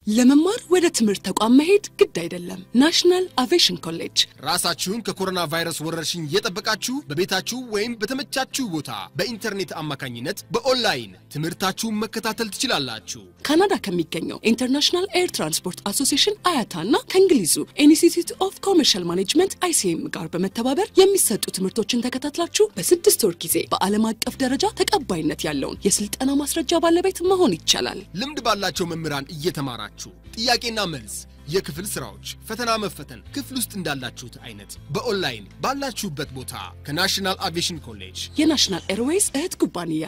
ለመማር ወደ ትምህርት ተቋም መሄድ ግድ አይደለም። ናሽናል አቪዬሽን ኮሌጅ ራሳችሁን ከኮሮና ቫይረስ ወረርሽኝ እየጠበቃችሁ በቤታችሁ ወይም በተመቻችሁ ቦታ በኢንተርኔት አማካኝነት በኦንላይን ትምህርታችሁን መከታተል ትችላላችሁ። ካናዳ ከሚገኘው ኢንተርናሽናል ኤር ትራንስፖርት አሶሲሽን አያታ እና ከእንግሊዙ ኢንስቲትዩት ኦፍ ኮመርሻል ማኔጅመንት አይሲኤም ጋር በመተባበር የሚሰጡ ትምህርቶችን ተከታትላችሁ በስድስት ወር ጊዜ በዓለም አቀፍ ደረጃ ተቀባይነት ያለውን የስልጠና ማስረጃ ባለቤት መሆን ይቻላል። ልምድ ባላቸው መምህራን እየተማራችሁ ጥያቄና መልስ፣ የክፍል ስራዎች፣ ፈተና መፈተን ክፍል ውስጥ እንዳላችሁት አይነት በኦንላይን ባላችሁበት ቦታ ከናሽናል አቪዬሽን ኮሌጅ የናሽናል ኤርዌይስ እህት ኩባንያ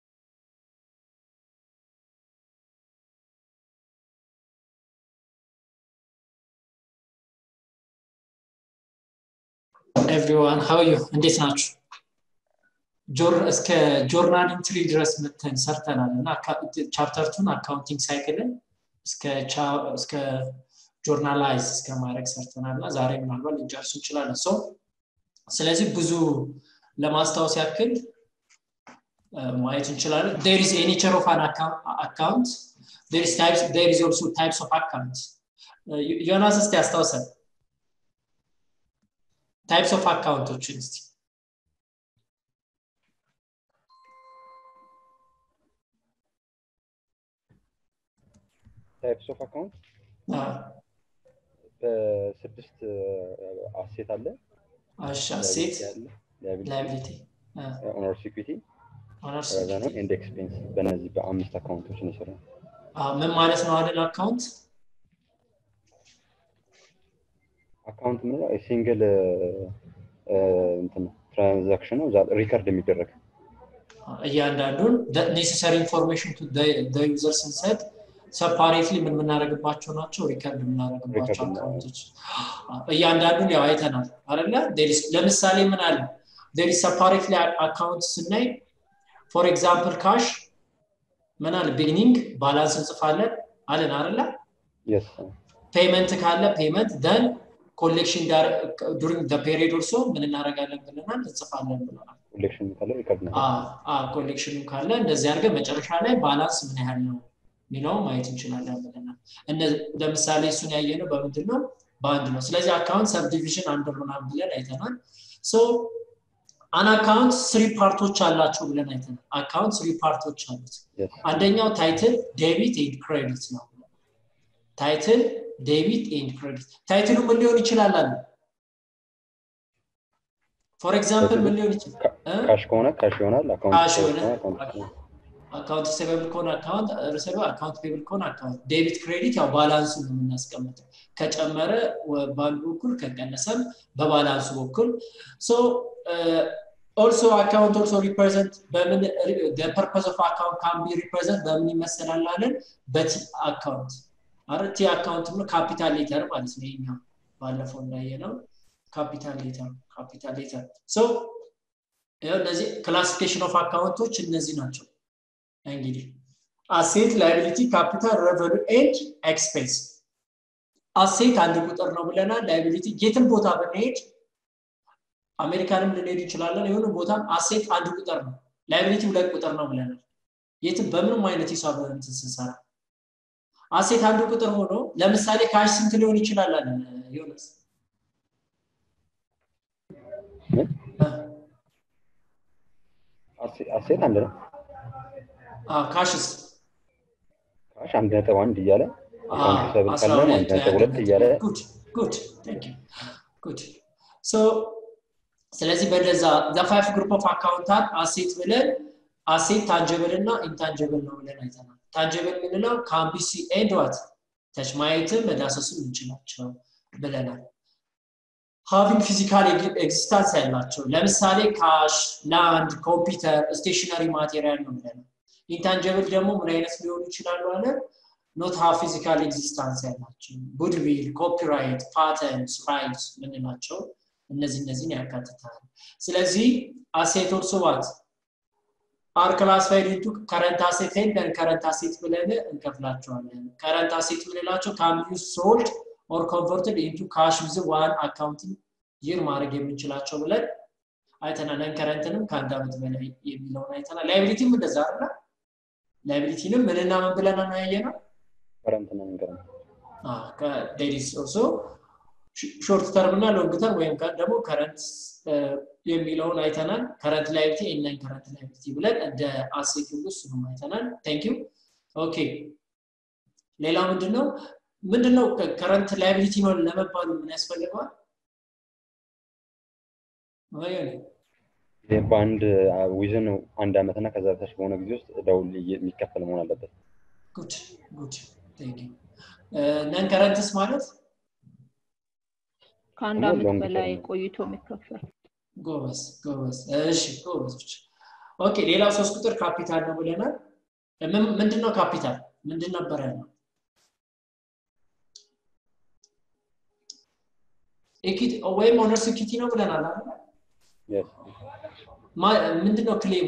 ኤቭሪዋን ሀው ዩ እንዴት ናችሁ? እስከ ጆርናል ኢንትሪ ድረስ መተን ሰርተናል እና ቻፕተርቱን አካውንቲንግ ሳይክልን እስከ ጆርናላይዝ እስከ ማድረግ ሰርተናል እና ዛሬ ምናልባት ልንጨርሱ እንችላለን። ሰው ስለዚህ ብዙ ለማስታወስ ያክል ማየት እንችላለን። ዴር ኢዝ ኤ ኔቸር ኦፍ አን አካውንት ዴር ኢዝ ኦልሶ ታይፕስ ኦፍ አካውንት ዮናስ እስቲ ያስታውሰን ታይፕስ ኦፍ አካውንቶችን እስቲ ታይፕስ ኦፍ አካውንት በስድስት አሴት አለ እሺ አሴት ላይቢሊቲ ኦነርስ ኢኩዊቲ ከዛ ነው ኤንድ ኤክስፔንስ በእነዚህ በአምስት አካውንቶች ነው የሰራው ምን ማለት ነው አይደል አካውንት አካውንት ምንለው ሲንግል እንትን ትራንዛክሽን ነው ሪከርድ የሚደረግ እያንዳንዱን ኔሴሰሪ ኢንፎርሜሽን ቱ ዩዘር ስንሰጥ ሰፓሬትሊ ምን የምናደርግባቸው ናቸው ሪከርድ የምናደርግባቸው አካውንቶች እያንዳንዱን ያው አይተናል አለ ለምሳሌ ምን አለ ዴሪ ሰፓሬትሊ አካውንት ስናይ ፎር ኤግዛምፕል ካሽ ምን አለ ቢግኒንግ ባላንስ እንጽፋለን አለን አለ ፔመንት ካለ ፔመንት ደን ኮሌክሽን ዱሪንግ ፔሪድ ኦልሶ ምን እናደርጋለን ብለናል እንጽፋለን ብለናል ኮሌክሽኑ ካለ እንደዚህ አድርገን መጨረሻ ላይ ባላንስ ምን ያህል ነው ሚለው ማየት እንችላለን ብለናል ለምሳሌ እሱን ያየነው በምንድን ነው በአንድ ነው ስለዚህ አካውንት ሰብዲቪዥን አንድ ምናምን ብለን አይተናል አን አካውንት ስሪ ፓርቶች አላቸው ብለን አይተናል አካውንት ስሪ ፓርቶች አሉት አንደኛው ታይትል ዴቢት ኤንድ ክሬዲት ነው ታይትል ዴቢት ኤንድ ክሬዲት ታይትሉ ምን ሊሆን ይችላል አለ ፎር ኤግዛምፕል ምን ሊሆን ይችላል ካሽ ከሆነ ካሽ ይሆናል ካሽ አካውንት ሪሴቨብል ከሆነ አካውንት ሪሴቨብል አካውንት ፔብል ከሆነ አካውንት ዴቢት ክሬዲት ያው ባላንሱ ነው የምናስቀምጠው ከጨመረ በአንዱ በኩል ከቀነሰም በባላንሱ በኩል ሶ ኦልሶ አካውንት ኦልሶ ሪፕሬዘንት በምን ፐርፐስ ኦፍ አካውንት ካን ቢ ሪፕሬዘንት በምን ይመሰላል አለን በቲ አካውንት አረ ቲ አካውንት ነው ካፒታል ሌተር ማለት ነው ይሄኛው ባለፈው እንዳየ ነው ካፒታል ሌተር ካፒታል ሌተር ሶ እነዚህ ክላሲፊኬሽን ኦፍ አካውንቶች እነዚህ ናቸው እንግዲህ አሴት ላይቢሊቲ ካፒታል ረቨኑ ኤንድ ኤክስፔንስ አሴት አንድ ቁጥር ነው ብለናል ላይቢሊቲ የትም ቦታ ብንሄድ አሜሪካንም ልንሄድ እንችላለን የሆነ ቦታም አሴት አንድ ቁጥር ነው ላይቢሊቲ ሁለት ቁጥር ነው ብለናል የትም በምንም አይነት ሂሳብ እንትን ስንሰራ አሴት አንድ ቁጥር ሆኖ ለምሳሌ ካሽ ስንት ሊሆን ይችላል አለ ዮናስ አሴት አንድ ነው ካሽስ ካሽ አንድ ነጥብ አንድ እያለ ሰብል ካለ አንድ ነጥብ ሁለት እያለ ጉድ ጉድ ስለዚህ በደዛ ዘፋይፍ ግሩፕ ኦፍ አካውንታት አሴት ብለን አሴት ታንጀብል እና ኢንታንጀብል ነው ብለን አይተናል ታንጀብል የምንለው ካምቢሲ ኤንድ ዋት ተች ማየትም መዳሰስም እንችላቸው ብለናል ሃቪንግ ፊዚካል ኤግዚስታንስ ያላቸው ለምሳሌ ካሽ ላንድ ኮምፒውተር ስቴሽነሪ ማቴሪያል ነው ብለናል ኢንታንጀብል ደግሞ ምን አይነት ሊሆኑ ይችላሉ አለ ኖት ሃ ፊዚካል ኤግዚስታንስ ያላቸው ጉድዊል ኮፒራይት ፓተንት ራይት ምንላቸው እነዚህ እነዚህን ያካትታል ስለዚህ አሴት ኦልሶ ዋት አር ክላስፋይድ ኢንቱ ከረንት አሴት ኤንድ ከረንት አሴት ብለን እንከፍላቸዋለን ከረንት አሴት ምንላቸው ካን ቢ ሶልድ ኦር ኮንቨርትድ ኢንቱ ካሽ ዊዝ ዋን አካውንቲንግ ይር ማድረግ የምንችላቸው ብለን አይተናል ከረንትንም ከአንድ ዓመት በላይ የሚለውን አይተናል ላይቢሊቲም እንደዛ አለ ላይቢሊቲንም ምንና ምን ብለን ነው ያየ ነው ከረንት ነው ንገረን። ከዴይሊስ ኦልሶ ሾርት ተርም እና ሎንግ ተርም ወይም ደግሞ ከረንት የሚለውን አይተናል። ከረንት ላይብቲ ኤንላይን ከረንት ላይብቲ ብለን እንደ አሴት ሁሉ እሱንም አይተናል። ቴንክ ዩ ኦኬ። ሌላው ምንድነው ምንድነው ከረንት ላይቢሊቲ ነው ለመባሉ ምን ያስፈልገዋል? በአንድ ዊዝን አንድ ዓመት እና ከዛ በታች በሆነ ጊዜ ውስጥ እዳው የሚከፈል መሆን አለበት። ጉድ ጉድ ቴንክ ዩ ነን ከረንትስ ማለት ከአንድ ዓመት በላይ ቆይቶ የሚከፈል ጎበዝ ጎበዝ እሺ ጎበዞች ኦኬ ሌላው ሶስት ቁጥር ካፒታል ነው ብለናል ምንድነው ካፒታል ምንድን ነበር ያለው ወይም ኦነርስ ኢኩቲ ነው ብለናል ምንድነው ክሌሙ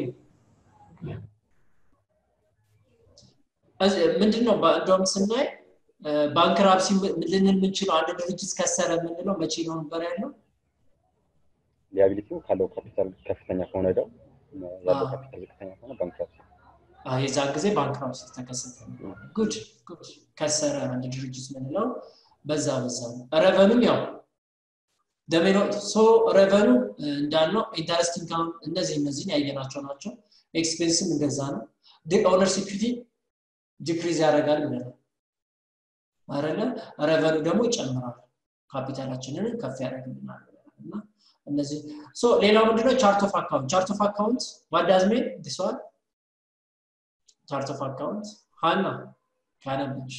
ምንድነው እንደውም ስናይ ባንክራፕሲ ልንል የምንችለው አንድ ድርጅት ከሰረ የምንለው መቼ ነው ነበር ያለው ሊያቢሊቲው ካለው ካፒታል ከፍተኛ ከሆነ ደው ያለው ካፒታል ዝቅተኛ ከሆነ ባንክራፕሲ የዛን ጊዜ ባንክራፕሲ ተከሰተ ጉድ ጉድ ከሰረ አንድ ድርጅት ምንለው በዛ በዛ ነው ረቨኑም ያው ደሜኖ ሶ ረቨኑ እንዳልነው ኢንተረስት ኢንካም እነዚህ እነዚህን ያየናቸው ናቸው ኤክስፔንስም እንደዛ ነው ኦነርስ ኢኩቲ ዲክሪዝ ያደርጋል ብለናል አረለ ረቨኑ ደግሞ ይጨምራል ካፒታላችንን ከፍ ያደርግልናል እና እነዚህ ሶ ሌላው ምንድነው ቻርት ኦፍ አካውንት ቻርት ኦፍ አካውንት ዋዳዝ ሜን ዲስዋን ቻርት ኦፍ አካውንት ሀና ካነብች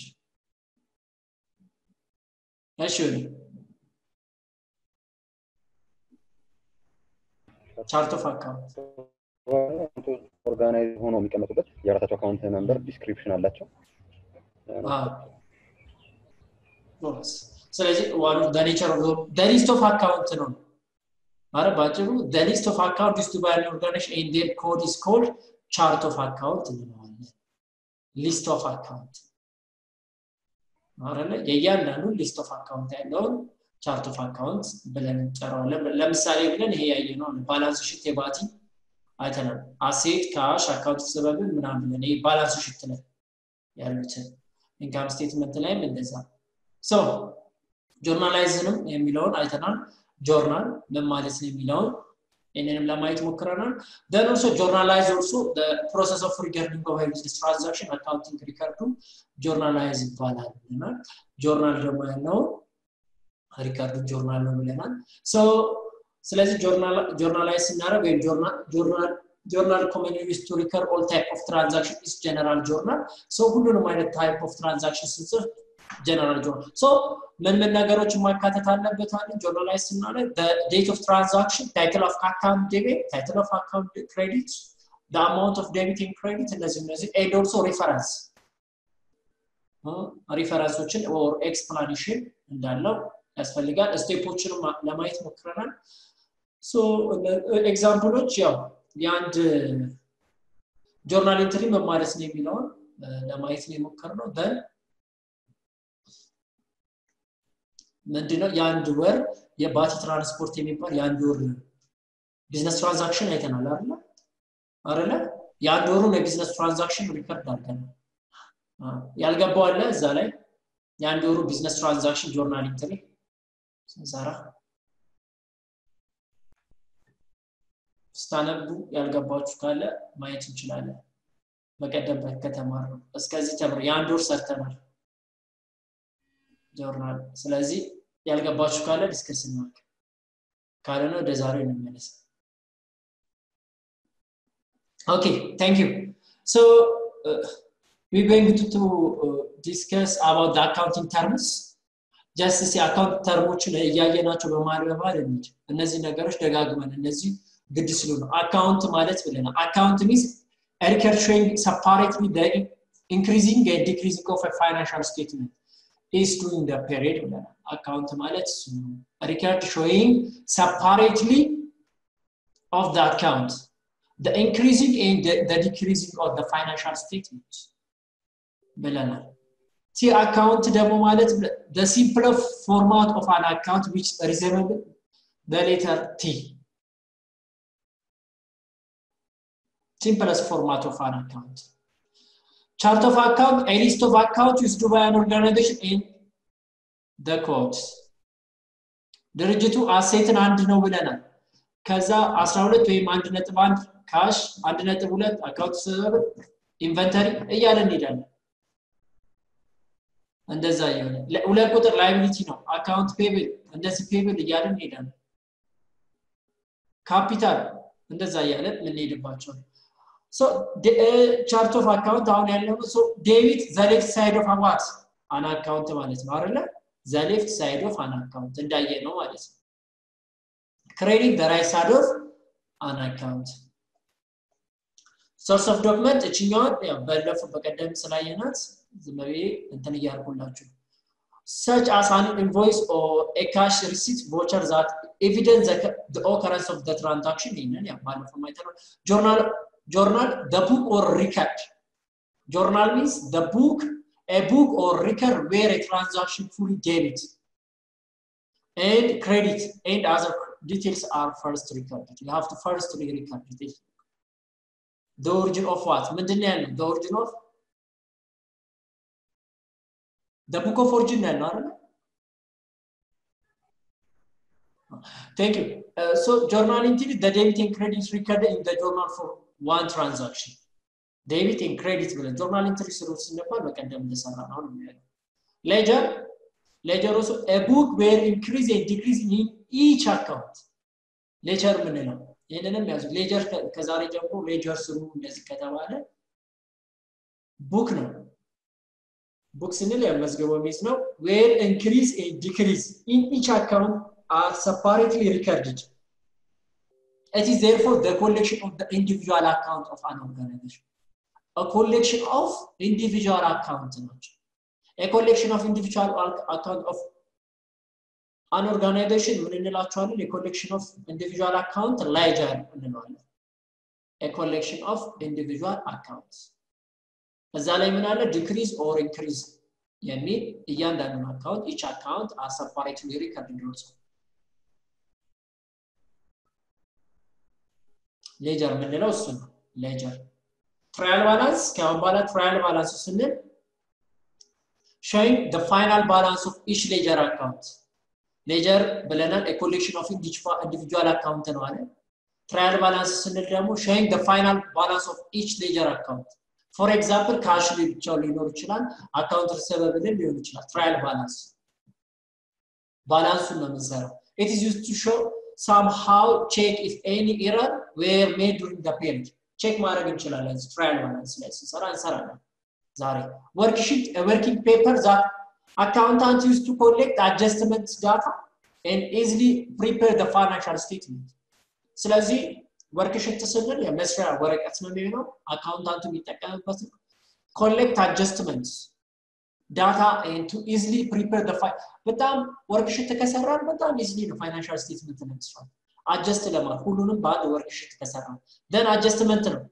እሺ ቻርት ኦፍ አካውንት ኦርጋናይዝ ሆኖ የሚቀመጡበት የራሳቸው አካውንት ነምበር ዲስክሪፕሽን አላቸው ስለዚህ ዋኑ ኔቸር ኦፍ ሊስት ኦፍ አካውንት ነው አረ ባጭሩ ሊስት ኦፍ አካውንት ስ ባይ ኦርጋናይዜሽን ኤንድ ዴር ኮድ ኢስ ኮልድ ቻርት ኦፍ አካውንት እንለዋለን ሊስት ኦፍ አካውንት አረለ የእያንዳንዱ ሊስት ኦፍ አካውንት ያለውን ቻርት ኦፍ አካውንት ብለን እንጠራዋለን ለምሳሌ ብለን ይሄ ያየ ነው ባላንስ ሽት የባቲ አይተናል አሴት ካሽ አካውንት ሰበብን ምናምን ብለን ይሄ ባላንስ ሽት ላይ ያሉትን ኢንካም ስቴትመንት ላይም እንደዛ ሶ ጆርናላይዝንም የሚለውን አይተናል ጆርናል ምን ማለት ነው የሚለውን ይህንንም ለማየት ሞክረናል ደን ኦልሶ ጆርናላይዝ ኦልሶ ፕሮሰስ ኦፍ ሪከርዲንግ ኦፍ ቢዝነስ ትራንዛክሽን አካውንቲንግ ሪከርዱ ጆርናላይዝ ይባላል ብለናል ጆርናል ደግሞ ያለው ሪከርዱ ጆርናል ነው ብለናል ሶ ስለዚህ ጆርናላይዝ ስናደረግ ወይም ጆርናል ኮመን ዩዝ ቱ ሪከር ኦል ታይፕ ኦፍ ትራንዛክሽን ኢስ ጀነራል ጆርናል ሶ ሁሉንም አይነት ታይፕ ኦፍ ትራንዛክሽን ስንጽፍ ጀነራል ጆርናል ሶ ምን ምን ነገሮች ማካተት አለበት አለ ጆርናላይዝ ስናደረግ ዴት ኦፍ ትራንዛክሽን ታይትል ኦፍ አካውንት ዴቢት ታይትል ኦፍ አካውንት ክሬዲት አማውንት ኦፍ ዴቢት ኤንድ ክሬዲት እነዚህ እነዚህ ኤንድ ኦልሶ ሪፈረንስ ሪፈረንሶችን ኦር ኤክስፕላኔሽን እንዳለው ያስፈልጋል ስቴፖችንም ለማየት ሞክረናል ኤግዛምፕሎች ያው የአንድ ጆርናል ኢንትሪ መማለስ ነው የሚለውን ለማየት ነው የሞከር ነው ደን ምንድነው የአንድ ወር የባቲ ትራንስፖርት የሚባል የአንድ ወር ቢዝነስ ትራንዛክሽን አይተናል አለ አለ የአንድ ወሩን የቢዝነስ ትራንዛክሽን ሪከርድ አድርገናል ያልገባው አለ እዛ ላይ የአንድ ወሩ ቢዝነስ ትራንዛክሽን ጆርናል ኢንትሪ ስንሰራ ስታነቡ ያልገባችሁ ካለ ማየት እንችላለን በቀደም ከተማር ነው እስከዚህ ተምር የአንድ ወር ሰርተናል ጆርናል ስለዚህ ያልገባችሁ ካለ ዲስከስ እናርግ ካልሆነ ወደ ዛሬው እንመለስ ኦኬ ታንክ ዩ ሶ we're going to, to uh, discuss about the accounting terms ጀስት ሲ አካውንት ተርሞችን እያየናቸው በመሀል በመሀል እንሂድ እነዚህ ነገሮች ደጋግመን እነዚህ ግድ ስሉ ነው አካውንት ማለት ብለናል አካውንት ሚንስ ሪከርድ ሾይንግ ሰፓሬትሊ ኢንክሪዚንግ ዲክሪዚንግ ኦፍ ፋይናንሻል ስቴትመንት ኢስ ዱሪንግ ደ ፔሪድ ብለናል አካውንት ማለት እሱ ነው ሪከርድ ሾይንግ ሰፓሬትሊ ኦፍ ደ አካውንት the increasing and the, the decreasing of the financial statement ብለናል ቲ አካውንት ደግሞ ማለት the simple format of an account which resemble the letter T simplest format of an account chart of account a list of account used by an organization in the quotes ድርጅቱ አሴትን አንድ ነው ብለናል ከዛ 12 ወይም 1.1 ካሽ 1.2 አካውንት ሰበብ ኢንቨንተሪ እያለ እንሄዳለን እንደዛ እየሆነ ሁለት ቁጥር ላይቢሊቲ ነው አካውንት ፔብል እንደዚህ ፔብል እያለን እንሄዳለን ካፒታል እንደዛ እያለን የምንሄድባቸው ቻርት ኦፍ አካውንት አሁን ያለው ዴቢት ዘሌፍት ሳይድ ኦፍ አዋት አን አካውንት ማለት ነው አይደለ ዘሌፍት ሳይድ ኦፍ አን አካውንት እንዳየ ነው ማለት ነው ክሬዲት በራይት ሳይድ ኦፍ አን አካውንት ሶርስ ኦፍ ዶክመንት እችኛዋን በለፉ በቀደም ስላየናት ዝም ብዬ እንትን እያልኩላችሁ such as an invoice or a cash receipt voucher that evidence the, the occurrence of the transaction ይህንን ያው ባለፈው ማይተነው journal journal the book or record journal means the book a book or record where a transaction fully debit and credit and other details are first recorded you have to first record it the origin of what ምንድን ነው ያለው the origin of the book of origin ነው ያለው አይደል Thank you. Uh, so journal entry, the debit and credit recorded in the journal for one transaction. Debit and credit ብለን journal entry ስሩ ስንባል በቀደም እንደሰራ ነው ነው የሚያለው ledger ledger also a book where increase and decrease in each account ledger ምንለው ይህንንም ያዙ ሌጀር ከዛሬ ጀምሮ ሌጀር ስሩ እንደዚህ ከተባለ ቡክ ነው ቡክ ስንል ያመዝገበ ሚዝ ነው ዌር ኢንክሪዝ ዲክሪዝ ኢን ኢች አካውንት are separately recorded. It is therefore the collection of the individual account of an organization. A collection of individual accounts. A collection of individual account of an organization ምን እንላቸዋለን? A collection of individual account ledger እንለዋለን። A collection of individual accounts. እዛ ላይ ምን አለ? decrease or increase የሚል እያንዳንዱን አካውንት each account are separately recorded also. ሌጀር የምንለው እሱ ነው ሌጀር ትራያል ባላንስ ከአሁን በኋላ ትራያል ባላንስ ስንል showing the final balance of each ledger account ሌጀር ብለናል ኮሌክሽን ኦፍ ኢንዲቪጁዋል አካውንት ነው አለ ትራያል ባላንስ ስንል ደግሞ showing the final balance of each ledger account ፎር ኤግዛምፕል ካሽ ላይ ብቻው ሊኖር ይችላል አካውንት ሪሰቨብል ሊሆን ይችላል ትራያል ባላንስ ባላንሱን ነው የምንሰራው it is used to show somehow check if any error were made during the period ቼክ ማድረግ እንችላለን ትራያል ባላንስ ላይ ስንሰራ እንሰራለን ዛሬ ወርክሺት ወርኪንግ ፔፐር ዛት አካውንታንት ዩዝ ቱ ኮሌክት አጀስትመንት ዳታ and easily prepare the financial statement ስለዚህ ወርክሽት ስንል የመስሪያ ወረቀት ነው የሚሆነው አካውንታንቱ የሚጠቀምበት ነው ኮሌክት አጀስትመንት ዳታ ቱ ኢዝሊ ፕሪፔር በጣም ወርክሽት ከሰራን በጣም ኢዝሊ ነው ፋይናንሻል ስቴትመንት ለመስራት አጀስት ለማለት ሁሉንም በአንድ ወርክሽት ከሰራን ደን አጀስትመንት ነው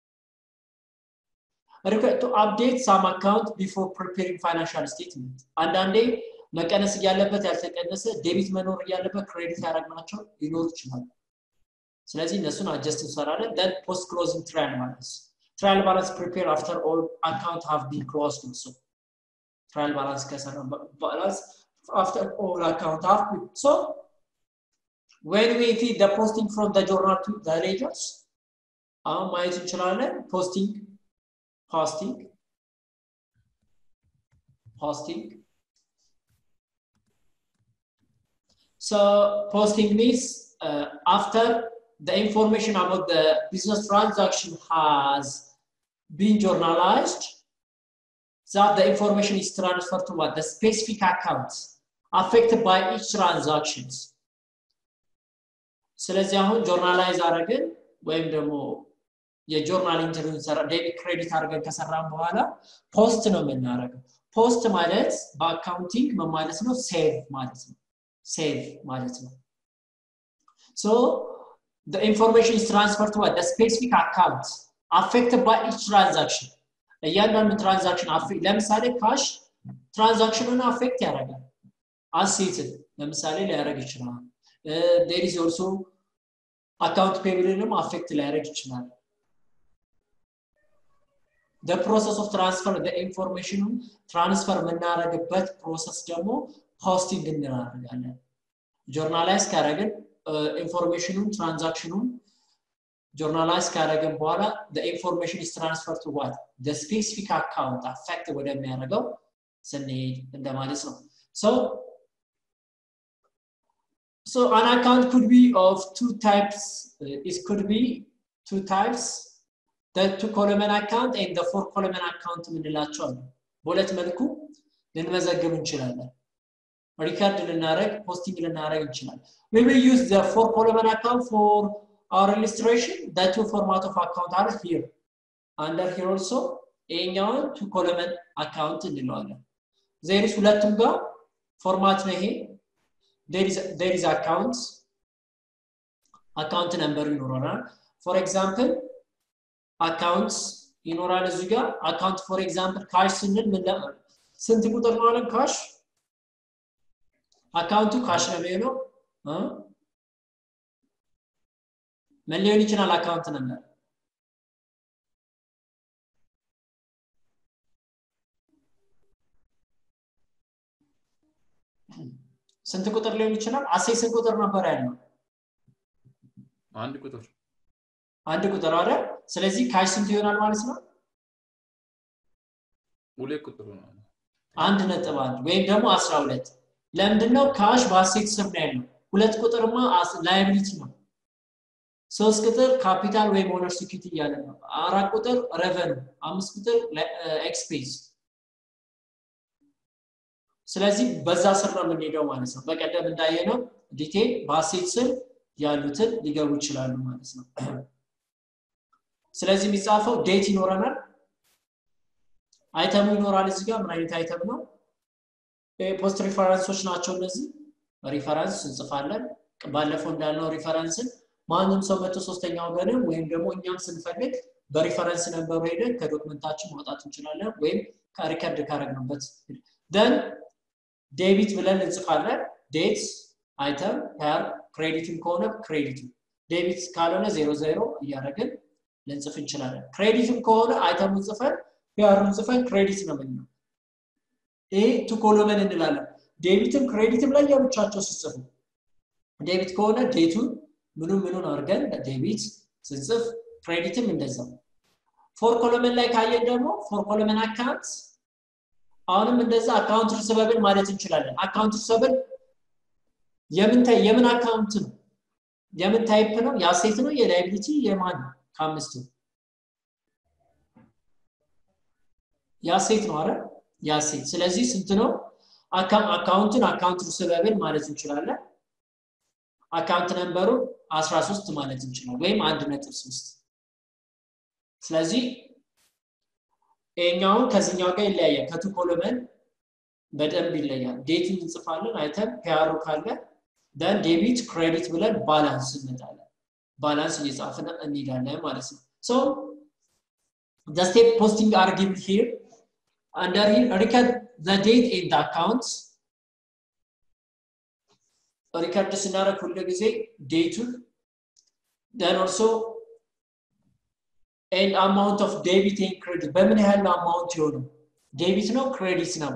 ሪኩዌስት ቱ አፕዴት ሳም አካውንት ቢፎር ፕሪፔሪንግ ፋይናንሻል ስቴትመንት አንዳንዴ መቀነስ እያለበት ያልተቀነሰ ዴቢት መኖር እያለበት ክሬዲት ያደረግናቸው ሊኖሩ ይችላሉ ስለዚህ እነሱን አጀስት እንሰራለን ደን ፖስት ክሎዚንግ ትራያል ባላንስ ትራያል ባላንስ ፕሪፔር አፍተር ኦል አካውንት ሃቭ ቢን ክሎዝድ ኦልሶ ትራያል ባላንስ ከሰራ ባላንስ አፍተር ኦል አካውንት ሃቭ ቢን ሶ when we feed the posting from the journal to the ledgers አሁን ማየት እንችላለን ፖስቲንግ ፖስቲንግ ፖስቲንግ so posting means uh, after the information about the business transaction has been journalized, that the information is transferred to what? The specific accounts affected by each transactions. ስለዚህ አሁን ጆርናላይዝ አድርገን ወይም ደግሞ የጆርናል ኢንተርቪው ሰራ ዴቢት ክሬዲት አድርገን ከሰራን በኋላ ፖስት ነው የምናደርገው። ፖስት ማለት በአካውንቲንግ ምን ማለት ነው? ሴቭ ማለት ነው። ሴቭ ማለት ነው። So the information is transferred to the specific account affected by each transaction. እያንዳንዱ ትራንዛክሽን ለምሳሌ ካሽ ትራንዛክሽኑን አፌክት ያደርጋል። አሴትን ለምሳሌ ሊያደርግ ይችላል። ዴር ኢዝ ኦልሶ አካውንት ፔብልንም አፌክት ሊያደርግ ይችላል። the process of transfer the information ትራንስፈር የምናደርግበት ፕሮሰስ ደግሞ ፖስቲንግ እናደርጋለን ጆርናላይዝ ካደረግን ኢንፎርሜሽኑን ትራንዛክሽኑን ጆርናላይዝ ካደረግን በኋላ the information is transferred to what the specific account affect ወደሚያደርገው ስንሄድ እንደማለት ነው so so an account could be of two types uh, it could be two types the two column account and the four column account የምንላቸው አሉ በሁለት መልኩ ልንመዘግብ እንችላለን ሪከርድ ልናደረግ ፖስቲንግ ልናደረግ እንችላለን we will use the four column account for our illustration the two format of account are here under here also ይሄኛውን two column account እንለዋለን ዜሪስ ሁለቱም ጋር ፎርማት ነው ይሄ there is there is account account number ይኖረናል for example accounts ይኖራል እዚህ ጋር አካውንት ፎር ኤግዛምፕል ካሽ ስንል ምን ስንት ቁጥር ነው አለን ካሽ አካውንቱ ካሽ ነው የሚሆነው ምን ሊሆን ይችላል አካውንት ነበር ስንት ቁጥር ሊሆን ይችላል አሴ ስንት ቁጥር ነበር ያለው አንድ ቁጥር አንድ ቁጥር አለ ስለዚህ ካሽ ስንት ይሆናል ማለት ነው ሁለት ቁጥር ነው አንድ ነጥብ አንድ ወይም ደግሞ አስራ ሁለት ለምንድነው ካሽ በአሴት ስር ነው ያለው ሁለት ቁጥርማ ላይብሊቲ ነው ሶስት ቁጥር ካፒታል ወይም ኦነር ሲኪዩሪቲ እያለ ነው አራት ቁጥር ረቨን አምስት ቁጥር ኤክስፔንስ ስለዚህ በዛ ስር ነው የምንሄደው ማለት ነው በቀደም እንዳየነው ዲቴል በአሴት ስር ያሉትን ሊገቡ ይችላሉ ማለት ነው ስለዚህ የሚጻፈው ዴት ይኖረናል አይተሙ ይኖራል እዚህ ጋር ምን አይነት አይተም ነው ፖስት ሪፈረንሶች ናቸው እነዚህ ሪፈረንስ እንጽፋለን ባለፈው እንዳልነው ሪፈረንስን ማንም ሰው መቶ ሶስተኛ ወገንም ወይም ደግሞ እኛም ስንፈልግ በሪፈረንስ ነበሩ ሄደን ከዶክመንታችን ማውጣት እንችላለን ወይም ከሪከርድ ካረግንበት ደን ዴቢት ብለን እንጽፋለን ዴት አይተም ፐር ክሬዲትም ከሆነ ክሬዲቱ ዴቢት ካልሆነ ዜሮ ዜሮ እያደረግን ልንጽፍ እንችላለን ክሬዲትም ከሆነ አይተሙን ጽፈን ፒያሩን ጽፈን ክሬዲት ነው ምንለው ይሄ ቱ ኮሎመን እንላለን ዴቢትም ክሬዲትም ላይ ያብቻቸው ስጽፉ ዴቢት ከሆነ ዴቱን ምኑ ምኑን አድርገን ዴቢት ስንጽፍ ክሬዲትም እንደዛው ፎር ኮሎመን ላይ ካየን ደግሞ ፎር ኮሎመን አካውንት አሁንም እንደዛ አካውንት ሪሰበብል ማለት እንችላለን አካውንት ሪሰበብል የምን የምን አካውንት ነው የምን ታይፕ ነው የአሴት ነው የላይቢሊቲ የማን ነው ከአምስቱ የአሴት ነው አረ የአሴት ስለዚህ ስንት ነው አካውንትን አካውንት ሪሰበብል ማለት እንችላለን አካውንት ነንበሩ 13 ማለት እንችላለን ወይም አንድ ነጥብ ሶስት ስለዚህ ይሄኛውን ከዚህኛው ጋር ይለያያል ከቱ ኮሎመን በደንብ ይለያል ዴትን እንጽፋለን አይተን ፒያሩ ካለ ደን ዴቢት ክሬዲት ብለን ባላንስ እንመጣለን ባላንስ እየጻፍን እንሄዳለን ማለት ነው ሶ the step posting are given here under here record the date in the accounts ሪከርድ ስናደረግ ሁሉ ጊዜ ዴቱን ደን ኦልሶ ኤንድ አማውንት ኦፍ ዴቢት ኤንድ ክሬዲት በምን ያህል ነው አማውንት የሆነው ዴቢት ነው ክሬዲት ነው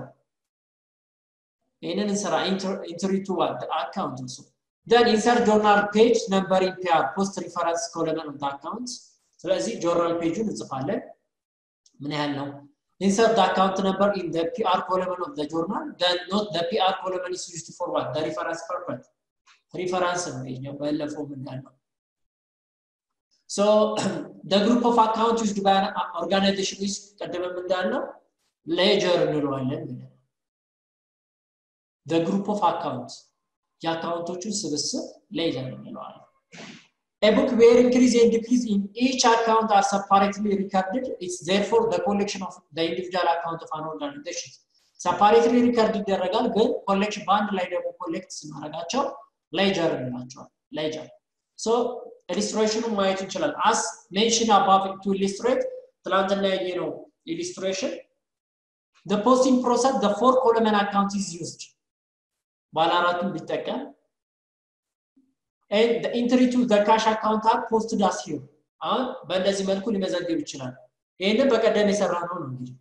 ይህንን እንሰራ ኢንትሪ ቱ አካውንት ኦልሶ ደን ኢንሰርት ጆርናል ፔጅ ነምበር ኢን ፒአር ፖስት ሪፈረንስ ኮለመን ኦፍ አካውንት ስለዚህ ጆርናል ፔጁን እንጽፋለን ምን ያህል ነው insert the account number in the PR column of the journal. Then note the PR column is used for what? The reference purpose. Reference ነው ባለፈው ምናለው So the group of account used by an organization is ቀደም እንዳልነው ledger እንለዋለን ብለን the group of accounts የአካውንቶቹን ስብስብ ledger እንለዋለን A book where increase and decrease in each account are separately recorded. It's therefore the collection of the individual account of an organization. separately record ይደረጋል ግን ኮሌክሽን በአንድ ላይ ደግሞ ኮሌክት ስናደርጋቸው ሌጀር እንላቸዋል ሌጀር ሶ ኢሊስትሬሽኑ ማየት እንችላለን አስ ሜንሽን አባቭ ቱ ኢሊስትሬት ትላንትና ያየ ነው ኢሊስትሬሽን the posting process the four column account is used ባለ አራቱን ቢጠቀም and the entry to the cash account are posted as here አሁን በእንደዚህ መልኩ ሊመዘግብ ይችላል ይህንን በቀደም የሰራ ነው ነው እንግዲህ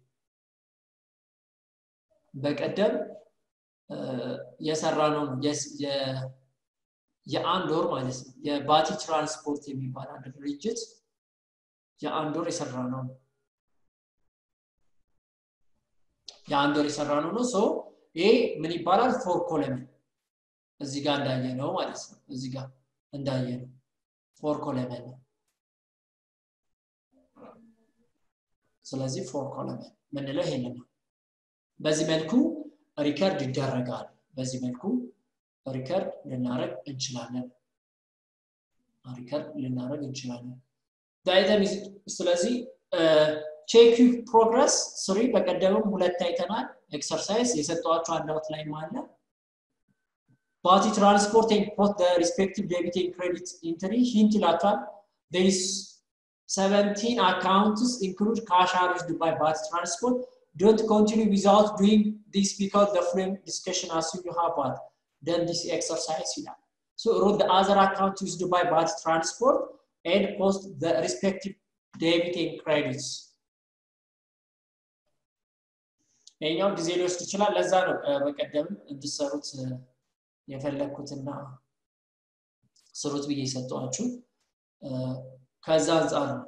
በቀደም የሰራ ነው ነው የአንድ ወር ማለት ነው የባቲ ትራንስፖርት የሚባል አንድ ድርጅት የአንድ ወር የሰራ ነው የአንድ ወር የሰራ ነው ነው ይሄ ምን ይባላል ፎር ኮለምን እዚህ ጋር እንዳየ ነው ማለት ነው እዚህ ጋር እንዳየ ነው ፎር ኮለመን ነው ስለዚህ ፎር ኮለመን ምንለው ይሄንን ነው በዚህ መልኩ ሪከርድ ይደረጋል በዚህ መልኩ ሪከርድ ልናረግ እንችላለን ሪከርድ ልናረግ እንችላለን ዳይተም ስለዚህ ቼክ ፕሮግረስ ስሪ በቀደምም ሁለት አይተናል ኤክሰርሳይዝ የሰጠዋቸው አንዳውት ላይ አለ ባቲ ትራንስፖርት ፖት ሪስፔክቲቭ ዴቢት ክሬዲት ኢንትሪ ሂንት ይላቸዋል ስ 17 accounts include cash arranged by Bhat Transport. Don't continue without doing this because the frame discussion assume you have what done this exercise. So wrote the other account used by Bhat Transport and post the respective debit and credits. ይኛው ጊዜ ሊወስድ ይችላል ለዛ ነው በቀደም እንድሰሩት የፈለግኩትና ስሩት ብዬ የሰጠዋችሁ ከዛ አንጻር ነው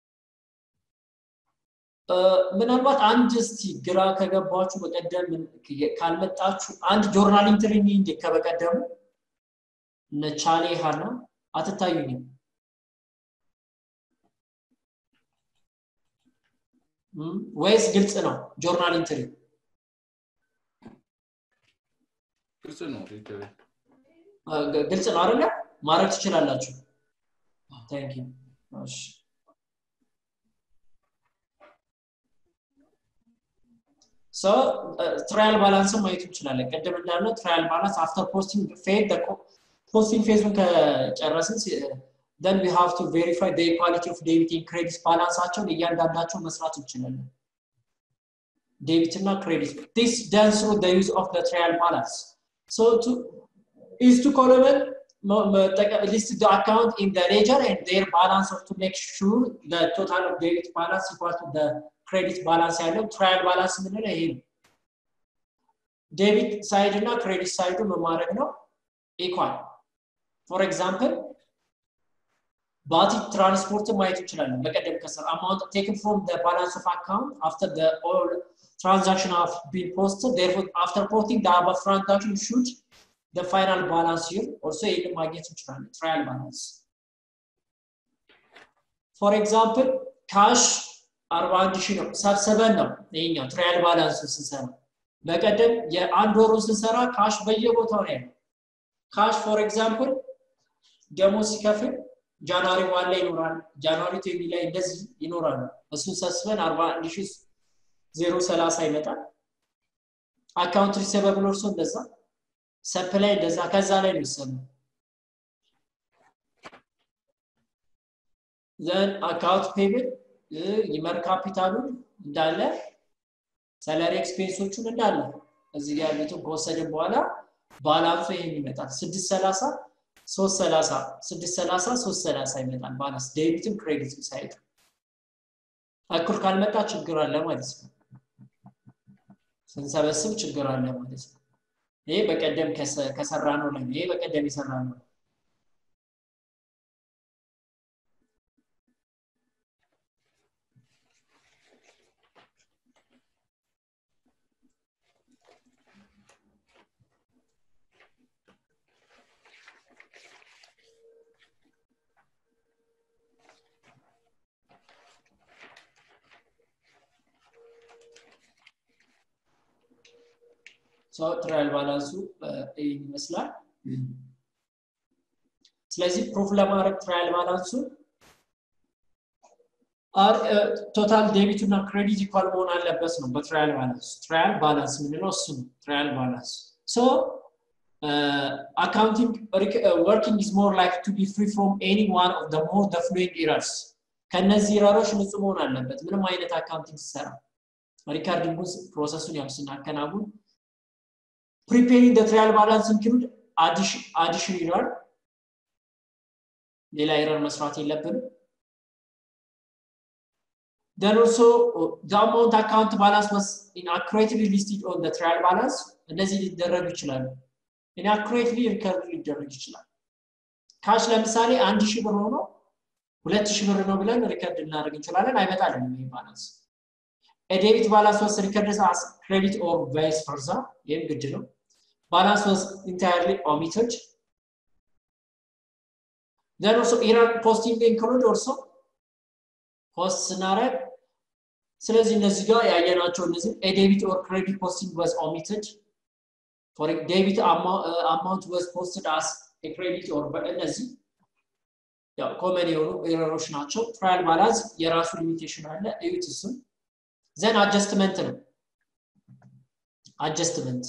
ምናልባት አንድ እስቲ ግራ ከገባችሁ በቀደም ካልመጣችሁ አንድ ጆርናል ኢንትሪ እንዴ ከበቀደሙ እነ ቻሌ ሀና አትታዩኝም ወይስ ግልጽ ነው ጆርናል ኢንትሪ ግልጽ ነው ግልጽ ነው አይደለ ማድረግ ትችላላችሁ ታንክ ዩ እሺ ሶ ትራያል ባላንስን ማየት እንችላለን ቅድም እንዳልነው ትራያል ባላንስ አፍተር ፖስቲንግ ፌድ ፖስቲንግ ፌዙን ከጨረስን then we have to verify the equality of debit and credit ባላንሳቸውን እያንዳንዳቸው መስራት እንችላለን ዴቢት እና ክሬዲት this done through the use of the trial balance so to is to column list the account in the ledger and their balance to make sure the total of debit balance equal to the credit balance ያለው ትራያል ባላንስ የምንለው ይሄ ነው ዴቢት ሳይድ እና ክሬዲት ሳይዱ መማድረግ ነው ኢኳል ፎር ኤግዛምፕል ባቲ ትራንስፖርትን ማየት እንችላለን በቀደም ከሰር አማውንት ቴክን ፍሮም ባላንስ ኦፍ አካውንት አፍተር ኦል ትራንዛክሽን ሃቭ ቢን ፖስትድ therefore after posting the above transaction should the final balance here also ይህን ማግኘት እንችላለን ትራያል ባላንስ ፎር ኤግዛምፕል ካሽ 41 ሺህ ነው ሰብስበን ነው ይሄኛው ትራያል ባላንስ ስንሰራ በቀደም የአንድ ወሩ ስንሰራ ካሽ በየቦታው ነው ያለው ካሽ ፎር ኤግዛምፕል ደሞዝ ሲከፍል ጃንዋሪ ዋን ላይ ይኖራል ጃንዋሪ ቴሚ ላይ እንደዚህ ይኖራሉ እሱን ሰብስበን 41 ሺህ ዜሮ ሰላሳ ይመጣል አካውንት ሪሰበብል እርሶ እንደዛ ሰፕላይ እንደዛ ከዛ ላይ ነው ይሰሙ ዘን አካውንት ፔብል ይመር ካፒታሉን እንዳለ ሰለሪ ኤክስፔንሶቹን እንዳለ እዚህ ጋር ያሉትን ከወሰድን በኋላ ባላንሱ ይሄን ይመጣል ስድስት ሰላሳ ሶስት ሰላሳ ስድስት ሰላሳ ሶስት ሰላሳ ይመጣል ባላንስ ዴቢትም ክሬዲትም ሳይድ እኩል ካልመጣ ችግር አለ ማለት ነው ስንሰበስብ ችግር አለ ማለት ነው ይሄ በቀደም ከሰራ ነው ላይ ይሄ በቀደም የሰራ ነው ትራያል ባላንሱ ይህን ይመስላል ስለዚህ ፕሩፍ ለማድረግ ትራያል ባላንሱ ቶታል ዴቢቱ እና ክሬዲት ኢኳል መሆን አለበት ነው በትራያል ባላንስ ትራያል ባላንስ የምንለው እሱ ነው ትራያል ባላንስ ሶ accounting uh, working is more likely to be free from any one of the more the following errors ከነዚህ ኢረሮች ንጹህ መሆን አለበት ምንም አይነት አካውንቲንግ ሲሰራ ሪካርዲንጉን ፕሮሰሱን ያው ስናከናውን preparing the trial balance include addition, addition error ሌላ ኤረር መስራት የለብንም Then also uh, the amount account balance was inaccurately listed on the trial balance. እነዚህ ሊደረጉ ይችላሉ። ኢንአኩሬትሊ ሪከርድ ሊደረግ ይችላል። ካሽ ለምሳሌ አንድ ሺህ ብር ሆኖ ሁለት ሺህ ብር ነው ብለን ሪከርድ ልናደርግ እንችላለን። አይመጣልንም ይህ ባላንስ። ዴቢት ባላንስ ወስ ሪከርድ አስ ክሬዲት ኦር ቫይስ ፈርዛ፣ ይህም ግድ ነው። ባላንስ ወስ ኢንታየርሊ ኦሚትድ then also error posting include also ፖስት ስናደርግ ስለዚህ እነዚህ ጋር ያየናቸው እነዚህ ዴቢት ኦር ክሬዲት ፖስቲንግ was omitted for debit amount was posted as a credit or እነዚህ ያው ኮመን የሆኑ ኤረሮች ናቸው። ትራያል ባላንስ የራሱ ሊሚቴሽን አለ። እዩት እሱን። ዘን አጀስትመንት ነው። አጀስትመንት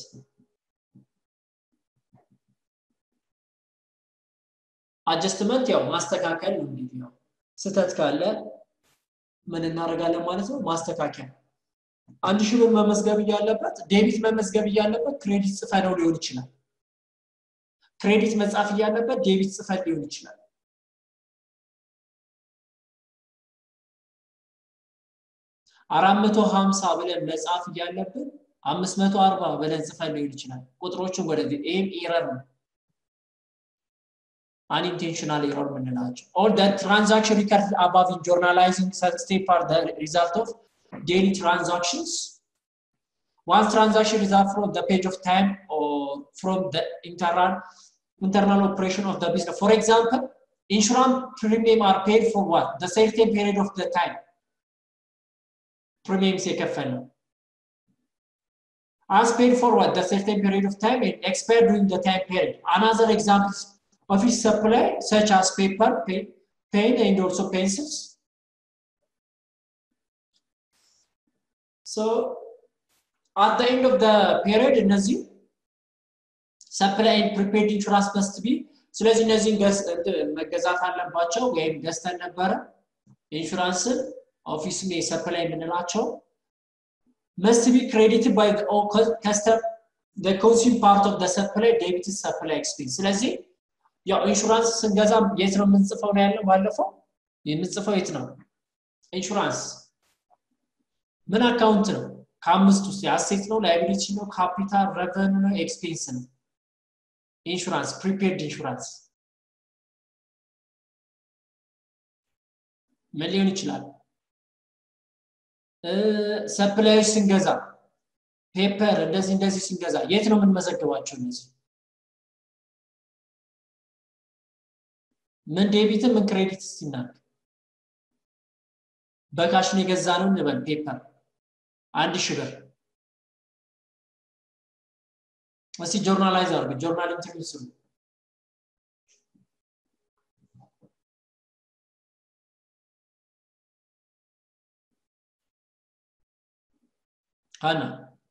አጀስትመንት ያው ማስተካከል ነው። እንግዲህ ያው ስህተት ካለ ምን እናደርጋለን ማለት ነው? ማስተካከል አንድ ሺህ ብር መመዝገብ እያለበት ዴቢት መመዝገብ እያለበት ክሬዲት ጽፈ ነው ሊሆን ይችላል። ክሬዲት መጻፍ እያለበት ዴቢት ጽፈት ሊሆን ይችላል። አራት መቶ ሀምሳ ብለን መጻፍ እያለብን አምስት መቶ አርባ ብለን ጽፈን ሊሆን ይችላል። ቁጥሮችን ወደዚህ ይህም ኤረር ነው። unintentional error የምንላቸው all the transaction recorded above in journalizing step are the result of daily transactions once transaction is up from the page of time or from the internal internal operation of the business for example insurance premium are paid for what the certain period of the time premiums የከፈል ነው as paid for what the certain period of time and expired during the time period another example office supply such as paper, pen, pen and also pencils. So at the end of the period እነዚህ supply and prepaid insurance must be ስለዚህ እነዚህን መገዛት አለባቸው ወይም ገዝተን ነበረ ኢንሹራንስን ኦፊስ ሰፕላይ የምንላቸው must be credited by the custom the consume part of the supply debit supply expense ስለዚህ ያው ኢንሹራንስ ስንገዛ የት ነው የምንጽፈው ነው ያለው ባለፈው የምንጽፈው የት ነው ኢንሹራንስ ምን አካውንት ነው ከአምስት ውስጥ የአሴት ነው ላይቢሊቲ ነው ካፒታል ረቨኑ ነው ኤክስፔንስ ነው ኢንሹራንስ ፕሪፔርድ ኢንሹራንስ ምን ሊሆን ይችላል ሰፕላዮች ስንገዛ ፔፐር እንደዚህ እንደዚህ ስንገዛ የት ነው የምንመዘግባቸው እነዚህ ምን ዴቢት ምን ክሬዲት ሲናቅ በካሽ ነው የገዛ ነው እንበል ፔፐር አንድ ሺህ ብር እስቲ ጆርናላይዝ አድርግ ጆርናል ኢንተርቪው ስሩ ሀና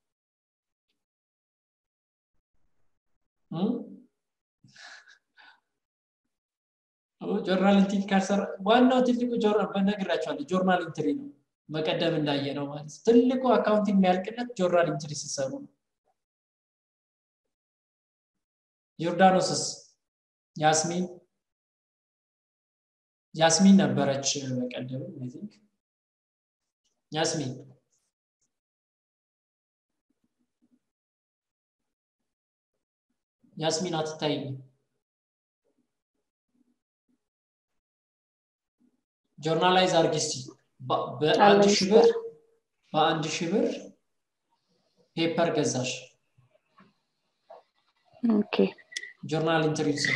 ጆርናል ኢንትሪ ካልሰራ ዋናው ትልቁ በነግራቸዋለሁ ጆርናል ኢንትሪ ነው መቀደም እንዳየ ነው ማለት ትልቁ አካውንቲንግ የሚያልቅለት ጆርናል ኢንትሪ ሲሰሩ ነው ዮርዳኖስስ ያስሚን ያስሚን ነበረች በቀደም ቲንክ ያስሚን ያስሚን አትታይኝም ጆርናላይዝ አርግ እስቲ በአንድ ሺህ ብር በአንድ ሺህ ብር ፔፐር ገዛሽ ኦኬ ጆርናል ኢንተርቪው ስር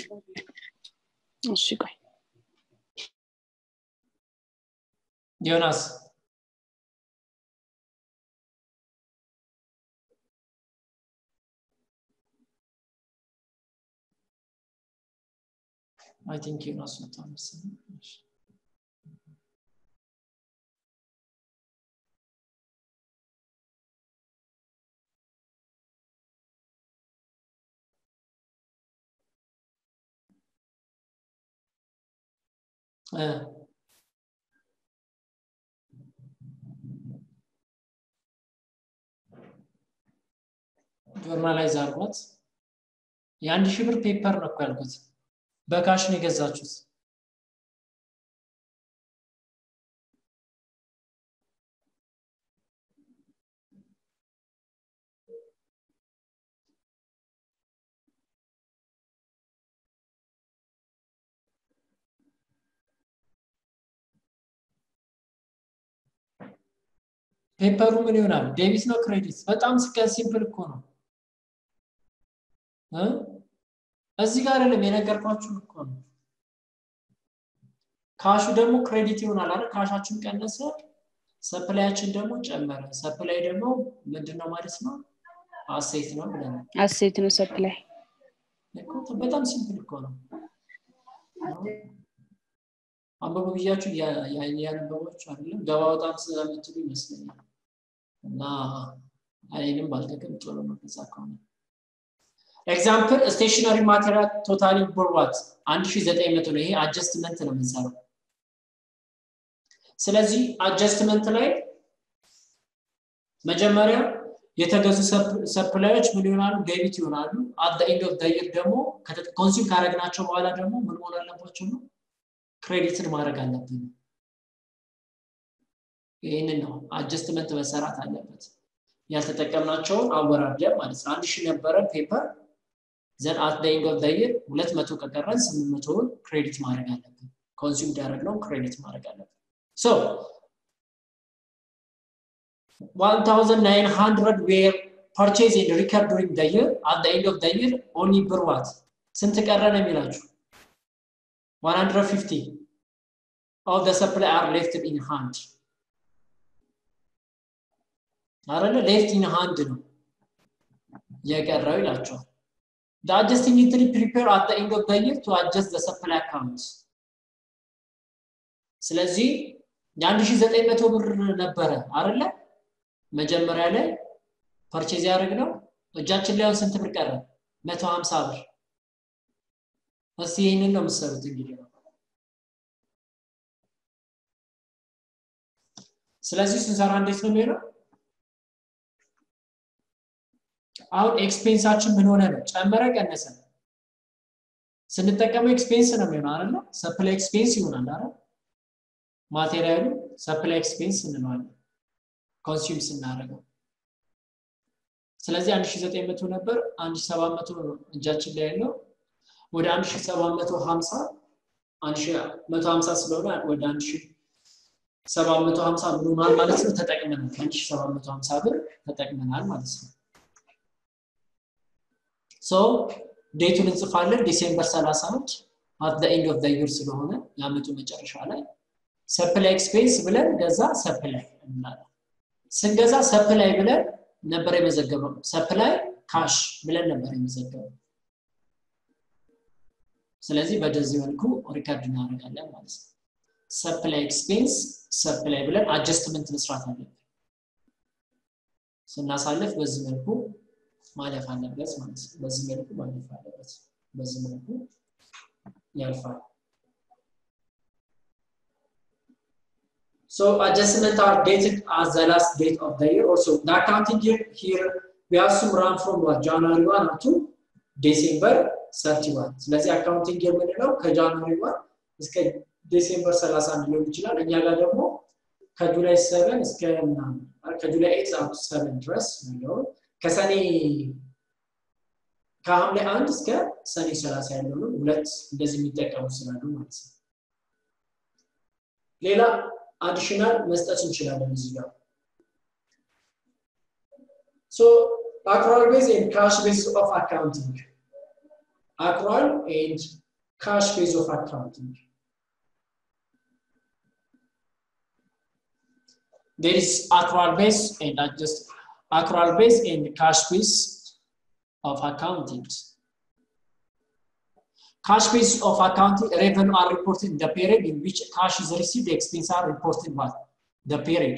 እሺ ቆይ ዮናስ አይ ቲንክ ዮናስ ወጣ መሰለኝ ጆርናላይዝ አርጓት የአንድ ሺህ ብር ፔፐር ነው እኮ ያልኩት በካሽ ነው የገዛችሁት ፔፐሩ ምን ይሆናል? ዴቢት ነው ክሬዲት? በጣም ስቀን ሲምፕል እኮ ነው። እዚህ ጋር አይደለም የነገርኳችሁ እኮ ነው። ካሹ ደግሞ ክሬዲት ይሆናል አይደል? ካሻችን ቀነሰ፣ ሰፕላያችን ደግሞ ጨመረ። ሰፕላይ ደግሞ ምንድን ነው ማለት ነው? አሴት ነው ብለናል። አሴት ነው ሰፕላይ። በጣም ሲምፕል እኮ ነው። አንበቡ ብያችሁ ያነበባችሁ አይደለም ገባ በጣም ስለምትሉ ይመስለኛል። እና እኔንም ባልጠቅም ጥሩ ነው ከዛ ከሆነ ኤግዛምፕል ስቴሽነሪ ማቴሪያል ቶታሊ ብርዋት 1900 ነው። ይሄ አጀስትመንት ነው የምንሰራው። ስለዚህ አጀስትመንት ላይ መጀመሪያ የተገዙ ሰፕላዮች ምን ይሆናሉ? ዴቢት ይሆናሉ። አት ኤንድ ኦፍ ደይር ደግሞ ኮንሱም ካረግናቸው በኋላ ደግሞ ምን መሆን አለባቸው ነው ክሬዲትን ማድረግ አለብን። ይህንን ነው አጀስትመንት መሰራት አለበት። ያልተጠቀምናቸውን አወራርደን ማለት ነው። አንድ ሺህ ነበረ ፔፐር ዘን አት ደ ኤንድ ኦፍ ዘ ይር ሁለት መቶ ከቀረን ስምንት መቶውን ክሬዲት ማድረግ አለብን። ኮንሱም ያደረግነውን ክሬዲት ማድረግ አለብን። ሶ 1900 ዌር ፐርቼዝ ኤንድ ሪከርድ ዱሪንግ ዘ ይር አት ዘ ኤንድ ኦፍ ዘ ይር ኦንሊ ብር ዋት ስንት ቀረ ነው የሚላችሁ 150 of the supply are left in hand አይደለ ሌፍት ኢን ሃንድ ነው የቀረው ይላቸዋል the adjusting entry prepare at the end of the year to adjust the supply account ስለዚህ የ1900 ብር ነበረ አይደለ መጀመሪያ ላይ ፐርቼዝ ያደረግነው እጃችን ላይ አሁን ስንት ብር ቀረ 150 ብር እስቲ ይህንን ነው የምትሰሩት እንግዲህ ነው ስለዚህ ስንሰራ እንዴት ነው የሚሆነው አሁን ኤክስፔንሳችን ምን ሆነ ነው ጨመረ ቀነሰ ስንጠቀመው ኤክስፔንስ ነው የሚሆነው አይደለ ሰፕላይ ኤክስፔንስ ይሆናል አይደል ማቴሪያሉ ሰፕላይ ኤክስፔንስ እንለዋለን ኮንሱም ስናደርገው ስለዚህ 1900 ነበር 1700 ነው እጃችን ላይ ያለው ወደ 1750 1150 ስለሆነ ወደ 1750 ምን ሆኗል ማለት ነው ተጠቅመናል 1750 ብር ተጠቅመናል ማለት ነው ሶ ዴቱን እንጽፋለን ዲሴምበር 31 አት ዘ ኤንድ ኦፍ ዘ ይር ስለሆነ የአመቱ መጨረሻ ላይ ሰፕላይ ኤክስፔንስ ብለን ገዛ ሰፕላይ እንላለን ስንገዛ ሰፕላይ ብለን ነበር የመዘገበው ሰፕላይ ካሽ ብለን ነበር የመዘገበው ስለዚህ በደዚህ መልኩ ሪከርድ እናደርጋለን ማለት ነው ሰፕላይ ኤክስፔንስ ሰፕላይ ብለን አጀስትመንት መስራት አለብን ስናሳልፍ በዚህ መልኩ ማለፍ አለበት ማለት ነው በዚህ መልኩ ማለፍ አለበት በዚህ መልኩ ያልፋል So adjustment are dated as the last date of the year. Also, the accounting year here we have some run from what January 1 up to December 31 ስለዚህ አካውንቲንግ የምንለው ከጃንዋሪ ወር እስከ ዲሴምበር 31 ሊሆን ይችላል እኛ ጋር ደግሞ ከጁላይ 7 እስከ ምናምን ከጁላይ 8 አፕ 7 ድረስ ነው ከሰኔ ከሐምሌ 1 እስከ ሰኔ 30 ያለው ነው ሁለት እንደዚህ የሚጠቀሙ ስላሉ ማለት ነው ሌላ አዲሽናል መስጠት እንችላለን እዚህ ጋር ሶ አክሯል ቤዝ ኤንድ ካሽ ቤዝ ኦፍ አካውንቲንግ accrual and cash phase of accounting. There is accrual base and just accrual base and cash base of accounting. Cash base of accounting revenue are reported in the period in which cash is received, the expense are reported what? The period.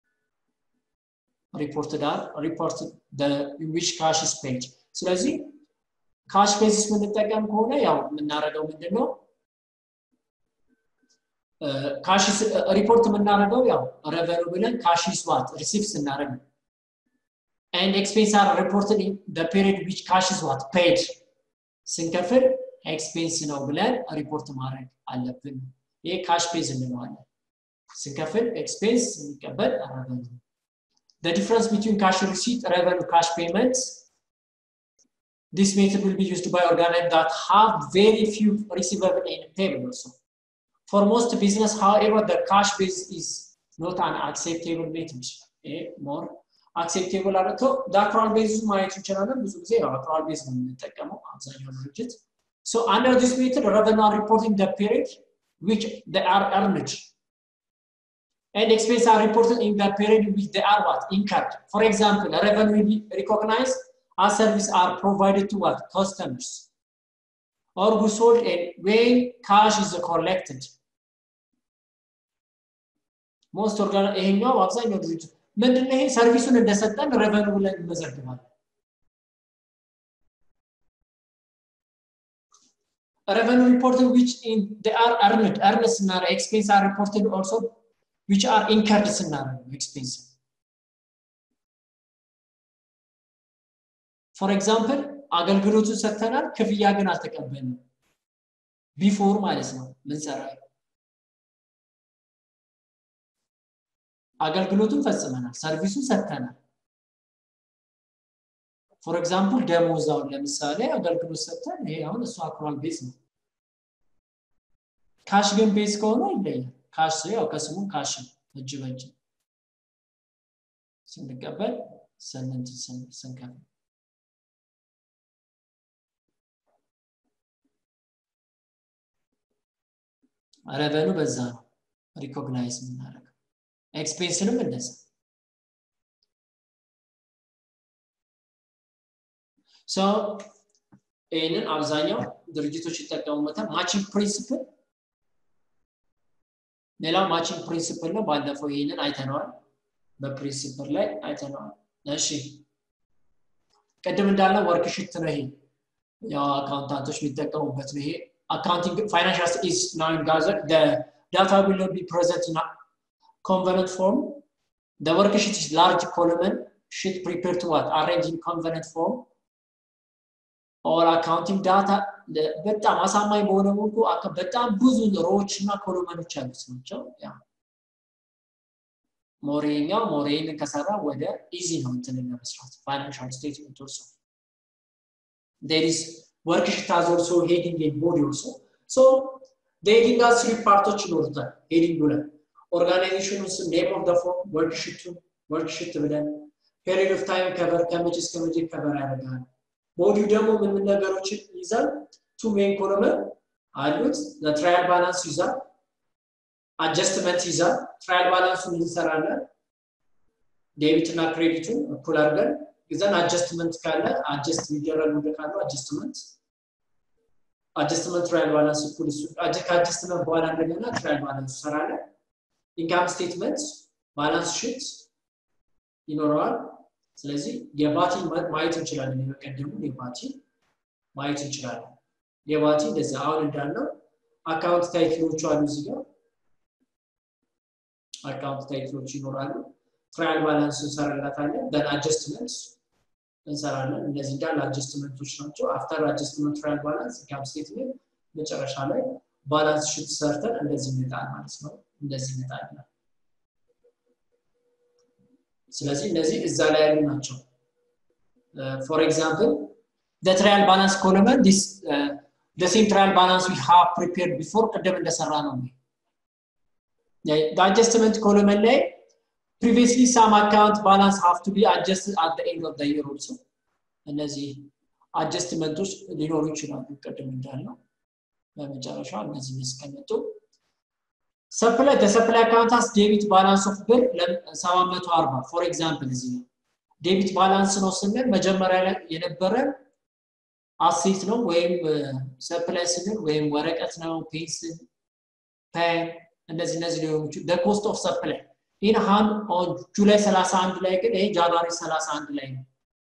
Reported are reported the in which cash is paid. So let's see. ካሽ ቤዚስ የምንጠቀም ከሆነ ያው የምናደርገው ምንድን ነው ካሽ ሪፖርት የምናደርገው ያው ረቨኑ ብለን ካሽ ስዋት ሪሲቭ ስናደርግ ነው ኤንድ ኤክስፔንስ አር ሪፖርትድ ደ ፔሪድ ዊች ካሽ ስዋት ፔድ ስንከፍል ኤክስፔንስ ነው ብለን ሪፖርት ማድረግ አለብን ይሄ ካሽ ቤዝ እንለዋለን ስንከፍል ኤክስፔንስ ስንቀበል ረቨኑ The difference between cash receipt, revenue, cash payments This method will be used by organizations that have very few receivable and payable also. For most business, however, the cash base is not an acceptable method. ይሄ ሞር አክሴፕቴብል አድርቶ ዳክራል ቤዝ ማየት እንችላለን ብዙ ጊዜ አክራል ቤዝ ነው የምንጠቀመው አብዛኛው ድርጅት so under this method revenue are reporting the period which they are earned and expense are reported in the period which they are what incurred for example revenue will be recognized as service are provided to what customers or goods sold and when cash is collected ሞስት ኦርጋና ይሄኛው አብዛኛው ድርጅት ምንድነው ይሄ ሰርቪሱን እንደሰጠን ረቨኑ ብለን እንመዘግባለን revenue reported which in they are earned earned ስናረ expense are reported also which are incurred ስናረ expense for example አገልግሎቱን ሰጥተናል ክፍያ ግን አልተቀበልንም ቢፎር ማለት ነው ምንሰራ አገልግሎቱን ፈጽመናል ሰርቪሱን ሰጥተናል ፎር ኤግዛምፕል ደሞዛውን ለምሳሌ አገልግሎት ሰጥተን ይሄ አሁን እሱ አክሯል ቤዝ ነው ካሽ ግን ቤዝ ከሆነ ይለያል ካሽ ያው ከስሙ ካሽ እጅ በእጅ ስንቀበል ስንንት ስንከፍል ረቨኑ በዛ ነው ሪኮግናይዝ የምናደርገው ኤክስፔንስንም እንደዛ ሶ ይህንን አብዛኛው ድርጅቶች ይጠቀሙበታል ማቺንግ ፕሪንስፕል ሌላው ማቺንግ ፕሪንስፕል ነው ባለፈው ይህንን አይተነዋል በፕሪንስፕል ላይ አይተነዋል እሺ ቅድም እንዳለው ወርክሽት ነው ይሄ ያው አካውንታንቶች የሚጠቀሙበት ነው ይሄ accounting financial is now in Gaza. The data will not be present in a convenant form. The worksheet is large column sheet prepared to what? Arrange in convenant form. or accounting data በጣም አሳማኝ በሆነ መልኩ በጣም ብዙ ሮዎች እና ኮሎመኖች ያሉት ናቸው ያ ሞሬኛው ሞሬን ከሰራ ወደ ኢዚ ነው እንትን ለመስራት ፋይናንሻል ስቴትመንት ኦልሶ there is worksheet has also heading and body also so the heading has three parts ይኖሩታል ሄዲንግ ላይ ኦርጋናይዜሽኑ ስም ኔም ኦፍ ደ ፎርም ወርክሽቱ ወርክሽት ብለን ፔሪድ ኦፍ ታይም ከበር ከመቼ እስከ መቼ ከበር ያደርጋል ቦዲው ደግሞ ምን ምን ነገሮችን ይዛል ቱ ሜን ኮሎመን አሉት ለትራያል ባላንስ ይዛል አጀስትመንት ይዛል ትራያል ባላንሱን እንሰራለን ዴቢት እና ክሬዲቱን እኩል አድርገን ይዘን አጀስትመንት ካለ አጀስት የሚደረግ ወደ ካሉ አጀስትመንት አጀስትመንት ትራያል ባላንስ እኩል እሱ ከአጀስትመንት በኋላ እንደገና ትራያል ባላንስ ሰራለን ኢንካም ስቴትመንት ባላንስ ሽት ይኖረዋል ስለዚህ የባቲ ማየት እንችላለን የበቀደሙ የባቲ ማየት እንችላለን የባቲ እንደዚህ አሁን እንዳለው አካውንት ታይትሎቹ አሉ እዚህ ጋር አካውንት ታይትሎች ይኖራሉ ትራያል ባላንስ እንሰራላታለን ደን አጀስትመንት እንሰራለን እነዚህ እንዳለ አጀስትመንቶች ናቸው አፍተር አጀስትመንት ትራያል ባላንስ ኢንካም ስቴትመንት መጨረሻ ላይ ባላንስ ሽት ሰርተን እንደዚህ ይመጣል ማለት ነው እንደዚህ ይመጣል ስለዚህ እነዚህ እዛ ላይ ያሉ ናቸው ፎር ኤግዛምፕል the trial balance column this uh, the same trial balance we have prepared before ቅድም እንደሰራ ነው the adjustment column ላይ previously some account balance have to be adjusted at the end of the year also እነዚህ አጀስትመንቶች ሊኖሩ ይችላሉ ቅድም እንዳልነው በመጨረሻ እነዚህ እስከመጡ ሰፕላይ ተሰፕላይ አካውንት አስ ዴቢት ባላንስ ኦፍ ብር 740 ፎር ኤግዛምፕል እዚህ ነው ዴቢት ባላንስ ነው ስንል መጀመሪያ ላይ የነበረ አሴት ነው ወይም ሰፕላይ ስንል ወይም ወረቀት ነው ፔንስል ፔን እነዚህ እነዚህ ሊሆኑ ይችላሉ ኮስት ኦፍ ሰፕላይ ኢን ሃን ኦን ጁላይ 31 ላይ ግን ይሄ ጃንዋሪ 31 ላይ ነው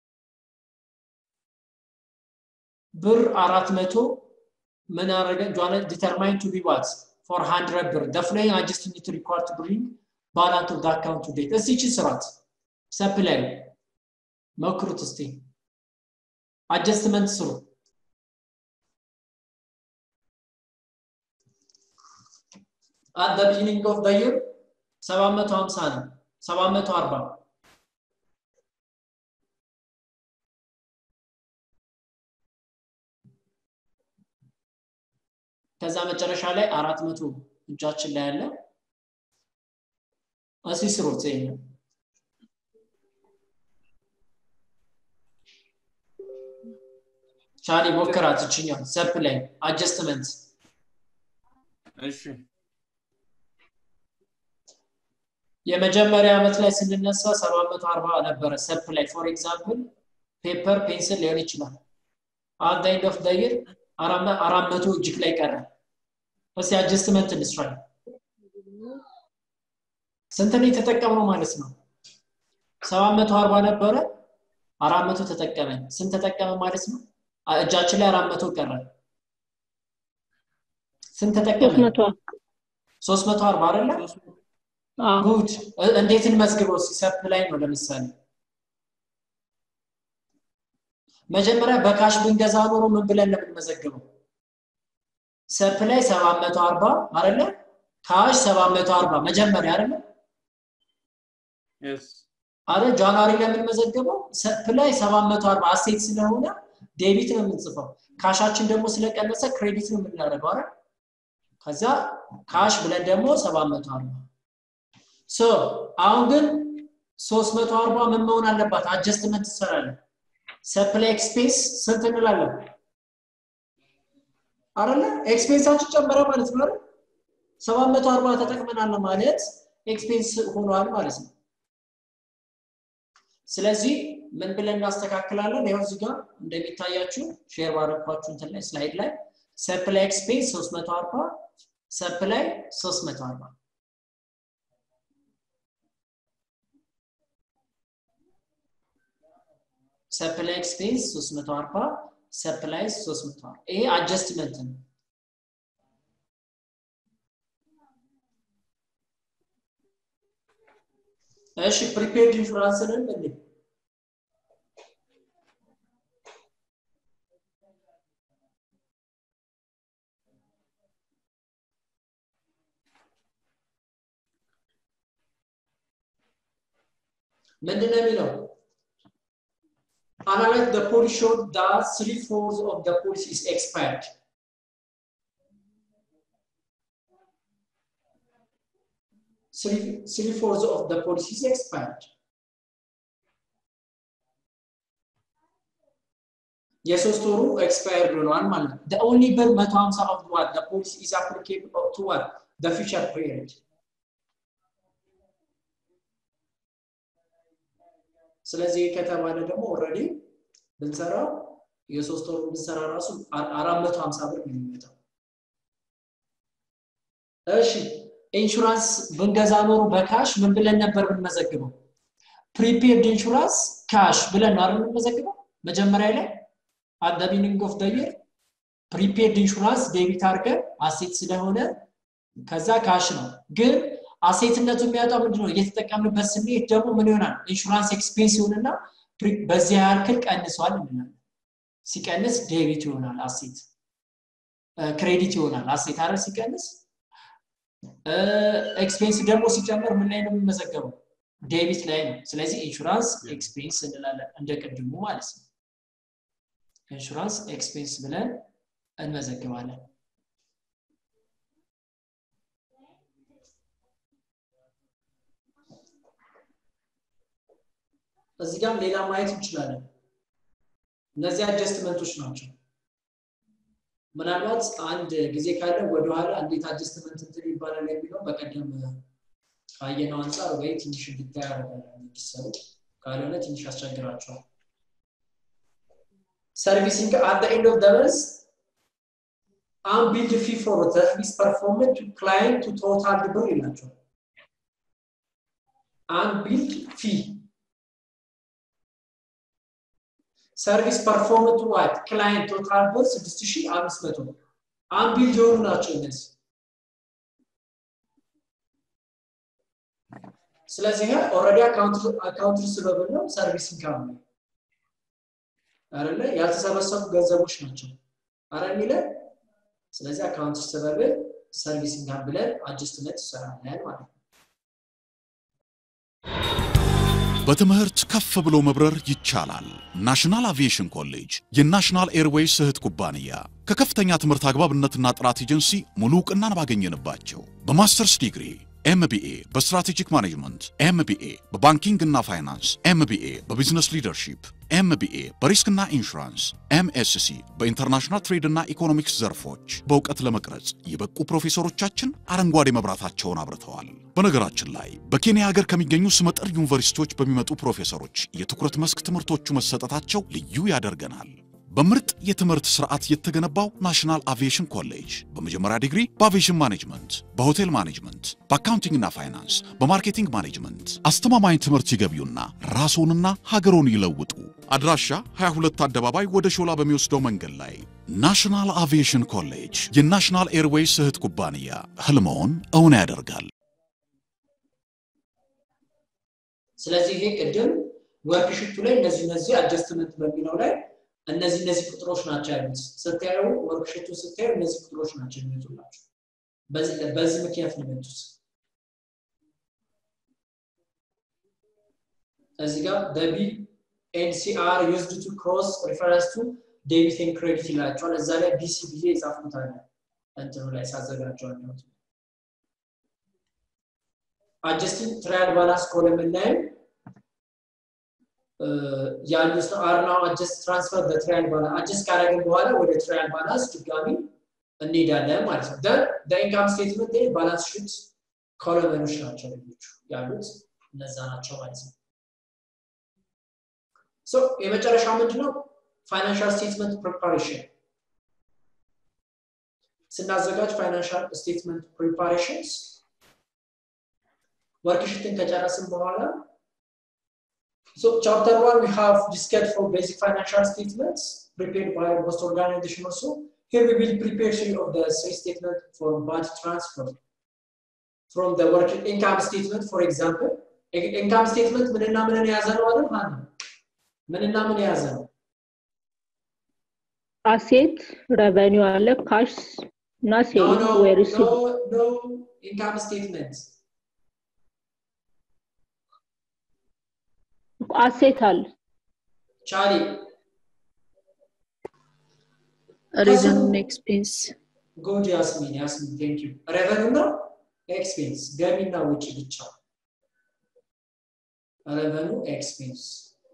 ብር 400 ምን አረገ ጆነ ዲተርማይን ቱ ቢ ዋት for 100 ብር the following I just need to record to bring balance of the account to date እስቲ ይቺ ስራት ሰፕላይ መክሩት እስቲ አጀስትመንት ስሩ at the beginning of the year 750 ነው 740 ከዛ መጨረሻ ላይ አራት መቶ እጃችን ላይ ያለ እስኪ ስሩት ይሄ ቻሊ ሞክራት እችኛው ሰፕ ላይ አጀስትመንት እሺ የመጀመሪያ ዓመት ላይ ስንነሳ 740 ነበረ ሰፕ ላይ ፎር ኤግዛምፕል ፔፐር ፔንስል ሊሆን ይችላል አንድ ኤንድ ኦፍ ደይር አራት መቶ እጅግ ላይ ቀረ እስቲ አጀስትመንት እንስራ ስንት ነው የተጠቀምነው ማለት ነው 740 ነበረ አራት መቶ ተጠቀመ ስንት ተጠቀመ ማለት ነው እጃችን ላይ አራት መቶ ቀረ ስንት ተጠቀመ ሶስት መቶ አርባ አይደለ ጉድ እንዴት እንመዝግበው ሲሰፕ ላይ ነው ለምሳሌ መጀመሪያ በካሽ ብንገዛ ኖሮ ምን ብለን ነው የምንመዘግበው ሰፕ ላይ 740 አይደለ ካሽ 740 መጀመሪያ አይደለ አረ ጃንዋሪ ላይ የምንመዘገበው ሰፕ ላይ 740 አሴት ስለሆነ ዴቢት ነው የምንጽፈው ካሻችን ደግሞ ስለቀነሰ ክሬዲት ነው የምናደርገው አይደል ከዛ ካሽ ብለን ደግሞ 740 ሶ አሁን ግን 340 ምን መሆን አለባት አጀስትመንት ትሰራለን ሰፕላይ ኤክስፔንስ ስንት እንላለን አይደለ ኤክስፔንሳችን ጨመረ ማለት ነው አይደል 740 ተጠቅመናል ማለት ኤክስፔንስ ሆኗል ማለት ነው ስለዚህ ምን ብለን እናስተካክላለን ይኸው እዚህ ጋር እንደሚታያችሁ ሼር ባረኳችሁ እንትን ላይ ስላይድ ላይ ሰፕላይ ኤክስፔንስ 340 ሰፕላይ 340 ሰፕላይ ኤክስፔንስ 340 ሰፕላይ 340 ይሄ አጀስትመንት ነው እሺ ፕሪፔርድ ኢንሹራንስንን እንዴ ምንድን ነው የሚለው analyze the policy showed that three fourths of the policy is expired. Three, three fourths of the policy is expired. የሶስት ወሩ ኤክስፓየርድ ሆነዋል ማለት ነው። the only ብር 150 of what the policy is applicable to what the future period. ስለዚህ ከተባለ ደግሞ ኦልሬዲ ብንሰራው የሶስት ወሩ ብንሰራ ራሱ አራት መቶ ሀምሳ ብር ነው የሚመጣው እሺ ኢንሹራንስ ብንገዛ ኖሮ በካሽ ምን ብለን ነበር ብንመዘግበው ፕሪፔርድ ኢንሹራንስ ካሽ ብለን ነው የምንመዘግበው መጀመሪያ ላይ አት ደ ቢኒንግ ኦፍ ደ ይር ፕሪፔርድ ኢንሹራንስ ዴቢት አድርገን አሴት ስለሆነ ከዛ ካሽ ነው ግን አሴትነቱ የሚያወጣው ምንድነው እየተጠቀምንበት ስንሄድ ደግሞ ምን ይሆናል ኢንሹራንስ ኤክስፔንስ ይሆንና በዚህ ያክል ቀንሷል እንላለን ሲቀንስ ዴቢት ይሆናል አሴት ክሬዲት ይሆናል አሴት አረ ሲቀንስ ኤክስፔንስ ደግሞ ሲጨምር ምን ላይ ነው የሚመዘገበው ዴቢት ላይ ነው ስለዚህ ኢንሹራንስ ኤክስፔንስ እንላለን እንደ ቅድሙ ማለት ነው ኢንሹራንስ ኤክስፔንስ ብለን እንመዘግባለን እዚህ ጋር ሌላ ማየት እንችላለን እነዚህ አጀስትመንቶች ናቸው ምናልባት አንድ ጊዜ ካለ ወደኋላ እንዴት አጀስትመንት እንትን ይባላል የሚለው በቀደም ካየነው አንጻር ወይ ትንሽ እንድታይ ያደርጋል እንዲሰሩ ካልሆነ ትንሽ ያስቸግራቸዋል ሰርቪሲንግ አት ኤንድ ኦፍ ደመንስ unbilled fee for service performed to client to total ብር ይላቸዋል unbilled fee ሰርቪስ ፐርፎርም ቱ ዋት ክላይንት ቶታል ብር 6500 አንቢልድ የሆኑ ናቸው እነዚህ ስለዚህ ኦልሬዲ አካውንት ሪሲቨብል ነው ሰርቪስ ኢንካም ነው አይደለ ያልተሰበሰቡ ገንዘቦች ናቸው አረ የሚለ ስለዚህ አካውንት ሪሲቨብል ሰርቪስ ኢንካም ብለን አጀስትመንት ይሰራለን ማለት ነው በትምህርት ከፍ ብሎ መብረር ይቻላል። ናሽናል አቪዬሽን ኮሌጅ የናሽናል ኤርዌይስ እህት ኩባንያ ከከፍተኛ ትምህርት አግባብነትና ጥራት ኤጀንሲ ሙሉ እውቅናን ባገኘንባቸው በማስተርስ ዲግሪ ኤምቢኤ በስትራቴጂክ ማኔጅመንት፣ ኤምቢኤ በባንኪንግ እና ፋይናንስ፣ ኤምቢኤ በቢዝነስ ሊደርሺፕ፣ ኤምቢኤ በሪስክና ኢንሹራንስ፣ ኤምኤስሲ በኢንተርናሽናል ትሬድ እና ኢኮኖሚክስ ዘርፎች በእውቀት ለመቅረጽ የበቁ ፕሮፌሰሮቻችን አረንጓዴ መብራታቸውን አብርተዋል። በነገራችን ላይ በኬንያ ሀገር ከሚገኙ ስመጥር ዩኒቨርሲቲዎች በሚመጡ ፕሮፌሰሮች የትኩረት መስክ ትምህርቶቹ መሰጠታቸው ልዩ ያደርገናል። በምርጥ የትምህርት ስርዓት የተገነባው ናሽናል አቪዬሽን ኮሌጅ በመጀመሪያ ዲግሪ በአቪዬሽን ማኔጅመንት፣ በሆቴል ማኔጅመንት፣ በአካውንቲንግና ፋይናንስ፣ በማርኬቲንግ ማኔጅመንት አስተማማኝ ትምህርት ይገቢውና ራስዎንና ሀገሮን ይለውጡ። አድራሻ 22 አደባባይ ወደ ሾላ በሚወስደው መንገድ ላይ ናሽናል አቪዬሽን ኮሌጅ የናሽናል ኤርዌይስ እህት ኩባንያ ህልመውን እውን ያደርጋል። ስለዚህ ይሄ ቅድም ወርክሽቱ ላይ እነዚህ እነዚህ አጀስትመንት በሚለው ላይ እነዚህ እነዚህ ቁጥሮች ናቸው ያሉት። ስታዩ ወርክሽቱ ስታዩ እነዚህ ቁጥሮች ናቸው የሚመጡላችሁ። በዚህ ምክንያት ነው የመጡት። እዚህ ጋር ደቢ ኤንሲአር ዩዝድ ቱ ክሮስ ሪፈረንስ ቱ ዴቢት ኤንድ ክሬዲት ይላቸዋል። እዛ ላይ ቢሲ ብዬ የጻፍኩት አለ እንትኑ ላይ ሳዘጋጀው ያለሁት አጀስቲንግ ትራያል ባላንስ ኮለምን ላይም ያሉት አር ናው አጀስት ትራንስፈር በትራያል ባላንስ አጀስት ካደረግን በኋላ ወደ ትራያል ባላንስ ድጋሚ እንሄዳለን ማለት ነው። ደን ኢንካም ስቴትመንት ላይ ባላንስ ሺት ኮለመኖች ናቸው ልጆቹ ያሉት እነዛ ናቸው ማለት ነው። ሶ የመጨረሻው ምንድነው? ፋይናንሻል ስቴትመንት ፕሪፓሬሽን ስናዘጋጅ ፋይናንሻል ስቴትመንት ፕሪፓሬሽንስ ወርክሽትን ከጨረስን በኋላ So chapter one, we have discussed for basic financial statements prepared by most organization also. Here we will prepare some of the three statement for budget transfer from the work income statement, for example. income statement ምንና ምንን የያዘ ነው አይደል? ማን ምንና ምን የያዘ ነው? አሴት ረቨኒው አለ ካሽ እና No, ሴቪንግ no, ወይ no, ሪሲቭ no income statement. አሴት አለ ቻሊ ሪቨን ኤክስፔንስ ጉድ ያስሚን ያስሚን ቴንክ ዩ ሬቨኑ እና ኤክስፔንስ ገቢና ውጭ ብቻ ሬቨኑ ኤክስፔንስ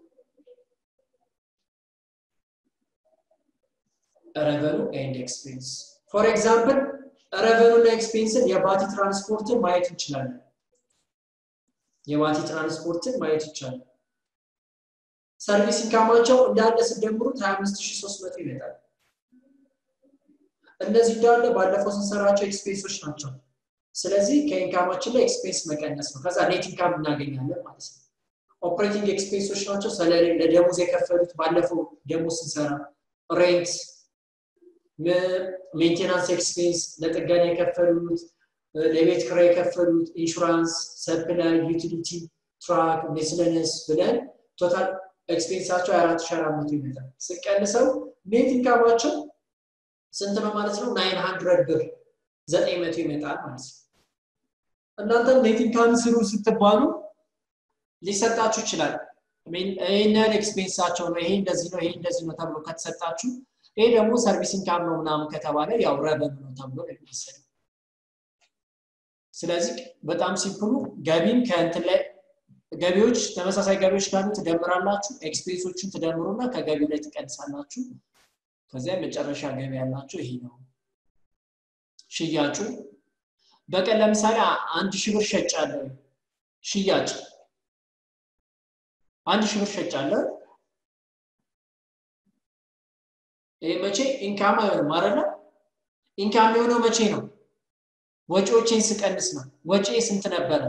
ሬቨኑ ኤንድ ኤክስፔንስ ፎር ኤግዛምፕል ሬቨኑ እና ኤክስፔንስን የባቲ ትራንስፖርትን ማየት እንችላለን የባቲ ትራንስፖርትን ማየት ይቻላል ሰርቪስ ኢንካማቸው እንዳለ ስደምሩት 25300 ይመጣል እነዚህ እንዳለ ባለፈው ስንሰራቸው ኤክስፔንሶች ናቸው ስለዚህ ከኢንካማችን ላይ ኤክስፔንስ መቀነስ ነው ከዛ ኔት ኢንካም እናገኛለን ማለት ነው ኦፕሬቲንግ ኤክስፔንሶች ናቸው ሰለሪ ለደሞዝ የከፈሉት ባለፈው ደሞዝ ስንሰራ ሬንት ሜንቴናንስ ኤክስፔንስ ለጥገና የከፈሉት ለቤት ክራይ የከፈሉት ኢንሹራንስ ሰፕላይ ዩቲሊቲ ትራክ ሜስለነስ ብለን ቶታል ኤክስፔንሳቸው የአራት ሺ አራት መቶ ይመጣል ስቀንሰው ኔት ኢንካማቸው ስንት ነው ማለት ነው ናይን ሀንድረድ ብር ዘጠኝ መቶ ይመጣል ማለት ነው እናንተም ኔት ኢንካም ስሩ ስትባሉ ሊሰጣችሁ ይችላል ይህን ያህል ኤክስፔንሳቸው ነው ይሄ እንደዚህ ነው ይሄ እንደዚህ ነው ተብሎ ከተሰጣችሁ ይሄ ደግሞ ሰርቪስ ኢንካም ነው ምናምን ከተባለ ያው ረበን ነው ተብሎ ነው የሚወሰደው ስለዚህ በጣም ሲምፕሉ ገቢን ከእንትን ላይ ገቢዎች ተመሳሳይ ገቢዎች ካሉ ትደምራላችሁ ኤክስፔንሶችን ትደምሩና ከገቢው ላይ ትቀንሳላችሁ ከዚያ መጨረሻ ገቢ ያላችሁ ይሄ ነው ሽያጩ በቀን ለምሳሌ አንድ ሺህ ብር ሸጫለሁ ሽያጭ አንድ ሺህ ብር ሸጫለሁ ይህ መቼ ኢንካም አይሆንም አይደለ ኢንካም የሆነው መቼ ነው ወጪዎቼን ስቀንስ ነው ወጪ ስንት ነበረ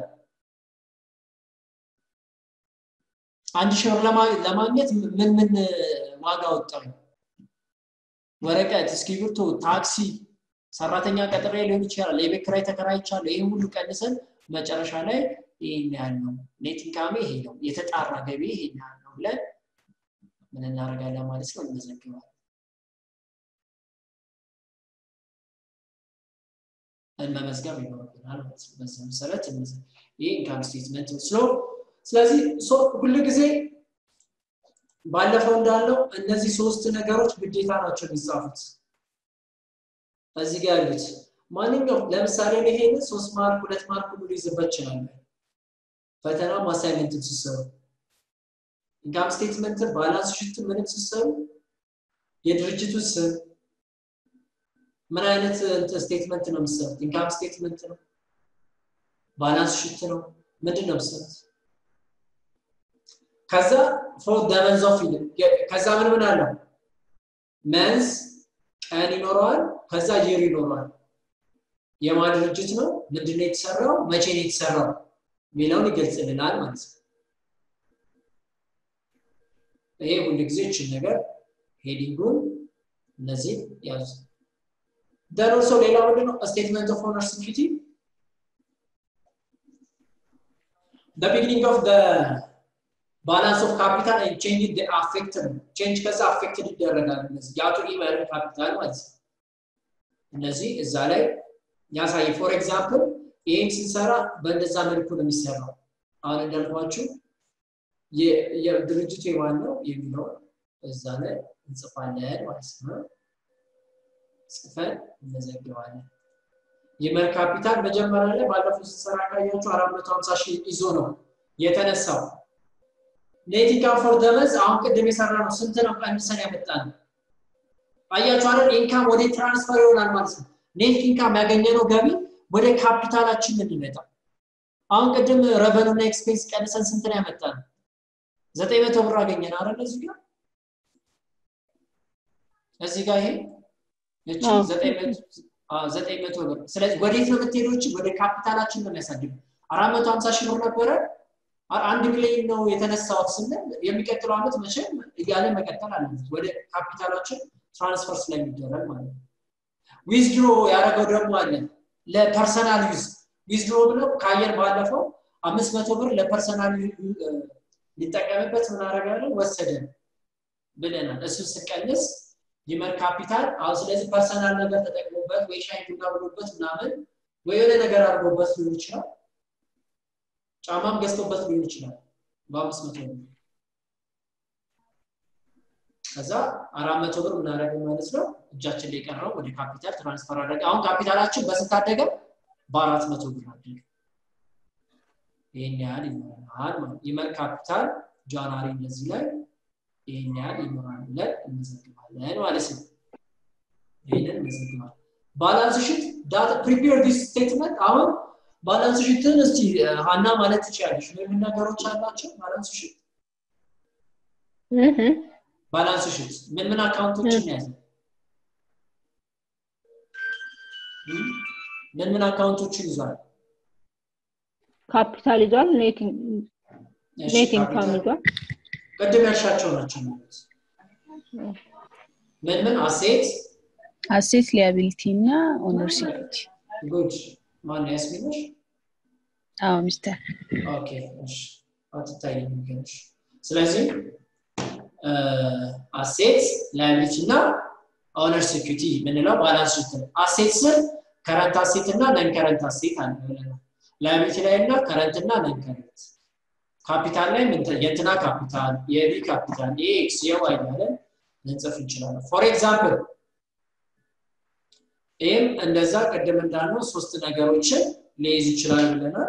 አንድ ሺህ ብር ለማግኘት ምን ምን ዋጋ ወጣሁ ወረቀት እስክሪብቶ ታክሲ ሰራተኛ ቀጥሬ ሊሆን ይችላል የቤት ኪራይ ተከራይቻለሁ ይህን ሁሉ ቀንሰን መጨረሻ ላይ ይህን ያህል ነው ኔት ኢንካሜ ይሄ ነው የተጣራ ገቢ ይሄን ያህል ነው ብለን ምን እናደርጋለን ማለት ነው እንመዘግባለን መመዝገብ ይኖርብናል ማለት ነው በዚህ መሰረት ይህ ኢንካም ስቴትመንት ስሎ ስለዚህ ሁሉ ጊዜ ባለፈው እንዳለው እነዚህ ሶስት ነገሮች ግዴታ ናቸው የሚጻፉት እዚህ ጋር ያሉት ማንኛውም ለምሳሌ እኔ ይሄንን ሶስት ማርክ ሁለት ማርክ ሁሉ ሊይዝበት ይችላል ፈተና አሳይመንትን ስትሰሩ ኢንካም ስቴትመንትን ባላንስ ሽት ምንም ስትሰሩ የድርጅቱ ስም ምን አይነት ስቴትመንት ነው የምትሰሩት ኢንካም ስቴትመንት ነው ባላንስ ሽት ነው ምንድን ነው የምትሰሩት ከዛ ፎር ደመንዝ ኦፍ ከዛ ምን ምን አለው መንዝ ቀን ይኖረዋል ከዛ ይር ይኖረዋል የማ ድርጅት ነው ምንድነው የተሰራው መቼ ነው የተሰራው የሚለውን ይገልጽልናል ማለት ነው ይሄ ሁሉ ጊዜ ይችን ነገር ሄዲንጉን እነዚህ ያዙ ደን ኦልሶ ሌላ ምንድነው ስቴትመንት ኦፍ ኦነር ሲኪሪቲ the beginning of the balance of capital and change the affected change ከዛ affected ይደረጋል እነዚህ የአቶ ኢመር ካፒታል ማለት ነው እነዚህ እዛ ላይ ያሳይ ፎር ኤግዛምፕል ይህን ስንሰራ በእንደዛ መልኩ ነው የሚሰራው አሁን እንዳልኳችሁ ድርጅቱ የማን ነው የሚለውን እዛ ላይ እንጽፋለን ማለት ነው ጽፈን እንመዘግባለን የመር ካፒታል መጀመሪያ ላይ ባለፈው ስንሰራ ካያችሁ 450 ሺህ ይዞ ነው የተነሳው ኔት ኢንካም ፎር ደመዝ አሁን ቅድም የሰራ ነው ስንት ነው ቀንሰን ያመጣ ነው አያችሁ አይደል ኢንካም ወደ ትራንስፈር ይሆናል ማለት ነው ኔት ኢንካም ያገኘነው ገቢ ወደ ካፒታላችን ነው የሚመጣው አሁን ቅድም ረቨኑ እና ኤክስፔንስ ቀንሰን ስንት ነው ያመጣ ነው ዘጠኝ መቶ ብር አገኘን አይደል እዚህ ጋር እዚህ ጋር ይሄ እቺ ዘጠኝ መቶ ብር ስለዚህ ወዴት ነው የምትሄደው እቺ ወደ ካፒታላችን ነው የሚያሳድገው አራት መቶ ሀምሳ ሺህ ብር ነበረ አንድ ሚሊዮን ነው የተነሳው ስንል የሚቀጥለው አመት መቼም እያለ መቀጠል አለበት ወደ ካፒታላችን ትራንስፈር ስለሚደረግ ማለት ነው ዊዝድሮ ያደረገው ደግሞ አለ ለፐርሰናል ዩዝ ዊዝድሮ ብለው ካየር ባለፈው አምስት መቶ ብር ለፐርሰናል ሊጠቀምበት ምን አደረጋለን ወሰደ ብለናል እሱ ስቀንስ ይመር ካፒታል አሁን ስለዚህ ፐርሰናል ነገር ተጠቅሞበት ወይ ሻይ ቡና ብሎበት ምናምን ወይ የሆነ ነገር አድርጎበት ሊሆን ይችላል ጫማም ገዝቶበት ሊሆን ይችላል በአምስት መቶ ብር ከዛ አራት መቶ ብር ምናደረገ ማለት ነው እጃችን ላይ የቀረው ወደ ካፒታል ትራንስፈር አደረገ አሁን ካፒታላችን በስንት አደገ በአራት መቶ ብር አደገ ይህን ያህል ይኖረናል ይመር ካፒታል ጃንዋሪ እነዚህ ላይ ይህን ያህል ይኖራል ብለን እንመዘግባለን ማለት ነው ይህንን እንመዘግባለን ባላንስ ሽት ፕሪፔር ዲስ ስቴትመንት አሁን ባላንስ ሽትን እስቲ ሀና ማለት ትችላለች ምን ነገሮች አላቸው ባላንስ ሽት ባላንስ ሽት ምን ምን አካውንቶችን ያዘ ምን ምን አካውንቶችን ይዟል ካፒታል ይዟል ኔት ኢንካም ይዟል ቅድም ያልሻቸው ናቸው ማለት ምን ምን አሴት አሴት ሊያቢሊቲ እና ኦነር ሲኪሪቲ ጉድ ማን ያስሚነሽ አዎ ሚስተር ኦኬ እሺ አትታይም የሚገርምሽ ስለዚህ አሴት ላያቢሊቲ እና ኦነር ሲኪሪቲ የምንለው ባላንስ ሽት ነው አሴት ስር ከረንት አሴት እና ነን ከረንት አሴት አለ ብለናል ላያቢሊቲ ላይ እና ከረንት እና ነን ከረንት ካፒታል ላይ የእንትና ካፒታል የቢ ካፒታል የኤክስ የዋይ እያለን ልንጽፍ እንችላለን ፎር ኤግዛምፕል ይህም እንደዛ ቅድም እንዳልነው ሶስት ነገሮችን ሊይዝ ይችላል ብለናል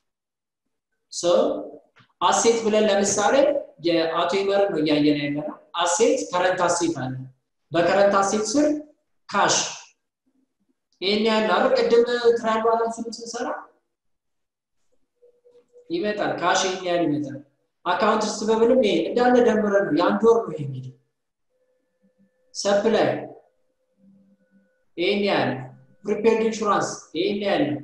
አሴት ብለን ለምሳሌ የአቶ ይመር ነው እያየን ያለ ነው አሴት ከረንት አሴት አለ በከረንት አሴት ስር ካሽ ይህን ያህል አረ ቅድም ትራያል ባላንሱን ስንሰራ ይመጣል ካሽ ይህን ያህል ይመጣል አካውንት ስትበብልም ይሄ እንዳለ ደምረ ነው የአንድ ወር ነው ይሄ እንግዲህ ሰፕላይ ይህን ያህል ፕሪፔርድ ኢንሹራንስ ይህን ያህል ነው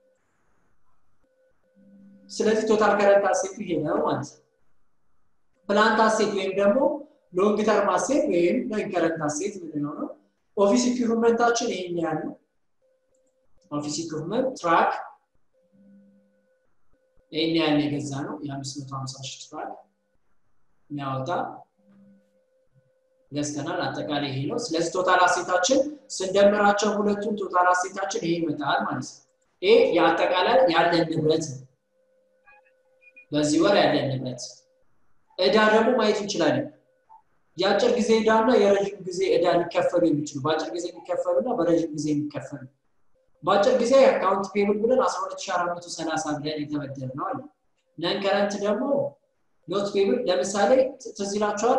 ስለዚህ ቶታል ከረንት አሴት ይሄ ነው ማለት ነው ፕላንት አሴት ወይም ደግሞ ሎንግ ተርም አሴት ወይም ሎንግ ከረንት አሴት ምንለው ነው ኦፊስ ኢኩፕመንታችን ይሄን ያህል ነው ኦፊስ ኢኩፕመንት ትራክ ይህን ያህል የገዛ ነው የ550 ሺህ ትራክ የሚያወጣ ገዝተናል አጠቃላይ ይሄ ነው ስለዚህ ቶታል አሴታችን ስንደምራቸው ሁለቱም ቶታል አሴታችን ይሄ ይመጣል ማለት ነው ይሄ የአጠቃላይ ያለን ንብረት ነው በዚህ ወር ያለን ንብረት እዳ ደግሞ ማየት እንችላለን የአጭር ጊዜ እዳ እና የረዥም ጊዜ እዳ ሊከፈሉ የሚችሉ በአጭር ጊዜ የሚከፈሉ እና በረዥም ጊዜ የሚከፈሉ በአጭር ጊዜ አካውንት ፔብል ብለን 12430 ብለን የተበደር ነው አለ ነን ከረንት ደግሞ ኖት ፔብል ለምሳሌ ትዝ ይላችኋል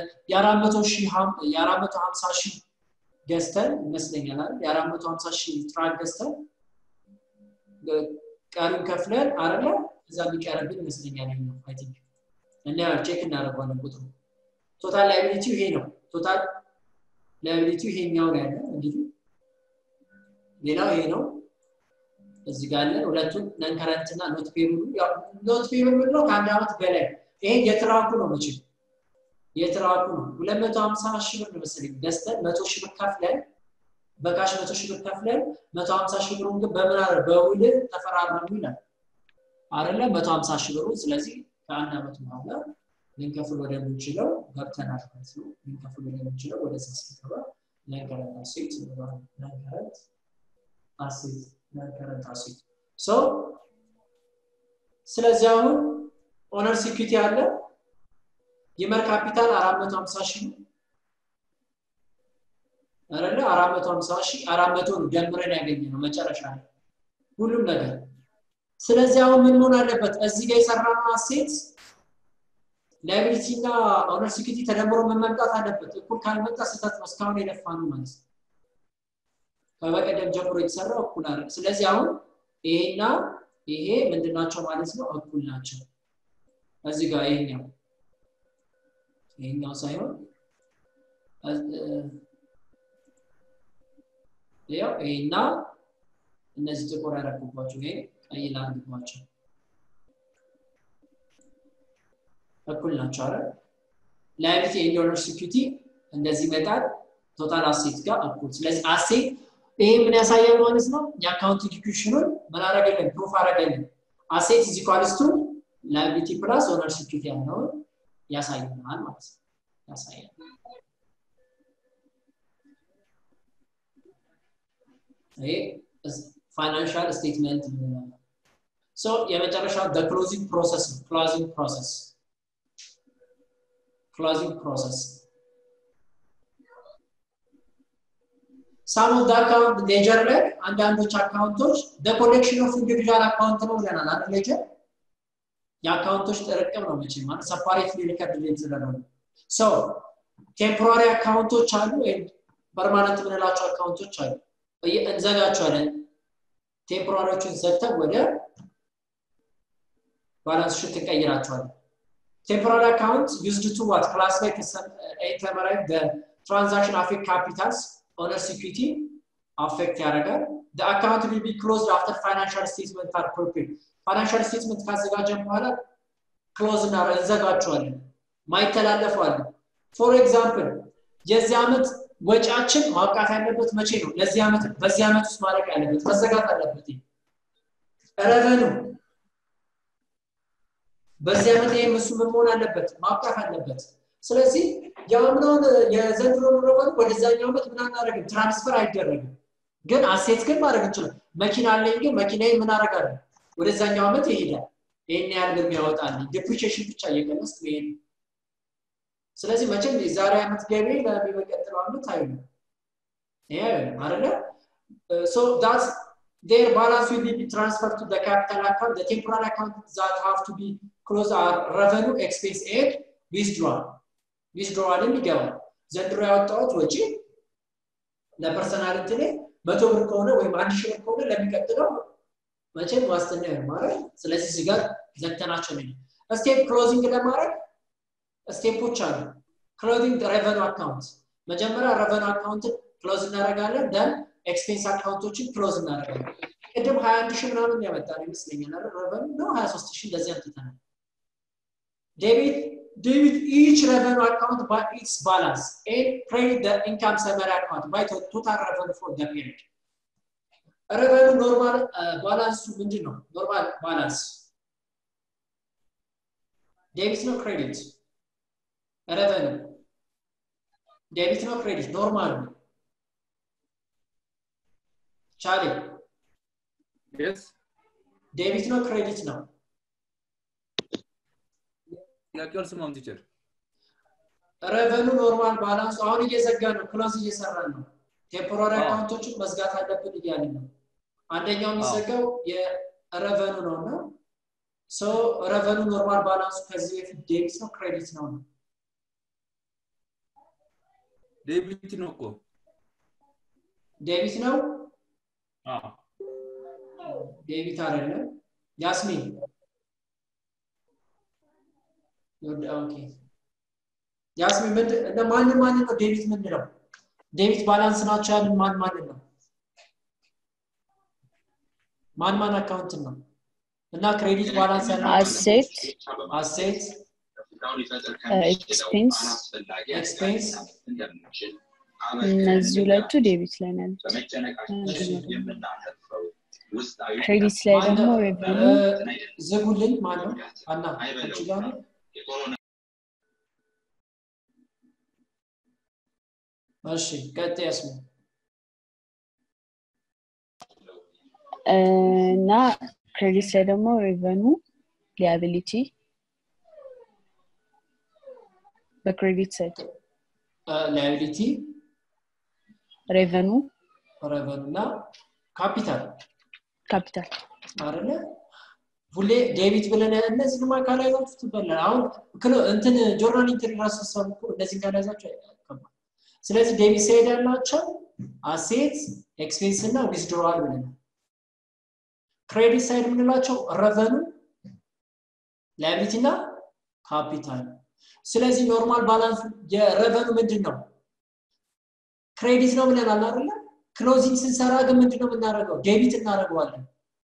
የ450 ሺህ ገዝተን ይመስለኛል አይደል የ450 ሺህ ትራክ ገዝተን ቀሪውን ከፍለን አረለ እዛ የሚቀርብን ይመስለኛል ነው አይ ቲንክ እና ቼክ እናደርገዋለን ቁጥሩ ቶታል ላይቢሊቲው ይሄ ነው ቶታል ላይቢሊቲው ይሄኛው ነው ያለ እንግዲህ ሌላው ይሄ ነው እዚህ ጋር አለ ሁለቱም ነንከረንት እና ኖት ፔብሉ ኖት ፔብል ምንድነው ከአንድ ዓመት በላይ ይሄ የትራኩ ነው መቼም የትራኩ ነው 250 ሺህ ብር መሰለኝ ገዝተን 100 ሺህ ብር ከፍለን በካሽ 100 ሺህ ብር ከፍለን 150 ሺህ ብሩን ግን በምን አለ በውል ተፈራረሙ ይላል አይደለ 150 ሺህ ብሩ ስለዚህ ከአንድ ዓመት በኋላ ልንከፍል ወደምንችለው ገብተናል ማለት ነው ልንከፍል ወደምንችለው ወደዛ ስንገባ ነንከረንት አሴት ነንከረንት አሴት ነንከረንት አሴት ሶ ስለዚህ አሁን ኦነር ሲኩሪቲ አለ የመር ካፒታል 450 ሺህ ነው አይደለ 450 ሺህ 400 ነው ደምረን ያገኘ ነው መጨረሻ ላይ ሁሉም ነገር ስለዚህ አሁን ምን መሆን አለበት እዚህ ጋር የሰራነው አሴት ላይቢሊቲ እና ኦነር ሲኩሪቲ ተደምሮ ምን መምጣት አለበት እኩል ካልመጣ ስህተት ነው እስካሁን የለፋ ነው ማለት ነው ከበቀደም ጀምሮ የተሰራው እኩል አለ ስለዚህ አሁን ይሄና ይሄ ምንድናቸው ማለት ነው እኩል ናቸው እዚህ ጋር ይሄኛው ይሄኛው ሳይሆን ያው ይሄና እነዚህ ጥቁር ያደረግባቸው ይሄ ቀይ ላድርግባቸው እኩል ናቸው አይደል ላይቢሊቲ ኤንድ ኦነር ሲኩሪቲ እንደዚህ ይመጣል ቶታል አሴት ጋር እኩል ስለዚህ አሴት ይሄ ምን ያሳያል ማለት ነው የአካውንት ኢንዲኩሽኑን ምን አረገልን ፕሩፍ አረገልን አሴት ኢዝ ኢኳልስ ቱ ላይቢሊቲ ፕላስ ኦነር ሲኩሪቲ ያለውን ያሳየናል ማለት ነው ያሳያል ይሄ ፋይናንሻል ስቴትመንት ምንለው ሶ የመጨረሻው ክሎዚንግ ፕሮሰስ ነው ክሎዚንግ ፕሮሰስ ክሎዚንግ ፕሮሰስ ሳም ኦፍ አካውንት ሌጀር ላይ አንዳንዶች አካውንቶች ኮሌክሽን ኦፍ ኢንዲቪጁዋል አካውንት ነው ብለናል አይደል ሌጀር የአካውንቶች ጥርቅም ነው መቼ ማለት ሰፓሬት ሪከርድ ላይ የተደረገ ሶ ቴምፖራሪ አካውንቶች አሉ ወይም ፐርማነንት የምንላቸው አካውንቶች አሉ እንዘጋቸዋለን ቴምፖራሪዎችን ዘግተን ወደ ባላንስ ሽት እንቀይራቸዋለን ቴምፖራሪ አካውንት ዩዝድ ቱ ዋት ክላሲፋይ ተመራይ ትራንዛክሽን አፌክት ካፒታልስ ኦነር ሲኩሪቲ አፌክት ያደርጋል አካውንት ዊል ቢ ክሎዝድ አፍተር ፋይናንሻል ስቴትመንት አር ፕሮፔድ ፋይናንሻል ስቴትመንት ካዘጋጀን በኋላ ክሎዝ እና እንዘጋቸዋለን ማይተላለፉ አለ ፎር ኤግዛምፕል የዚህ ዓመት ወጪያችን ማብቃት ያለበት መቼ ነው ለዚህ ዓመት በዚህ ዓመት ውስጥ ማለቅ ያለበት መዘጋት አለበት ረቨኑ በዚህ ዓመት ይህም እሱ ምን መሆን አለበት ማብቃት አለበት ስለዚህ የአምናውን የዘንድሮ ረቨኑ ወደዛኛው ዓመት ምን አናደረግም ትራንስፈር አይደረግም ግን አሴት ግን ማድረግ እንችላል መኪና አለኝ ግን መኪና ምን አረጋለሁ ወደዛኛው ዓመት ይሄዳል ይህን ያህል ብር ያወጣልኝ ዲፕሪሽን ብቻ እየቀነስ ይሄድ ስለዚህ መቼም የዛሬ ዓመት ገቢ ለሚመቀጥለው ዓመት አይሆንም ይሄ አይሆንም አይደለ ሶ ዳት their balance will be transferred to the capital account the temporary account that have to be closed are revenue expense and withdrawal withdrawalም ይገባል ዘንድሮ ያወጣሁት ወጪ ለፐርሰናል እንትኔ መቶ ብር ከሆነ ወይም አንድ ሺህ ብር ከሆነ ለሚቀጥለው መቼም ዋስትና ይሆን ማለት ስለዚህ እዚህ ጋር ዘግተናቸው ነው ስቴፕ ክሎዚንግ ለማድረግ ስቴፖች አሉ ክሎዚንግ ሬቨኑ አካውንት መጀመሪያ ሬቨኑ አካውንት ክሎዝ እናደረጋለን ደን ኤክስፔንስ አካውንቶችን ክሎዝ እናደረጋለን ቅድም 21 ሺህ ምናምን ያመጣ ነው ይመስለኛል ሬቨኑ ነው 23 ሺህ እንደዚህ አምጥተናል ዴቢት debit each revenue account by its balance and credit the income summary account by total revenue for the period. revenue normal balance ምንድን ነው? ኖርማል ባላንስ ዴቢት ነው ክሬዲት? revenue ዴቢት ነው ክሬዲት? ኖርማል ነው። ቻሌ ዴቢት ነው ክሬዲት ነው? ጥያቄው አልሰማም ቲቸር ረቨኑ ኖርማል ባላንስ አሁን እየዘጋ ነው ክሎዝ እየሰራ ነው ቴምፖራሪ አካውንቶችን መዝጋት አለብን እያለ ነው አንደኛው የሚዘጋው የረቨኑ ነው እና ሶ ረቨኑ ኖርማል ባላንሱ ከዚህ በፊት ዴቢት ነው ክሬዲት ነው ነው ዴቢት ነው እኮ ዴቢት ነው ዴቢት አይደለም ያስሚን ኦኬ ያስሚን ምንድን እንደ ማንን ማንን ነው ዴቢት ምንድነው ዴቢት ባላንስ ናቸው ያልን ማን ማንን ነው ማን ማን አካውንት ነው እና ክሬዲት ባላንስ አሴት አሴት ኤክስፔንስ ኤክስፔንስ እነዚህ ሁለቱ ዴቢት ላይ ናቸው ክሬዲት ላይ ደግሞ ሬቨኑ ዝጉልኝ ማን ነው አና አንቺ ጋር ነው እሺ ቀጥ ያስሙ እና ክሬዲት ላይ ደግሞ ሬቨኑ ሊያቢሊቲ በክሬዲት ሳይድ ላያቢሊቲ ሬቨኑ ረቨኑ እና ካፒታል ካፒታል አይደለ ሁሌ ዴቢት ብለን እነዚህንም ካላያዛችሁ ትበላል አሁን እንትን ጆርናል ኢንትሪ ራሱ ሰው እኮ እነዚህን ካላያዛችሁ አይከባል ስለዚህ ዴቢት ሳይድ ያላቸው አሴት ኤክስፔንስ እና ዊዝድሮዋል ብለናል ክሬዲት ሳይድ የምንላቸው ረቨኑ ላያቢሊቲ እና ካፒታል ስለዚህ ኖርማል ባላንስ የረቨኑ ምንድን ነው ክሬዲት ነው ብለናል አይደለ ክሎዚንግ ስንሰራ ግን ምንድን ነው የምናደርገው ዴቢት እናደርገዋለን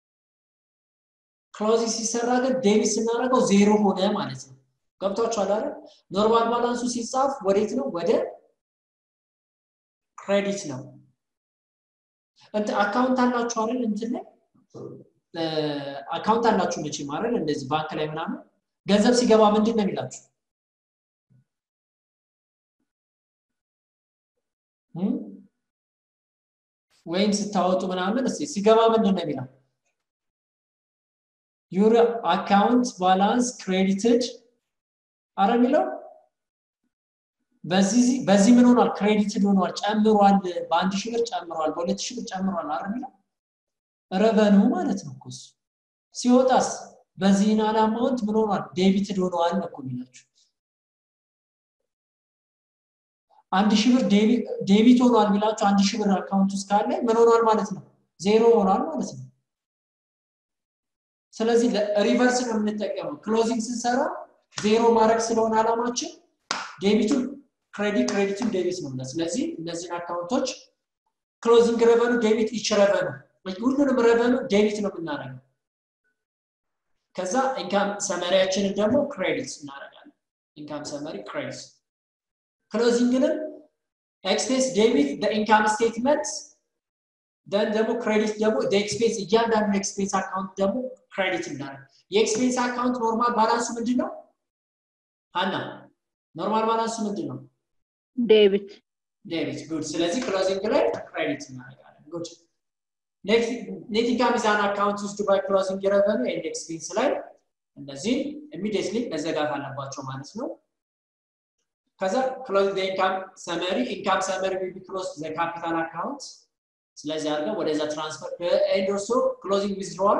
ክሎዚንግ ሲሰራ ግን ዴቢት ስናደርገው ዜሮ ሆነ ማለት ነው ገብቷችኋል አይደል ኖርማል ባላንሱ ሲጻፍ ወዴት ነው ወደ ክሬዲት ነው እንት አካውንት አላችሁ አይደል እንትን ላይ አካውንት አላችሁ መቼም አይደል እንደዚህ ባንክ ላይ ምናምን ገንዘብ ሲገባ ምንድን ነው የሚላችሁ ወይም ስታወጡ ምናምን እስኪ ሲገባ ምንድን ነው የሚለው ዩር አካውንት ባላንስ ክሬዲትድ አረ የሚለው በዚህ ምን ሆኗል ክሬዲትድ ሆኗል ጨምሯል በአንድ ሺህ ብር ጨምሯል በሁለት ሺህ ብር ጨምሯል አረ የሚለው ረቨኑ ማለት ነው እኮ ሲወጣስ በዚህን አላማውንት ምን ሆኗል ዴቢትድ ሆነዋል ነው እኮ የሚላችሁ አንድ ሺህ ብር ዴቢት ሆኗል ቢላችሁ አንድ ሺህ ብር አካውንት ውስጥ ካለ ምን ሆኗል ማለት ነው ዜሮ ሆኗል ማለት ነው ስለዚህ ሪቨርስ ነው የምንጠቀመው ክሎዚንግ ስንሰራ ዜሮ ማድረግ ስለሆነ አላማችን ዴቢቱን ክሬዲት ክሬዲቱን ዴቢት ነው ስለዚህ እነዚህን አካውንቶች ክሎዚንግ ረቨኑ ዴቢት ኢች ረቨኑ ሁሉንም ረቨኑ ዴቢት ነው የምናደርገው ከዛ ኢንካም ሰመሪያችንን ደግሞ ክሬዲት እናደርጋለን ኢንካም ሰመሪ ክሬዲት ክሎዚንግንም ኤክስፔንስ ዴቢት ኢንካም ስቴትመንት ደን ደግሞ ክሬዲት ደግሞ ኤክስፔንስ እያንዳንዱ ኤክስፔንስ አካውንት ደግሞ ክሬዲት እናደርግ የኤክስፔንስ አካውንት ኖርማል ባላንሱ ምንድን ነው አና ኖርማል ባላንሱ ምንድን ነው ዴቢት ዴቢት ጉድ ስለዚህ ክሎዚንግ ላይ ክሬዲት እናደርጋለን ጉድ ኔት ኢንካም ኢዝ አን አካውንት ውስጥ ባይ ክሎዚንግ ረቨኑ ኤንድ ኤክስፔንስ ላይ እነዚህ ኢሚዲየትሊ መዘጋት አለባቸው ማለት ነው ከዛ ክሎዝ ዘ ኢንካም ሰመሪ ኢንካም ሰመሪ ዊል ቢ ክሎዝ ዘ ካፒታል አካውንት ስለዚህ አድርገን ወደዛ ትራንስፈር ኤንድ ኦልሶ ክሎዚንግ ዊዝድሮዋል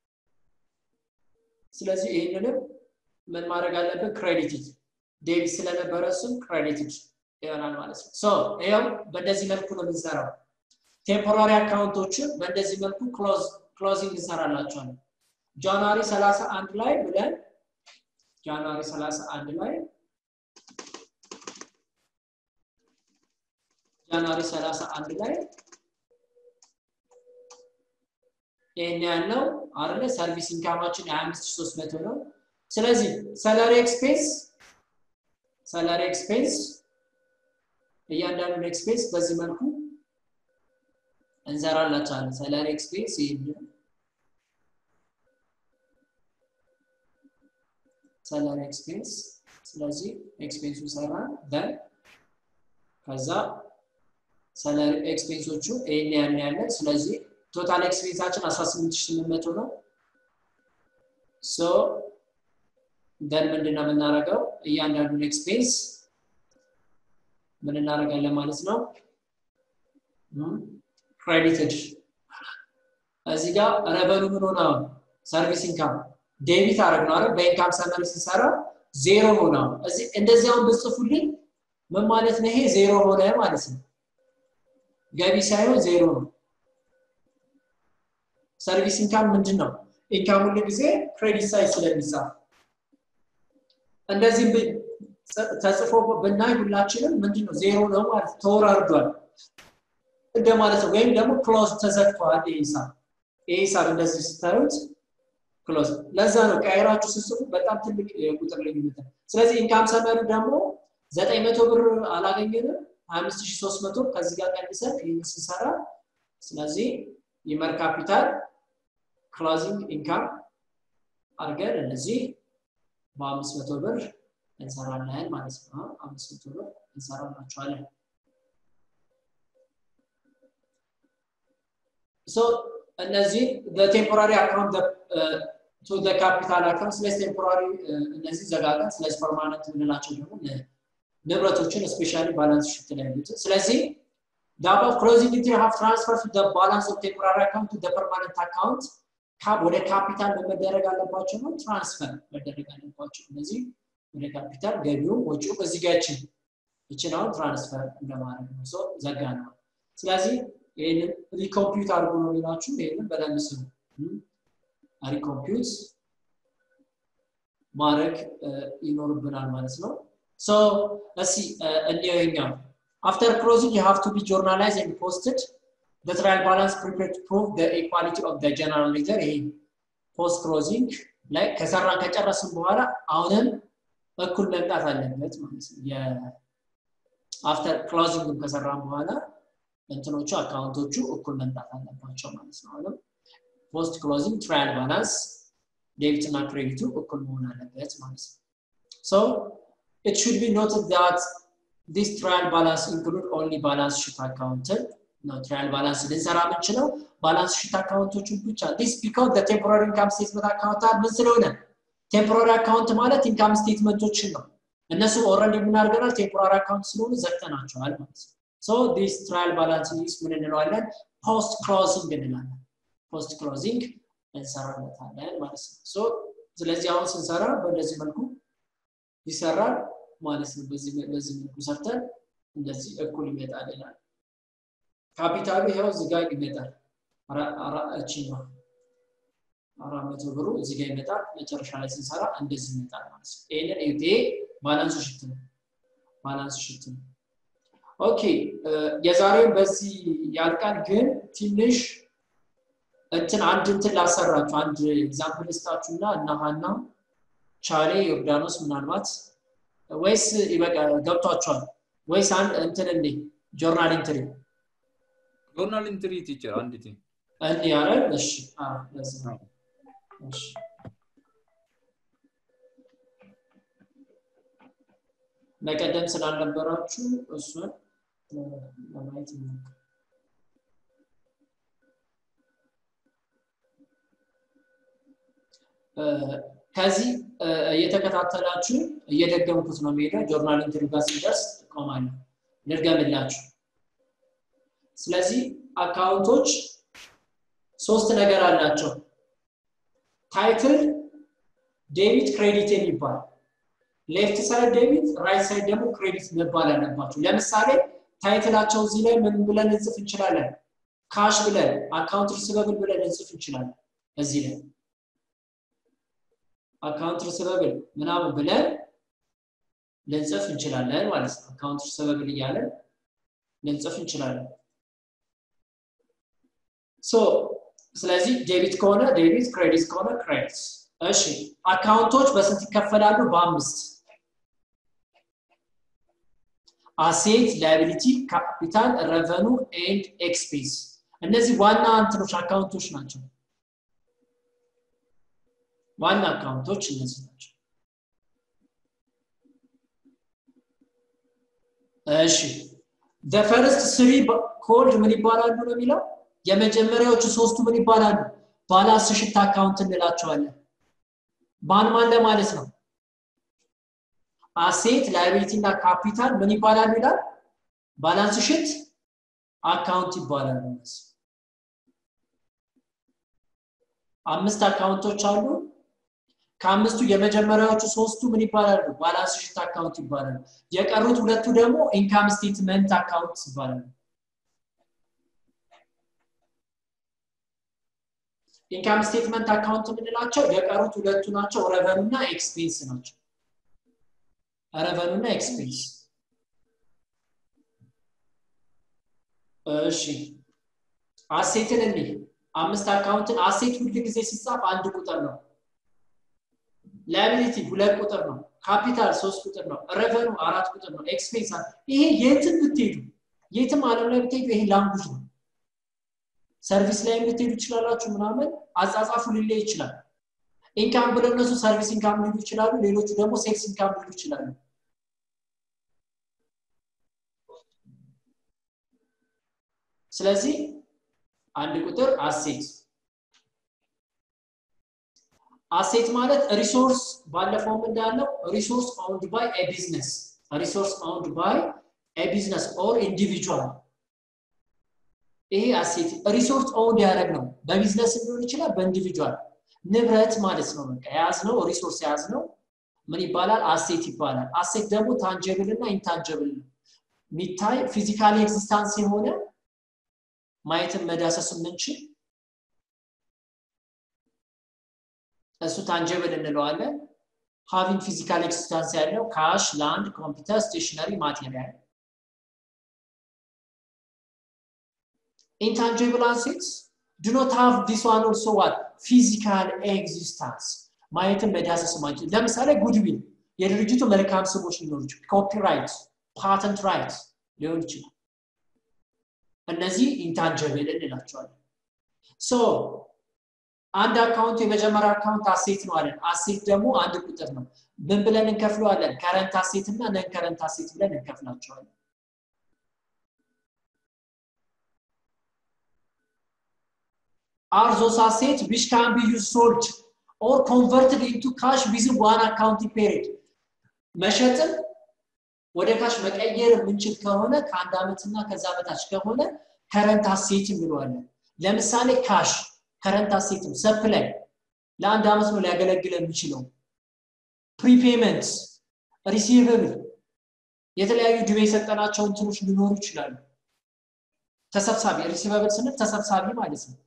ስለዚህ ይህንንም ምን ማድረግ አለብን ክሬዲትድ ዴቢት ስለነበረ እሱም ክሬዲትድ ይሆናል ማለት ነው ሶ ይኸው በእንደዚህ መልኩ ነው የምንሰራው ቴምፖራሪ አካውንቶችን በእንደዚህ መልኩ ክሎዚንግ እንሰራላቸዋለን ጃንዋሪ 31 ላይ ብለን ጃንዋሪ 31 ላይ ጃንዋሪ 31 ላይ ይህን ያለው አለ ሰርቪስ ኢንካማችን 25300 ነው ስለዚህ ሰላሪ ኤክስፔንስ ሰላሪ ኤክስፔንስ እያንዳንዱን ኤክስፔንስ በዚህ መልኩ እንሰራላቸዋለን ሰላሪ ኤክስፔንስ ይህን ሰላሪ ኤክስፔንስ ስለዚህ ኤክስፔንሱ ሰራን ደን ከዛ ሰላሪ ኤክስፔንሶቹ ይህን ያን ያለን ስለዚህ ቶታል ኤክስፔንሳችን 18800 ነው ሶ ደን ምንድነው የምናደርገው እያንዳንዱን ኤክስፔንስ ምን እናደርጋለን ማለት ነው ክሬዲትድ እዚህ ጋር ረቨኑ ምን ሆነ ሰርቪስ ኢንካም ዴቢት አረግ ነው አይደል በኢንካም ሰመሪ ሲሰራ ዜሮ ሆነ እዚህ እንደዚህ አሁን ብጽፉልኝ ምን ማለት ነው ይሄ ዜሮ ሆነ ማለት ነው ገቢ ሳይሆን ዜሮ ነው ሰርቪስ ኢንካም ምንድን ነው ኢንካም ሁሉ ጊዜ ክሬዲት ሳይድ ስለሚጻፍ እንደዚህ ተጽፎ ብናይ ሁላችንም ምንድን ነው ዜሮ ነው ማለት ተወራርዷል እንደማለት ነው ወይም ደግሞ ክሎዝ ተዘግቷል ይህ ሂሳብ ይህ ሂሳብ እንደዚህ ስታዩት ክሎዝ ለዛ ነው ቀይራችሁ ስጽፉ በጣም ትልቅ የቁጥር ልዩነት ነው ስለዚህ ኢንካም ሰመሪ ደግሞ ዘጠኝ መቶ ብር አላገኘንም ሀያ አምስት ሺህ ሶስት መቶ ከዚህ ጋር ቀንሰን ይህን ስንሰራ ስለዚህ ይመር ካፒታል ክሎዚንግ ኢንካም አድርገን እነዚህ በአምስት መቶ ብር እንሰራለን ማለት ነው አምስት መቶ ብር እንሰራላቸዋለን ሶ እነዚህ በቴምፖራሪ አካውንት ቱ ካፒታል አካውንት ስለዚህ ቴምፖራሪ እነዚህ ዘጋጋን ስለዚህ ፐርማነንት የምንላቸው ደግሞ ንብረቶችን ስፔሻሊ ባላንስ ሽት ላይ ያሉት ስለዚህ the above closing entry have transferred to the balance of temporary account to the permanent account ካብ ወደ ካፒታል መደረግ አለባቸው ነው ትራንስፈር መደረግ አለባቸው እነዚህ ወደ ካፒታል ገቢው ወጪው በዚህ ጋር ይችን ይችን አሁን ትራንስፈር እንደማድረግ ነው ሶ ዘጋ ነው ስለዚህ ይህንን ሪኮምፒውት አድርጎ ነው የሚላችሁ ይህንን በደንብ ስሙ ሪኮምፒውት ማድረግ ይኖርብናል ማለት ነው ሶ እስኪ እንየው ይኛው After closing, you have to be journalized and posted. The trial balance prepared to prove the equality of the general ledger. ይሄ ፖስት ክሎዚንግ ላይ ከሰራን ከጨረስን በኋላ አሁንም እኩል መምጣት አለበት ማለት ነው። አፍተር ክሎዚንግ ከሰራን በኋላ እንትኖቹ አካውንቶቹ እኩል መምጣት አለባቸው ማለት ነው። አሁንም ፖስት ክሎዚንግ ትራያል ባላንስ ዴቢት እና ክሬዲቱ እኩል መሆን አለበት ማለት ነው። ሶ it should be noted that this trial balance include only balance sheet account ነው ትራያል ባላንስ ልንሰራ የምንችለው ባላንስ ሺት አካውንቶችን ብቻ ዲስ ቢካዝ the temporary income statement account ምን ስለሆነ ቴምፖራሪ አካውንት ማለት ኢንካም ስቴትመንቶችን ነው እነሱ ኦልሬዲ ምን አድርገናል ቴምፖራሪ አካውንት ስለሆኑ ዘግተናቸዋል ማለት ነው ሶ ዲስ ትራያል ባላንስ ሊስ ምን እንለዋለን ፖስት ክሎዚንግ እንላለን ፖስት ክሎዚንግ እንሰራለታለን ማለት ነው ሶ ስለዚህ አሁን ስንሰራ በእንደዚህ መልኩ ይሰራል ማለት ነው በዚህ በዚህ መልኩ ሰርተን እንደዚህ እኩል ይመጣል ይላል ካፒታሉ ይኸው እዚህ ጋር ይመጣል እቺ ነው አራት መቶ ብሩ እዚህ ጋር ይመጣል መጨረሻ ላይ ስንሰራ እንደዚህ ይመጣል ማለት ነው ይህንን ይሄ ባላንሱ ሽት ነው ባላንሱ ሽት ነው ኦኬ የዛሬውን በዚህ ያልቃል ግን ትንሽ እንትን አንድ እንትን ላሰራችሁ አንድ ኤግዛምፕል ስታችሁና እና ሀና ቻሌ ዮርዳኖስ ምናልባት ወይስ ይበቃ ገብቷቸዋል ወይስ አንድ እንትን እንዴ ጆርናል ኢንትሪ ጆርናል ኢንትሪ ቲቸር አንዲት እንዲ ያረል እሺ ለዚህ ነው እሺ በቀደም ስላልነበራችሁ እሱን ለማየት ይሞክር ከዚህ እየተከታተላችሁ እየደገምኩት ነው የሚሄደው ጆርናል ኢንትሪ ጋር ሲደርስ እቆማለሁ ልድገምላችሁ ስለዚህ አካውንቶች ሶስት ነገር አላቸው ታይትል ዴቢት ክሬዲት የሚባል ሌፍት ሳይድ ዴቢት ራይት ሳይድ ደግሞ ክሬዲት መባል አለባቸው ለምሳሌ ታይትላቸው እዚህ ላይ ምን ብለን እንጽፍ እንችላለን ካሽ ብለን አካውንት ሪስበብል ብለን እንጽፍ እንችላለን እዚህ ላይ አካውንት ሪስበብል ምናምን ብለን ልንጽፍ እንችላለን ማለት ነው አካውንት ሪስበብል እያለን ልንጽፍ እንችላለን ሶ ስለዚህ ዴቢት ከሆነ ዴቢት ክሬዲት ከሆነ ክሬዲት እሺ አካውንቶች በስንት ይከፈላሉ በአምስት አሴት ላይቢሊቲ ካፒታል ረቨኑ ኤንድ ኤክስፔንስ እነዚህ ዋና እንትኖች አካውንቶች ናቸው ዋና አካውንቶች እነዚህ ናቸው እሺ the first three ኮድ ምን ይባላሉ ነው የሚለው የመጀመሪያዎቹ ሶስቱ ምን ይባላሉ ባላንስ ሽት አካውንት እንላቸዋለን ማን ማን ለማለት ነው አሴት ላይቢሊቲ እና ካፒታል ምን ይባላሉ ይላል ባላንስ ሽት አካውንት ይባላሉ አምስት አካውንቶች አሉ ከአምስቱ የመጀመሪያዎቹ ሶስቱ ምን ይባላሉ ባላንስ ሽት አካውንት ይባላሉ የቀሩት ሁለቱ ደግሞ ኢንካም ስቴትመንት አካውንት ይባላሉ ኢንካም ስቴትመንት አካውንት የምንላቸው የቀሩት ሁለቱ ናቸው ረቨኑ እና ኤክስፔንስ ናቸው ረቨኑ እና ኤክስፔንስ እሺ አሴትን እኒ አምስት አካውንትን አሴት ሁል ጊዜ ሲጻፍ አንድ ቁጥር ነው ላያቢሊቲ ሁለት ቁጥር ነው ካፒታል ሶስት ቁጥር ነው ረቨኑ አራት ቁጥር ነው ኤክስፔንስ ይሄ የትም ብትሄዱ የትም አለም ላይ ብትሄዱ ይሄ ላንጉጅ ነው ሰርቪስ ላይ ብትሄዱ ይችላላችሁ ምናምን አጻጻፉ ሊለይ ይችላል ኢንካም ብለው እነሱ ሰርቪስ ኢንካም ሊሉ ይችላሉ ሌሎቹ ደግሞ ሴልስ ኢንካም ሊሉ ይችላሉ ስለዚህ አንድ ቁጥር አሴት አሴት ማለት ሪሶርስ ባለፈውም እንዳለው ሪሶርስ ኦውንድ ባይ ኤ ቢዝነስ ሪሶርስ ኦውንድ ባይ ኤ ቢዝነስ ኦር ኢንዲቪጁዋል ይሄ አሴት ሪሶርስ ኦውንድ ያደረግ ነው በቢዝነስ ሊሆን ይችላል በኢንዲቪጁዋል ንብረት ማለት ነው በቃ የያዝ ነው ሪሶርስ የያዝ ነው ምን ይባላል አሴት ይባላል አሴት ደግሞ ታንጀብል እና ኢንታንጀብል ሚታይ ፊዚካሊ ኤግዚስታንስ የሆነ ማየትን መዳሰስ የምንችል እሱ ታንጀብል እንለዋለን ሃቪንግ ፊዚካል ኤክስታንስ ያለው ካሽ ላንድ ኮምፒውተር ስቴሽነሪ ማቴሪያል intangible assets do not have this one also what physical existence ማየትን መዳሰስ ማንችል ለምሳሌ ጉድዊል የድርጅቱ መልካም ስሞች ሊኖሩ ይችላል ኮፒራይት ፓተንት ራይት ሊሆን ይችላል እነዚህ ኢንታንጀብል እንላቸዋለን ሶ አንድ አካውንት የመጀመሪያ አካውንት አሴት ነው አለን አሴት ደግሞ አንድ ቁጥር ነው ምን ብለን እንከፍለዋለን ከረንት አሴት እና ነን ከረንት አሴት ብለን እንከፍላቸዋለን are those assets which can be used sold or converted into cash within one accounting period መሸጥን ወደ ካሽ መቀየር የምንችል ከሆነ ከአንድ ዓመትና ከዛ በታች ከሆነ ከረንት አሴት እንለዋለን ለምሳሌ ካሽ ከረንት አሴትም ሰፕላይ ለአንድ ዓመት ነው ሊያገለግል የሚችለው ፕሪፔመንት ሪሲቨብል የተለያዩ ድቤ የሰጠናቸው እንትኖች ሊኖሩ ይችላሉ ተሰብሳቢ ሪሲቨብል ስንል ተሰብሳቢ ማለት ነው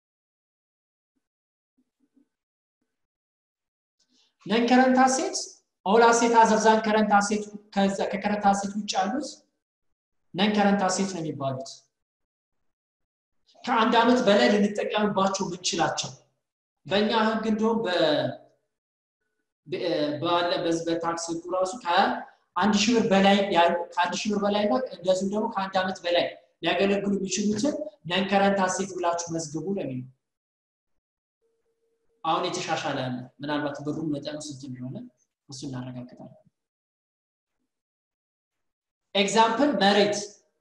ነን ከረንት አሴት ኦል አሴት አዘርዛን ከረንት አሴት ከከረንት አሴት ውጭ ያሉት ነን ከረንት አሴት ነው የሚባሉት ከአንድ ዓመት በላይ ልንጠቀምባቸው ምንችላቸው በእኛ ህግ እንዲሁም ባለ በዚህ በታክስ ህጉ ራሱ ከአንድ ሺህ ብር በላይ ከአንድ ሺህ ብር በላይ እና እንደዚሁም ደግሞ ከአንድ ዓመት በላይ ሊያገለግሉ የሚችሉትን ነን ከረንት አሴት ብላችሁ መዝግቡ ነው የሚለው አሁን የተሻሻለ አለ ምናልባት ብሩን መጠኑ ስንት እንደሆነ እሱ እናረጋግጣለን ኤግዛምፕል መሬት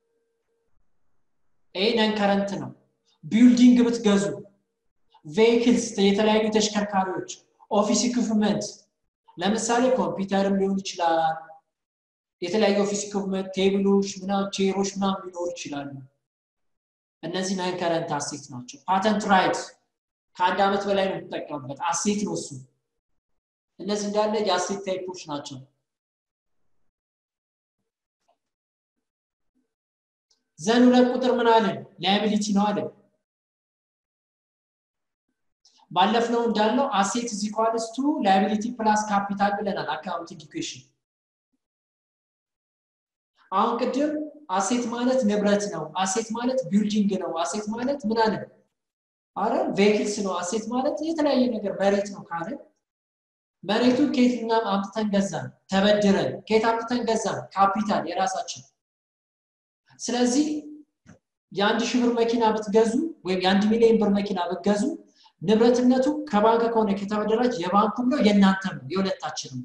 ይሄ ነን ከረንት ነው ቢልዲንግ ብትገዙ ቬይክልስ የተለያዩ ተሽከርካሪዎች ኦፊስ ኢኩፕመንት ለምሳሌ ኮምፒውተርም ሊሆን ይችላል የተለያዩ ኦፊስ ኢኩፕመንት ቴብሎች ምናምን ቼሮች ምናምን ሊኖሩ ይችላሉ እነዚህ ነን ከረንት አሴት ናቸው ፓተንት ራይት ከአንድ ዓመት በላይ ነው የምትጠቀምበት አሴት ነው እሱ እነዚህ እንዳለ የአሴት ታይፖች ናቸው ዘን ሁለት ቁጥር ምን አለን ላያቢሊቲ ነው አለን ባለፍነው እንዳለው አሴት ኢዝ ኢኳልስ ቱ ላያቢሊቲ ፕላስ ካፒታል ብለናል አካውንቲንግ ኢኩዌሽን አሁን ቅድም አሴት ማለት ንብረት ነው አሴት ማለት ቢልዲንግ ነው አሴት ማለት ምን አለን አረ ቬክልስ ነው አሴት ማለት የተለያየ ነገር መሬት ነው ካለ መሬቱን ከየትና አምጥተን ገዛን ተበድረን ከየት አምጥተን ገዛን ካፒታል የራሳችን ስለዚህ የአንድ ሺህ ብር መኪና ብትገዙ ወይም የአንድ ሚሊዮን ብር መኪና ብትገዙ ንብረትነቱ ከባንክ ከሆነ ከተበደራች የባንኩም ነው የእናንተም ነው የሁለታችንም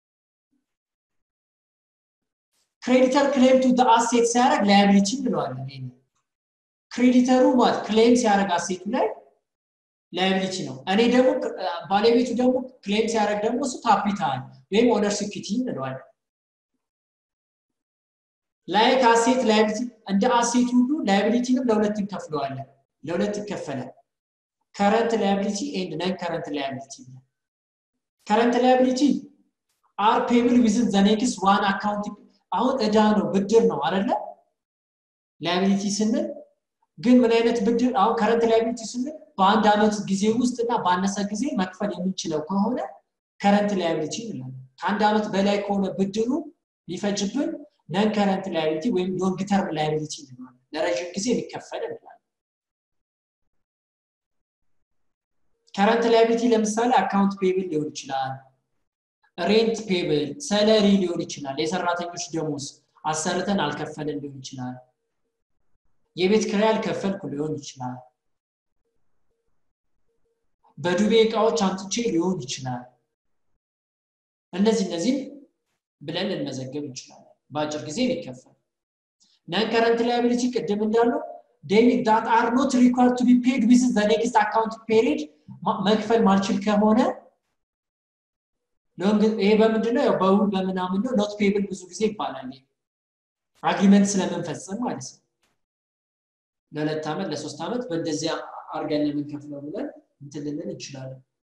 ክሬዲተር ክሌም ቱ አሴት ሲያደርግ ላያቢሊቲ እንለዋለን ይሄ ክሬዲተሩ ማለት ክሌም ሲያደርግ አሴቱ ላይ ላያቢሊቲ ነው እኔ ደግሞ ባለቤቱ ደግሞ ክሌም ሲያደርግ ደግሞ እሱ ካፒታል ወይም ኦነር ሲኪቲ እንለዋለን ላይክ አሴት ላያቢሊቲ እንደ አሴት ሁሉ ላያቢሊቲንም ለሁለት እንከፍለዋለን ለሁለት ይከፈላል ከረንት ላያቢሊቲ ኤንድ ነን ከረንት ላያቢሊቲ ከረንት ላያቢሊቲ አር ፔብል ዊዝን ዘ ኔክስት ዋን አካውንት አሁን እዳ ነው ብድር ነው አይደለ ላያቢሊቲ ስንል ግን ምን አይነት ብድር አሁን ከረንት ላያቢሊቲ ስንል በአንድ አመት ጊዜ ውስጥ እና ባነሰ ጊዜ መክፈል የምንችለው ከሆነ ከረንት ላያቢሊቲ እንላለን ከአንድ አመት በላይ ከሆነ ብድሩ ሊፈጅብን ነን ከረንት ላያቢሊቲ ወይም ሎንግ ተርም ላያቢሊቲ እንለዋለን ለረዥም ጊዜ ሊከፈል እንላለን ከረንት ላያቢሊቲ ለምሳሌ አካውንት ፔብል ሊሆን ይችላል ሬንት ፔብል ሰለሪ ሊሆን ይችላል የሰራተኞች ደሞዝ አሰርተን አልከፈልን ሊሆን ይችላል የቤት ክራይ አልከፈልኩ ሊሆን ይችላል በዱቤ እቃዎች አምጥቼ ሊሆን ይችላል እነዚህ እነዚህም ብለን ልንመዘገብ እንችላለን በአጭር ጊዜ ሊከፈል ነን ከረንት ላያቢሊቲ ቅድም እንዳለው ዴቢት ዳት አር ኖት ሪኳርድ ቱ ቢ ፔድ ዊዝ ዘ ኔክስት አካውንት ፔሪድ መክፈል ማልችል ከሆነ ይሄ በምንድነው ያው በውል በምናምን ነው ኖት ፔብል ብዙ ጊዜ ይባላል አግሪመንት ስለምንፈጽም ማለት ነው ለሁለት ዓመት ለሶስት ዓመት በእንደዚያ አርገን የምንከፍለው ብለን እንትን ልንል እንችላለን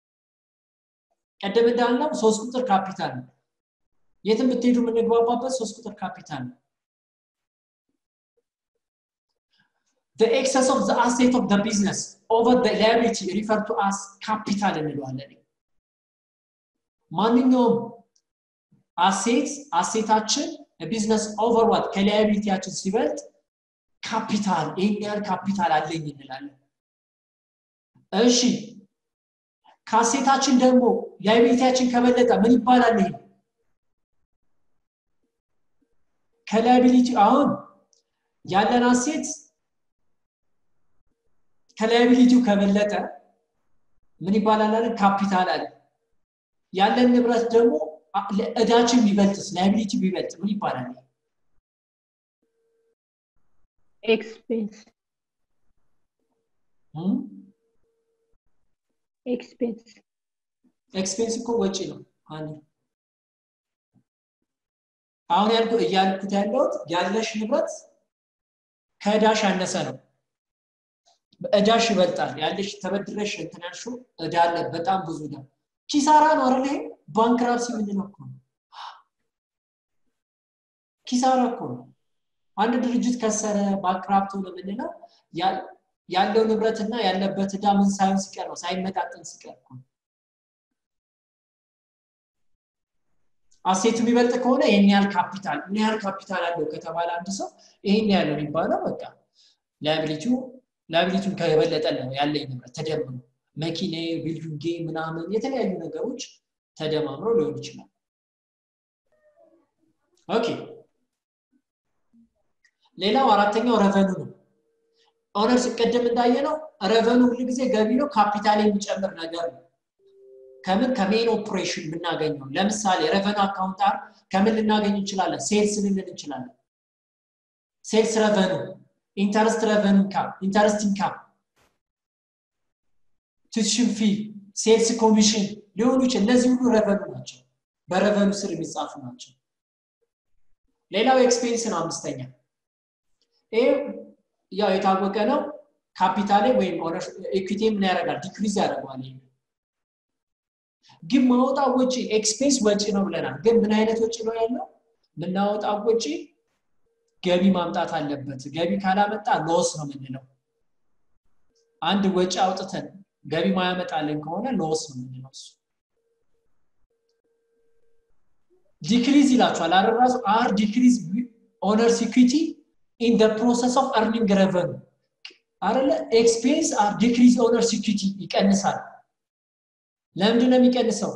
ቀደም እንዳልነው ሶስት ቁጥር ካፒታል ነው የትም ብትሄዱ የምንግባባበት ሶስት ቁጥር ካፒታል ነው the excess of the asset of the business over the liability refer to as capital እንለዋለን ማንኛውም አሴት አሴታችን ቢዝነስ ኦቨር ዋት ከላያቢሊቲያችን ሲበልጥ ካፒታል ይህን ያህል ካፒታል አለኝ እንላለን እሺ ከአሴታችን ደግሞ ላያቢሊቲያችን ከበለጠ ምን ይባላል ይሄ ከላያቢሊቲ አሁን ያለን አሴት ከላያቢሊቲው ከበለጠ ምን ይባላል አለ ካፒታል አለ ያለን ንብረት ደግሞ እዳችን ቢበልጥስ ላያቢሊቲ ቢበልጥ ምን ይባላል ኤክስፔንስ ኤክስፔንስ ኤክስፔንስ እኮ ወጪ ነው አንድ አሁን ያልኩ እያልኩት ያለሁት ያለሽ ንብረት ከእዳሽ ያነሰ ነው እዳሽ ይበልጣል ያለሽ ተበድረሽ እንትን ያልሽው እዳ አለ በጣም ብዙ እዳ ኪሳራ ነው አይደል ይሄ ባንክራፕሲ ምንድነው እኮ ነው ኪሳራ እኮ ነው አንድ ድርጅት ከሰረ ባንክራፕት ሆነ የምንለው ያለው ንብረትና ያለበት እዳ ምን ሳይሆን ሲቀር ነው ሳይመጣጠን ሲቀር ነው አሴቱ የሚበልጥ ከሆነ ይህን ያህል ካፒታል ምን ያህል ካፒታል አለው ከተባለ አንድ ሰው ይህን ያለው የሚባለው በቃ ላያቢሊቲው ላያቢሊቲውን ከበለጠ ነው ያለኝ ንብረት ተደምሮ መኪኔ ቢልዲንጌ ምናምን የተለያዩ ነገሮች ተደማምረው ሊሆን ይችላል ኦኬ ሌላው አራተኛው ረቨኑ ነው ኦነርስ ቅድም እንዳየ ነው ረቨኑ ሁሉ ጊዜ ገቢ ነው ካፒታል የሚጨምር ነገር ነው ከምን ከሜን ኦፕሬሽን የምናገኘው ለምሳሌ ረቨኑ አካውንት አር ከምን ልናገኝ እንችላለን ሴልስ ልንል እንችላለን ሴልስ ረቨኑ ኢንተረስት ረቨኑ ኢንካም ኢንተረስት ኢንካም ቱሽን ፊ ሴልስ ኮሚሽን ሊሆኑ ይችላል እነዚህ ሁሉ ረቨኑ ናቸው በረቨኑ ስር የሚጻፉ ናቸው ሌላው ኤክስፔንስ ነው አምስተኛ ይህ ያው የታወቀ ነው ካፒታሌ ወይም ኢኩቲ ምን ያደርጋል ዲክሪዝ ያደርገዋል ግን ማውጣው ወጪ ኤክስፔንስ ወጪ ነው ብለናል ግን ምን አይነት ወጪ ነው ያለው የምናወጣው ወጪ ገቢ ማምጣት አለበት ገቢ ካላመጣ ሎስ ነው የምንለው አንድ ወጪ አውጥተን ገቢ ማያመጣልን ከሆነ ሎስ ነው የምንለው እሱ ዲክሪዝ ይላችኋል አረራሱ አር ዲክሪዝ ኦነርስ ኢኩቲ ኢን ደ ፕሮሰስ ኦፍ እርኒንግ ረቨኑ አረለ ኤክስፔንስ አር ዲክሪዝ ኦነርስ ኢኩቲ ይቀንሳል ለምንድን ነው የሚቀንሰው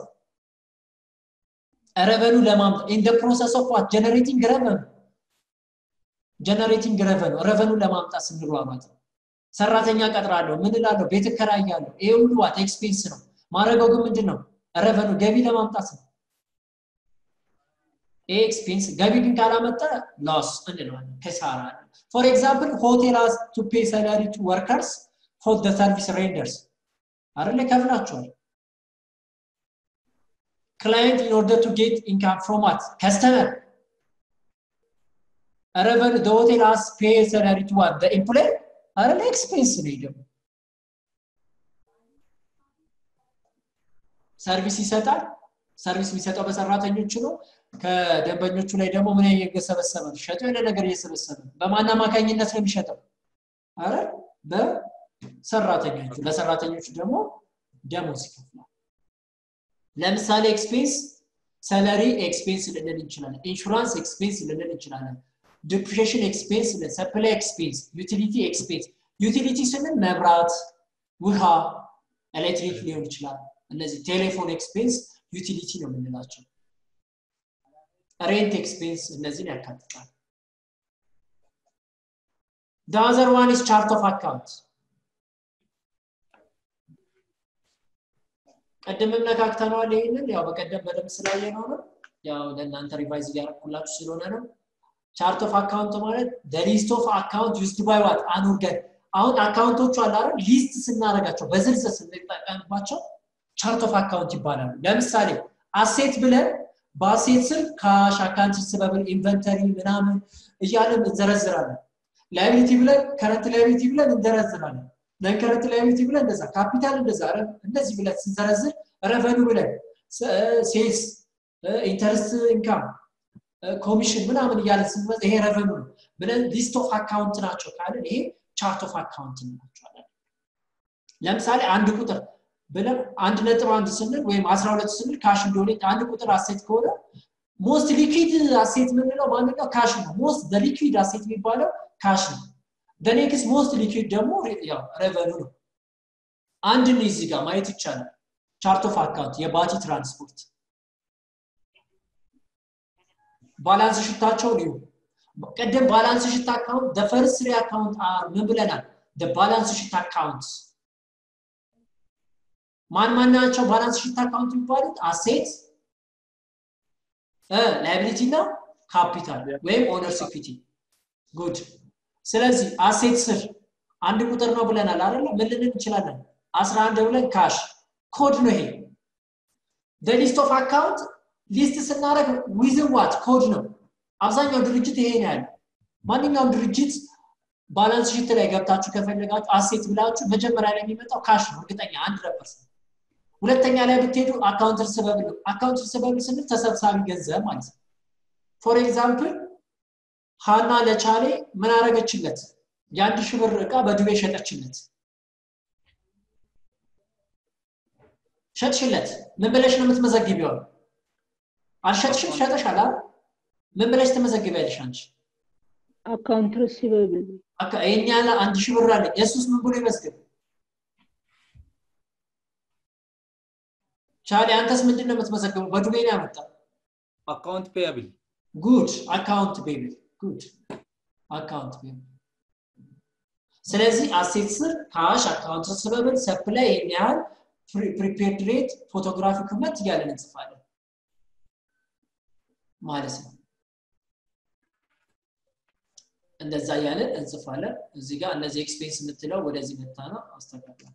ረቨኑ ለማምጣት ኢን ደ ፕሮሰስ ኦፍ ዋት ጀነሬቲንግ ረቨኑ ጀነሬቲንግ ረቨኑ ረቨኑ ለማምጣት ስንሯሯጥ ሰራተኛ ቀጥራለሁ ምን እላለሁ ቤት እከራያለሁ ይሄ ሁሉ ዋት ኤክስፔንስ ነው ማድረገው ግን ምንድን ነው ረቨኑ ገቢ ለማምጣት ነው ይሄ ኤክስፔንስ ገቢ ግን ካላመጣ ሎስ እንለዋለን ከሳራ ፎር ኤግዛምፕል ሆቴል ሃዝ ቱ ፔ ሰላሪ ቱ ወርከርስ ፎር ደ ሰርቪስ ሬንደርስ አይደለ ከፍላቸዋል client in order to get income from what? Customer. Revenue, the hotel has pay salary to what? The employer? አይደለ ኤክስፔንስ ነው ደግሞ ሰርቪስ ይሰጣል ሰርቪስ የሚሰጠው በሰራተኞቹ ነው ከደንበኞቹ ላይ ደግሞ ምን እየሰበሰበ ነው ሸጠው የሆነ ነገር እየሰበሰበ ነው በማን አማካኝነት ነው የሚሸጠው አረ በሰራተኞቹ ለሰራተኞቹ ደግሞ ደሞዝ ይከፍላል ለምሳሌ ኤክስፔንስ ሰለሪ ኤክስፔንስ ልንል እንችላለን ኢንሹራንስ ኤክስፔንስ ልንል እንችላለን ዲፕሪሽን ኤክስፔንስ ሰፕላይ ኤክስፔንስ ዩቲሊቲ ኤክስፔንስ ዩቲሊቲ ስንል መብራት ውሃ ኤሌክትሪክ ሊሆን ይችላል እነዚህ ቴሌፎን ኤክስፔንስ ዩቲሊቲ ነው የምንላቸው ሬንት ኤክስፔንስ እነዚህን ያካትታል The other one is chart of account. ቀደምም ነካክተነዋል ይህንን ያው በቀደም በደንብ ስላየ ነው ነው ያው ለእናንተ ሪቫይዝ እያደረኩላችሁ ስለሆነ ነው ቻርት ኦፍ አካውንት ማለት ሊስት ኦፍ አካውንት ዩስድ ባይ ዋት አንወርገን አሁን አካውንቶቹ አለ አይደል ሊስት ስናደርጋቸው በዝርዝር ስንጠቀምባቸው ቻርት ኦፍ አካውንት ይባላሉ ለምሳሌ አሴት ብለን በአሴት ስር ካሽ አካውንት ስበብል ኢንቨንተሪ ምናምን እያለን እንዘረዝራለን ላይቢሊቲ ብለን ከረንት ላይቢሊቲ ብለን እንዘረዝራለን ነን ከረንት ላይቢሊቲ ብለን እንደዛ ካፒታል እንደዛ እንደዚህ ብለን ስንዘረዝር ረቨኑ ብለን ሴልስ ኢንተረስት ኢንካም ኮሚሽን ምናምን እያለን ስንመዝ ይሄ ረቨኑ ነው ብለን ሊስት ኦፍ አካውንት ናቸው ካለን ይሄ ቻርት ኦፍ አካውንት እንላቸዋለን ለምሳሌ አንድ ቁጥር ብለን አንድ ነጥብ አንድ ስንል ወይም አስራ ሁለት ስንል ካሽ እንደሆነ አንድ ቁጥር አሴት ከሆነ ሞስት ሊኩዊድ አሴት የምንለው ማንኛው ካሽ ነው ሞስት ሊኩዊድ አሴት የሚባለው ካሽ ነው በኔክስ ሞስት ሊኩዊድ ደግሞ ያው ረቨኑ ነው አንድ ነው እዚህ ጋር ማየት ይቻላል ቻርት ኦፍ አካውንት የባቲ ትራንስፖርት ባላንስ ሽታቸው ሊሁ ቀደም ባላንስ ሽት አካውንት ደፈርስ ሪ አካውንት አር ምን ብለናል ባላንስ ሽት አካውንት ማን ማን ናቸው ባላንስ ሽት አካውንት የሚባሉት አሴት ላይቢሊቲ እና ካፒታል ወይም ኦነር ኢኩዊቲ ጉድ ስለዚህ አሴት ስር አንድ ቁጥር ነው ብለናል አይደለ ምን ልንል እንችላለን 11 ብለን ካሽ ኮድ ነው ይሄ ሊስት ኦፍ አካውንት ሊስት ስናደረግ ዊዝን ዋት ኮድ ነው አብዛኛው ድርጅት ይሄ ነው ያለው ማንኛውም ድርጅት ባላንስ ሽት ላይ ገብታችሁ ከፈለጋችሁ አሴት ብላችሁ መጀመሪያ ላይ የሚመጣው ካሽ ነው እርግጠኛ አንድ ፐርሰንት ሁለተኛ ላይ ብትሄዱ አካውንት ርስበብል ነው አካውንት ርስበብል ስንል ተሰብሳቢ ገንዘብ ማለት ነው ፎር ኤግዛምፕል ሃና ለቻሌ ምን አረገችለት የአንድ ሺህ ብር እቃ በዱቤ ሸጠችለት ሸጥሽለት ምን ብለሽ ነው የምትመዘግቢው አልሸጥሽም ሸጠሻል ምን ብለሽ ትመዘግቢያለሽ አንቺ አካውንት ሪሲቨብል ይህን ያለ አንድ ሺህ ብር አለ የሱስ ምን ብሎ ይመዝግብ ቻሊ አንተስ ምንድን ነው የምትመዘግበው በዱቤ ነው ያመጣ አካውንት ፔያብል ጉድ አካውንት ፔብል ጉድ አካውንት ፔብል ስለዚህ አሴት ስር ካሽ አካውንት ስበብል ሰፕላይ ይህን ያህል ፕሪፔርድ ሬት ፎቶግራፊ ክመት እያለን እንጽፋለን ማለት ነው እንደዛ እያለን እንጽፋለን እዚህ ጋር እነዚህ ኤክስፔንስ የምትለው ወደዚህ መታ ነው አስተካክላል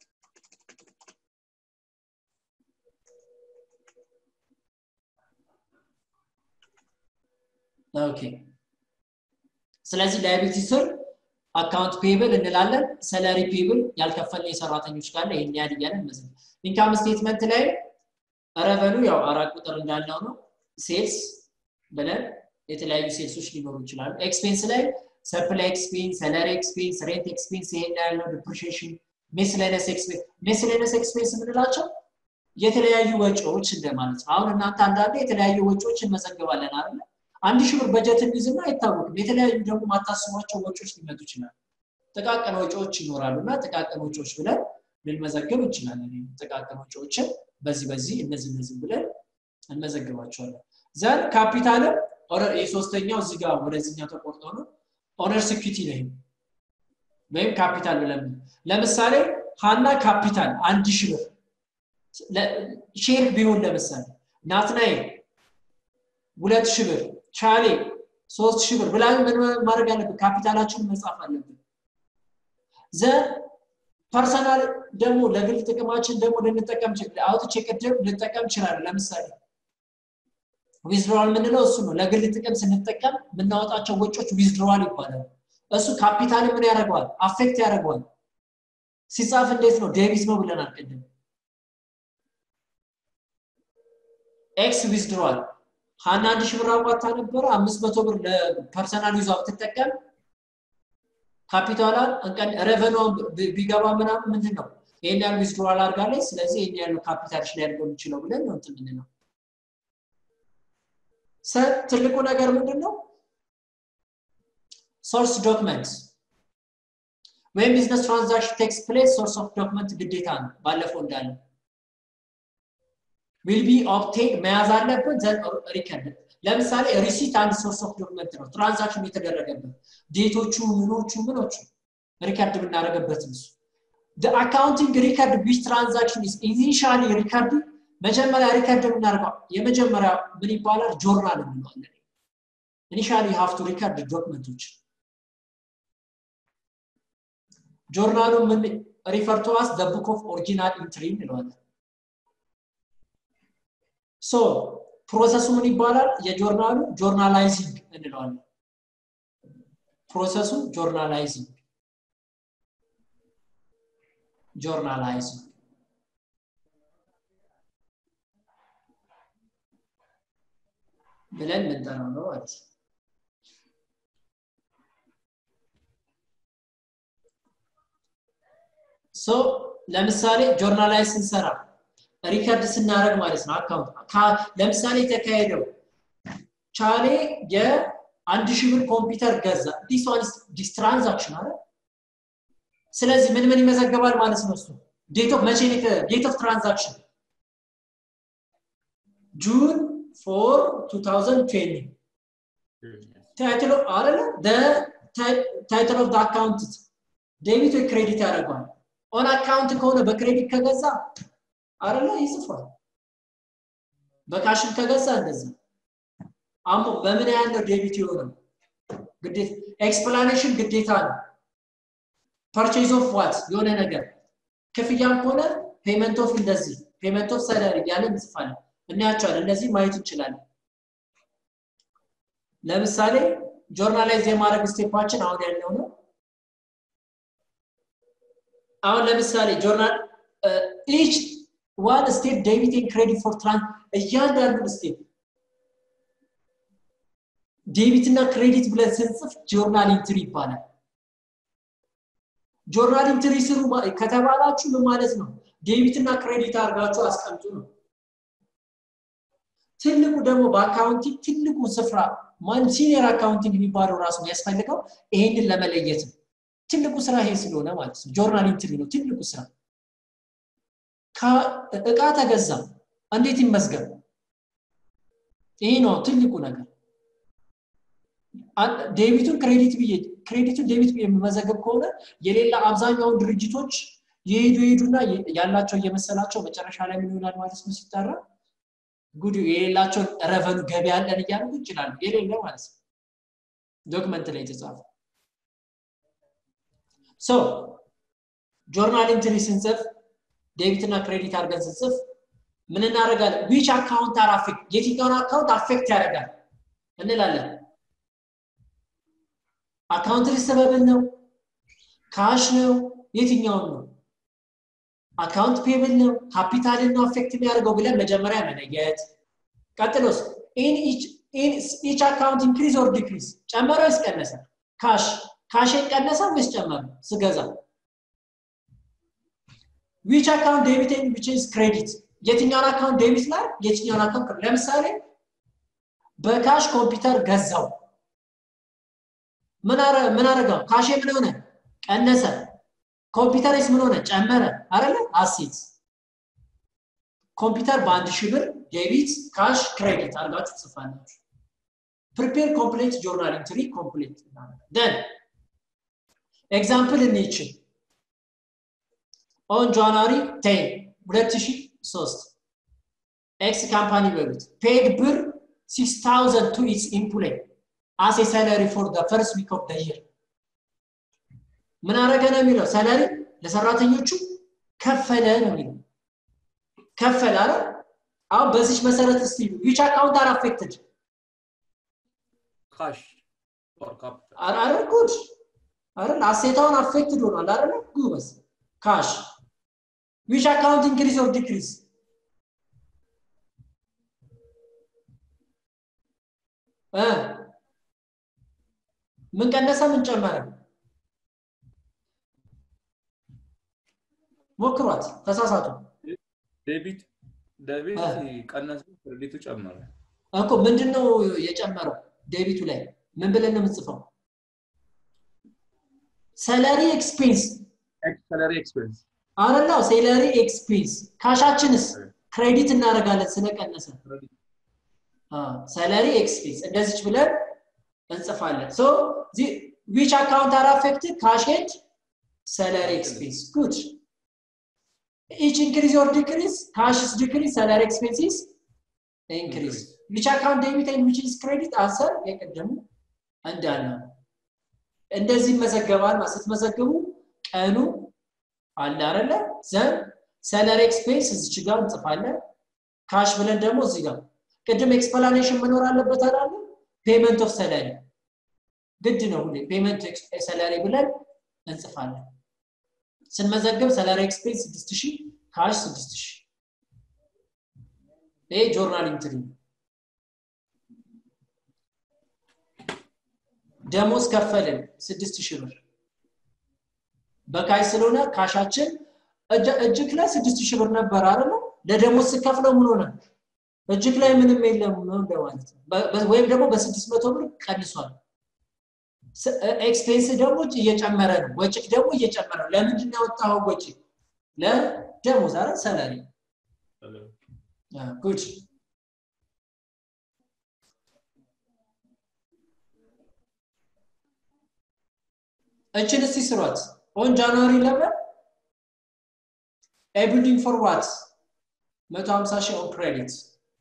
ኦኬ ስለዚህ ላይቢሊቲ ስር አካውንት ፔብል እንላለን ሰለሪ ፔብል ያልከፈለ የሰራተኞች ካለ ይህን ያህል እያለን መዝ ኢንካም ስቴትመንት ላይ ረቨኑ ያው አራት ቁጥር እንዳለው ነው ሴልስ ብለን የተለያዩ ሴልሶች ሊኖሩ ይችላሉ ኤክስፔንስ ላይ ሰፕላይ ኤክስፔንስ ሰለሪ ኤክስፔንስ ሬንት ኤክስፔንስ ይሄን ያለው ዲፕሪሺዬሽን ሜስሌነስ ኤክስፔንስ ሜስሌነስ ኤክስፔንስ የምንላቸው የተለያዩ ወጪዎች እንደማለት ነው አሁን እናንተ አንዳንዴ የተለያዩ ወጪዎች እንመዘግባለን አይደለ አንድ ሺህ ብር በጀት እንይዝና አይታወቅም የተለያዩ ደግሞ ማታስቧቸው ወጪዎች ሊመጡ ይችላሉ ጥቃቅን ወጪዎች ይኖራሉ እና ጥቃቅን ወጪዎች ብለን ልንመዘግብ እንችላለን ጥቃቅን ወጪዎችን በዚህ በዚህ እነዚህ እነዚህ ብለን እንመዘግባቸዋለን ዘን ካፒታልም የሶስተኛው እዚህ ጋር ወደዚህኛው ተቆርጦ ነው ኦነር ሲኩቲ ነው ወይም ካፒታል ብለን ለምሳሌ ሀና ካፒታል አንድ ሺህ ብር ሼር ቢሆን ለምሳሌ ናትናኤል ሁለት ሺህ ብር ቻሌ ሶስት ሺህ ብር ብላ ምን ማድረግ አለብን ካፒታላችንን መጻፍ አለብን ዘ ፐርሰናል ደግሞ ለግል ጥቅማችን ደግሞ ልንጠቀም አውጥቼ ቅድም ልንጠቀም ይችላለን ለምሳሌ ዊዝድሮዋል የምንለው እሱ ነው ለግል ጥቅም ስንጠቀም የምናወጣቸው ወጮች ዊዝድሮዋል ይባላል እሱ ካፒታል ምን ያደርገዋል አፌክት ያደርገዋል ሲጻፍ እንዴት ነው ዴቢት ነው ብለናል ቅድም ኤክስ ዊዝድሯል ሀና አንድ ሺህ ብር አዋጣ ነበረ አምስት መቶ ብር ለፐርሰናል ይዟ ብትጠቀም ካፒታሏን እንቀን ረቨኗን ቢገባ ምናምን ምንድን ነው ይህን ያህል ዊዝድሯል አድርጋለች ስለዚህ ይህን ያህል ካፒታልሽ ላይ ያድርገው የሚችለው ብለን ነው እንትን ምንድነው ትልቁ ነገር ምንድን ነው ሶርስ ዶክመንት ወይም ቢዝነስ ትራንዛክሽን ቴክስ ፕሌስ ሶርስ ኦፍ ዶክመንት ግዴታ ነው ባለፈው እንዳለ ዊል ቢ ኦብቴን መያዝ አለብን ዘን ሪከርድ ለምሳሌ ሪሲት አንድ ሶርስ ኦፍ ዶክመንት ነው ትራንዛክሽን የተደረገበት ዴቶቹ ምኖቹ ምኖቹ ሪከርድ ብናደረገበት እሱ አካውንቲንግ ሪከርድ ዊች ትራንዛክሽን ኢዝ ኢኒሻሊ ሪከርድ መጀመሪያ ሪከርድ የምናደርገው የመጀመሪያ ምን ይባላል ጆርናል እንለዋለን ኢኒሻሊ ሀፍቱ ሪከርድ ዶክመንቶች ጆርናሉ ምን ሪፈር ቱ አስ ዘ ቡክ ኦፍ ኦሪጂናል ኢንትሪ እንለዋለን ሶ ፕሮሰሱ ምን ይባላል የጆርናሉ ጆርናላይዚንግ እንለዋለን ፕሮሰሱ ጆርናላይዚንግ ጆርናላይዚንግ ብለን ምንጠራው ነው ማለት ነው ሶ ለምሳሌ ጆርናላይዝ ስንሰራ ሪከርድ ስናደረግ ማለት ነው አካውንት ለምሳሌ የተካሄደው ቻሌ የአንድ ሺህ ብር ኮምፒውተር ገዛ ዲስ ትራንዛክሽን አለ ስለዚህ ምን ምን ይመዘገባል ማለት ነው እሱ ዴት ኦፍ መቼ ዴት ኦፍ ትራንዛክሽን ጁን ፎር 2020 ታይትል ኦፍ አለ ታይትል ኦፍ አካውንት ዴቢት ወይ ክሬዲት ያደርገዋል ኦን አካውንት ከሆነ በክሬዲት ከገዛ አይደለ ይጽፋል በካሽን ከገዛ እንደዛ አሞ በምን ያህል ነው ዴቢት የሆነው ግዴታ ኤክስፕላኔሽን ግዴታ ነው ፐርቼዝ ኦፍ ዋት የሆነ ነገር ክፍያም ከሆነ ፔመንት ኦፍ እንደዚህ ፔመንት ኦፍ ሰለሪ እያለን እንጽፋለን እናያቸዋለን እነዚህ ማየት እንችላለን ለምሳሌ ጆርናላይዝ የማድረግ ስቴፓችን አሁን ያለው ነው አሁን ለምሳሌ ጆርናል ኢች ዋን ስቴፕ ዴቢቲንግ ክሬዲት ፎር ትራንስ እያንዳንዱን ስቴፕ ዴቢት እና ክሬዲት ብለን ስንጽፍ ጆርናል ኢንትሪ ይባላል ጆርናል ኢንትሪ ስሩ ከተባላችሁ ምን ማለት ነው ዴቢት እና ክሬዲት አድርጋችሁ አስቀምጡ ነው ትልቁ ደግሞ በአካውንቲንግ ትልቁ ስፍራ ማን ሲኒየር አካውንቲንግ የሚባለው ራሱ የሚያስፈልገው ይሄንን ለመለየት ነው ትልቁ ስራ ይሄ ስለሆነ ማለት ነው ጆርናል ኢንትሪ ነው ትልቁ ስራ እቃ ተገዛ እንዴት ይመዝገብ ይሄ ነው ትልቁ ነገር ዴቢቱን ክሬዲት ብዬ ክሬዲቱን ዴቢት ብዬ የምመዘገብ ከሆነ የሌላ አብዛኛውን ድርጅቶች የሄዱ የሄዱና ያላቸው እየመሰላቸው መጨረሻ ላይ ምን ይሆናል ማለት ነው ሲጠራ ጉድ የሌላቸውን ረቨኑ ገቢ ያለን እያሉ ይችላሉ የሌለ ማለት ነው ዶክመንት ላይ የተጻፈ ሶ ጆርናል ኢንትሪ ስንጽፍ ዴቢት እና ክሬዲት አድርገን ስንጽፍ ምን እናደርጋለን ዊች አካውንት አር አፌክት የትኛውን አካውንት አፌክት ያደርጋል እንላለን አካውንት ሪሰበብል ነው ካሽ ነው የትኛውን ነው አካውንት ፔብል ነው ካፒታልን ነው አፌክት የሚያደርገው ብለን መጀመሪያ መለየት ቀጥሎስ ኢች አካውንት ኢንክሪዝ ኦር ዲክሪዝ ጨመረ ወይስ ቀነሰ ካሽ ካሽን ቀነሰ ወይስ ጨመረ ስገዛ ዊች አካውንት ዴቢት ዊች ኢዝ ክሬዲት የትኛውን አካውንት ዴቢት ላይ የትኛውን አካውንት ለምሳሌ በካሽ ኮምፒውተር ገዛው ምን አረገው ካሼ ምን ሆነ ቀነሰ ኮምፒውተርስ ምን ሆነ ጨመረ አይደለ አሴት ኮምፒውተር በአንድ ሺህ ብር ዴቢት ካሽ ክሬዲት አድርጋችሁ ትጽፋላችሁ ፕሪፔር ኮምፕሌት ጆርናል ኢንትሪ ኮምፕሌት ደን ኤግዛምፕል እንይችል ኦን ጃንዋሪ ቴን 2003 ኤክስ ካምፓኒ በሉት ፔድ ብር 6000 ቱ ኢትስ ኢምፕሎይ አስ ሰለሪ ፎር ደ ፈርስት ዊክ ኦፍ ደ ይር ምን አረገ ነው የሚለው ሰለሪ ለሰራተኞቹ ከፈለ ነው የሚለው ከፈለ አረ አሁን በዚች መሰረት እስቲ ዊች አካውንት አር አፌክትድ ካሽ ኦር ካፒታል አረ ጉድ አረ አሴታውን አፌክትድ ሆኗል አረ ጉበስ ካሽ ዊች አካውንት ኢንክሪዝ ኦር ዲክሪዝ እ ምን ቀነሰ ምን ጨመረ ሞክሯት ተሳሳቱ ዴቢት ዴቢት ቀነሰ ክሬዲቱ ጨመረ እኮ ምንድን ነው የጨመረው ዴቢቱ ላይ ምን ብለን ነው የምንጽፈው ሰለሪ ኤክስፔንስ ሰለሪ ኤክስፔንስ አረላው ሴለሪ ኤክስፔንስ ካሻችንስ ክሬዲት እናደርጋለን ስለቀነሰ ሰለሪ ኤክስፔንስ እንደዚች ብለን እንጽፋለን ሶ ዊች አካውንት አር አፌክትድ ካሽ ኤንድ ሰለሪ ኤክስፔንስ ጉድ each increase or decrease cash is decrease salary expense is increase which account debit and which is credit answer የቀደሙ እንዳለ እንደዚህ ይመዘገባል ስትመዘግቡ ቀኑ አለ አይደለ ዘን ሰለሪ ኤክስፔንስ እዚች ጋር እንጽፋለን ካሽ ብለን ደግሞ እዚህ ጋር ቅድም ኤክስፕላኔሽን መኖር አለበት አይደለ ፔመንት ኦፍ ሰለሪ ግድ ነው ሁሌ ፔመንት ሰለሪ ብለን እንጽፋለን ስንመዘግብ ሰለሪ ኤክስፔንስ 6000 ካሽ 6000 ይሄ ጆርናል ኢንትሪ ደሞዝ ከፈልን 6000 ብር በካሽ ስለሆነ ካሻችን እጅክ ላይ 6000 ብር ነበር አይደል ለደሞዝ ስከፍለው ምን ሆነ እጅክ ላይ ምንም የለም እንደማለት ነው ወይም ደግሞ በ600 ብር ቀንሷል ኤክስፔንስ ደግሞ እየጨመረ ነው ወጭክ ደግሞ እየጨመረ ነው ለምንድን ነው ያወጣው ወጪ ለደሞዝ አረ ሰላሪ ጉድ እችን እስቲ ስሯት ኦን ጃንዋሪ 11 a building for what 150 ሺህ ኦን ክሬዲት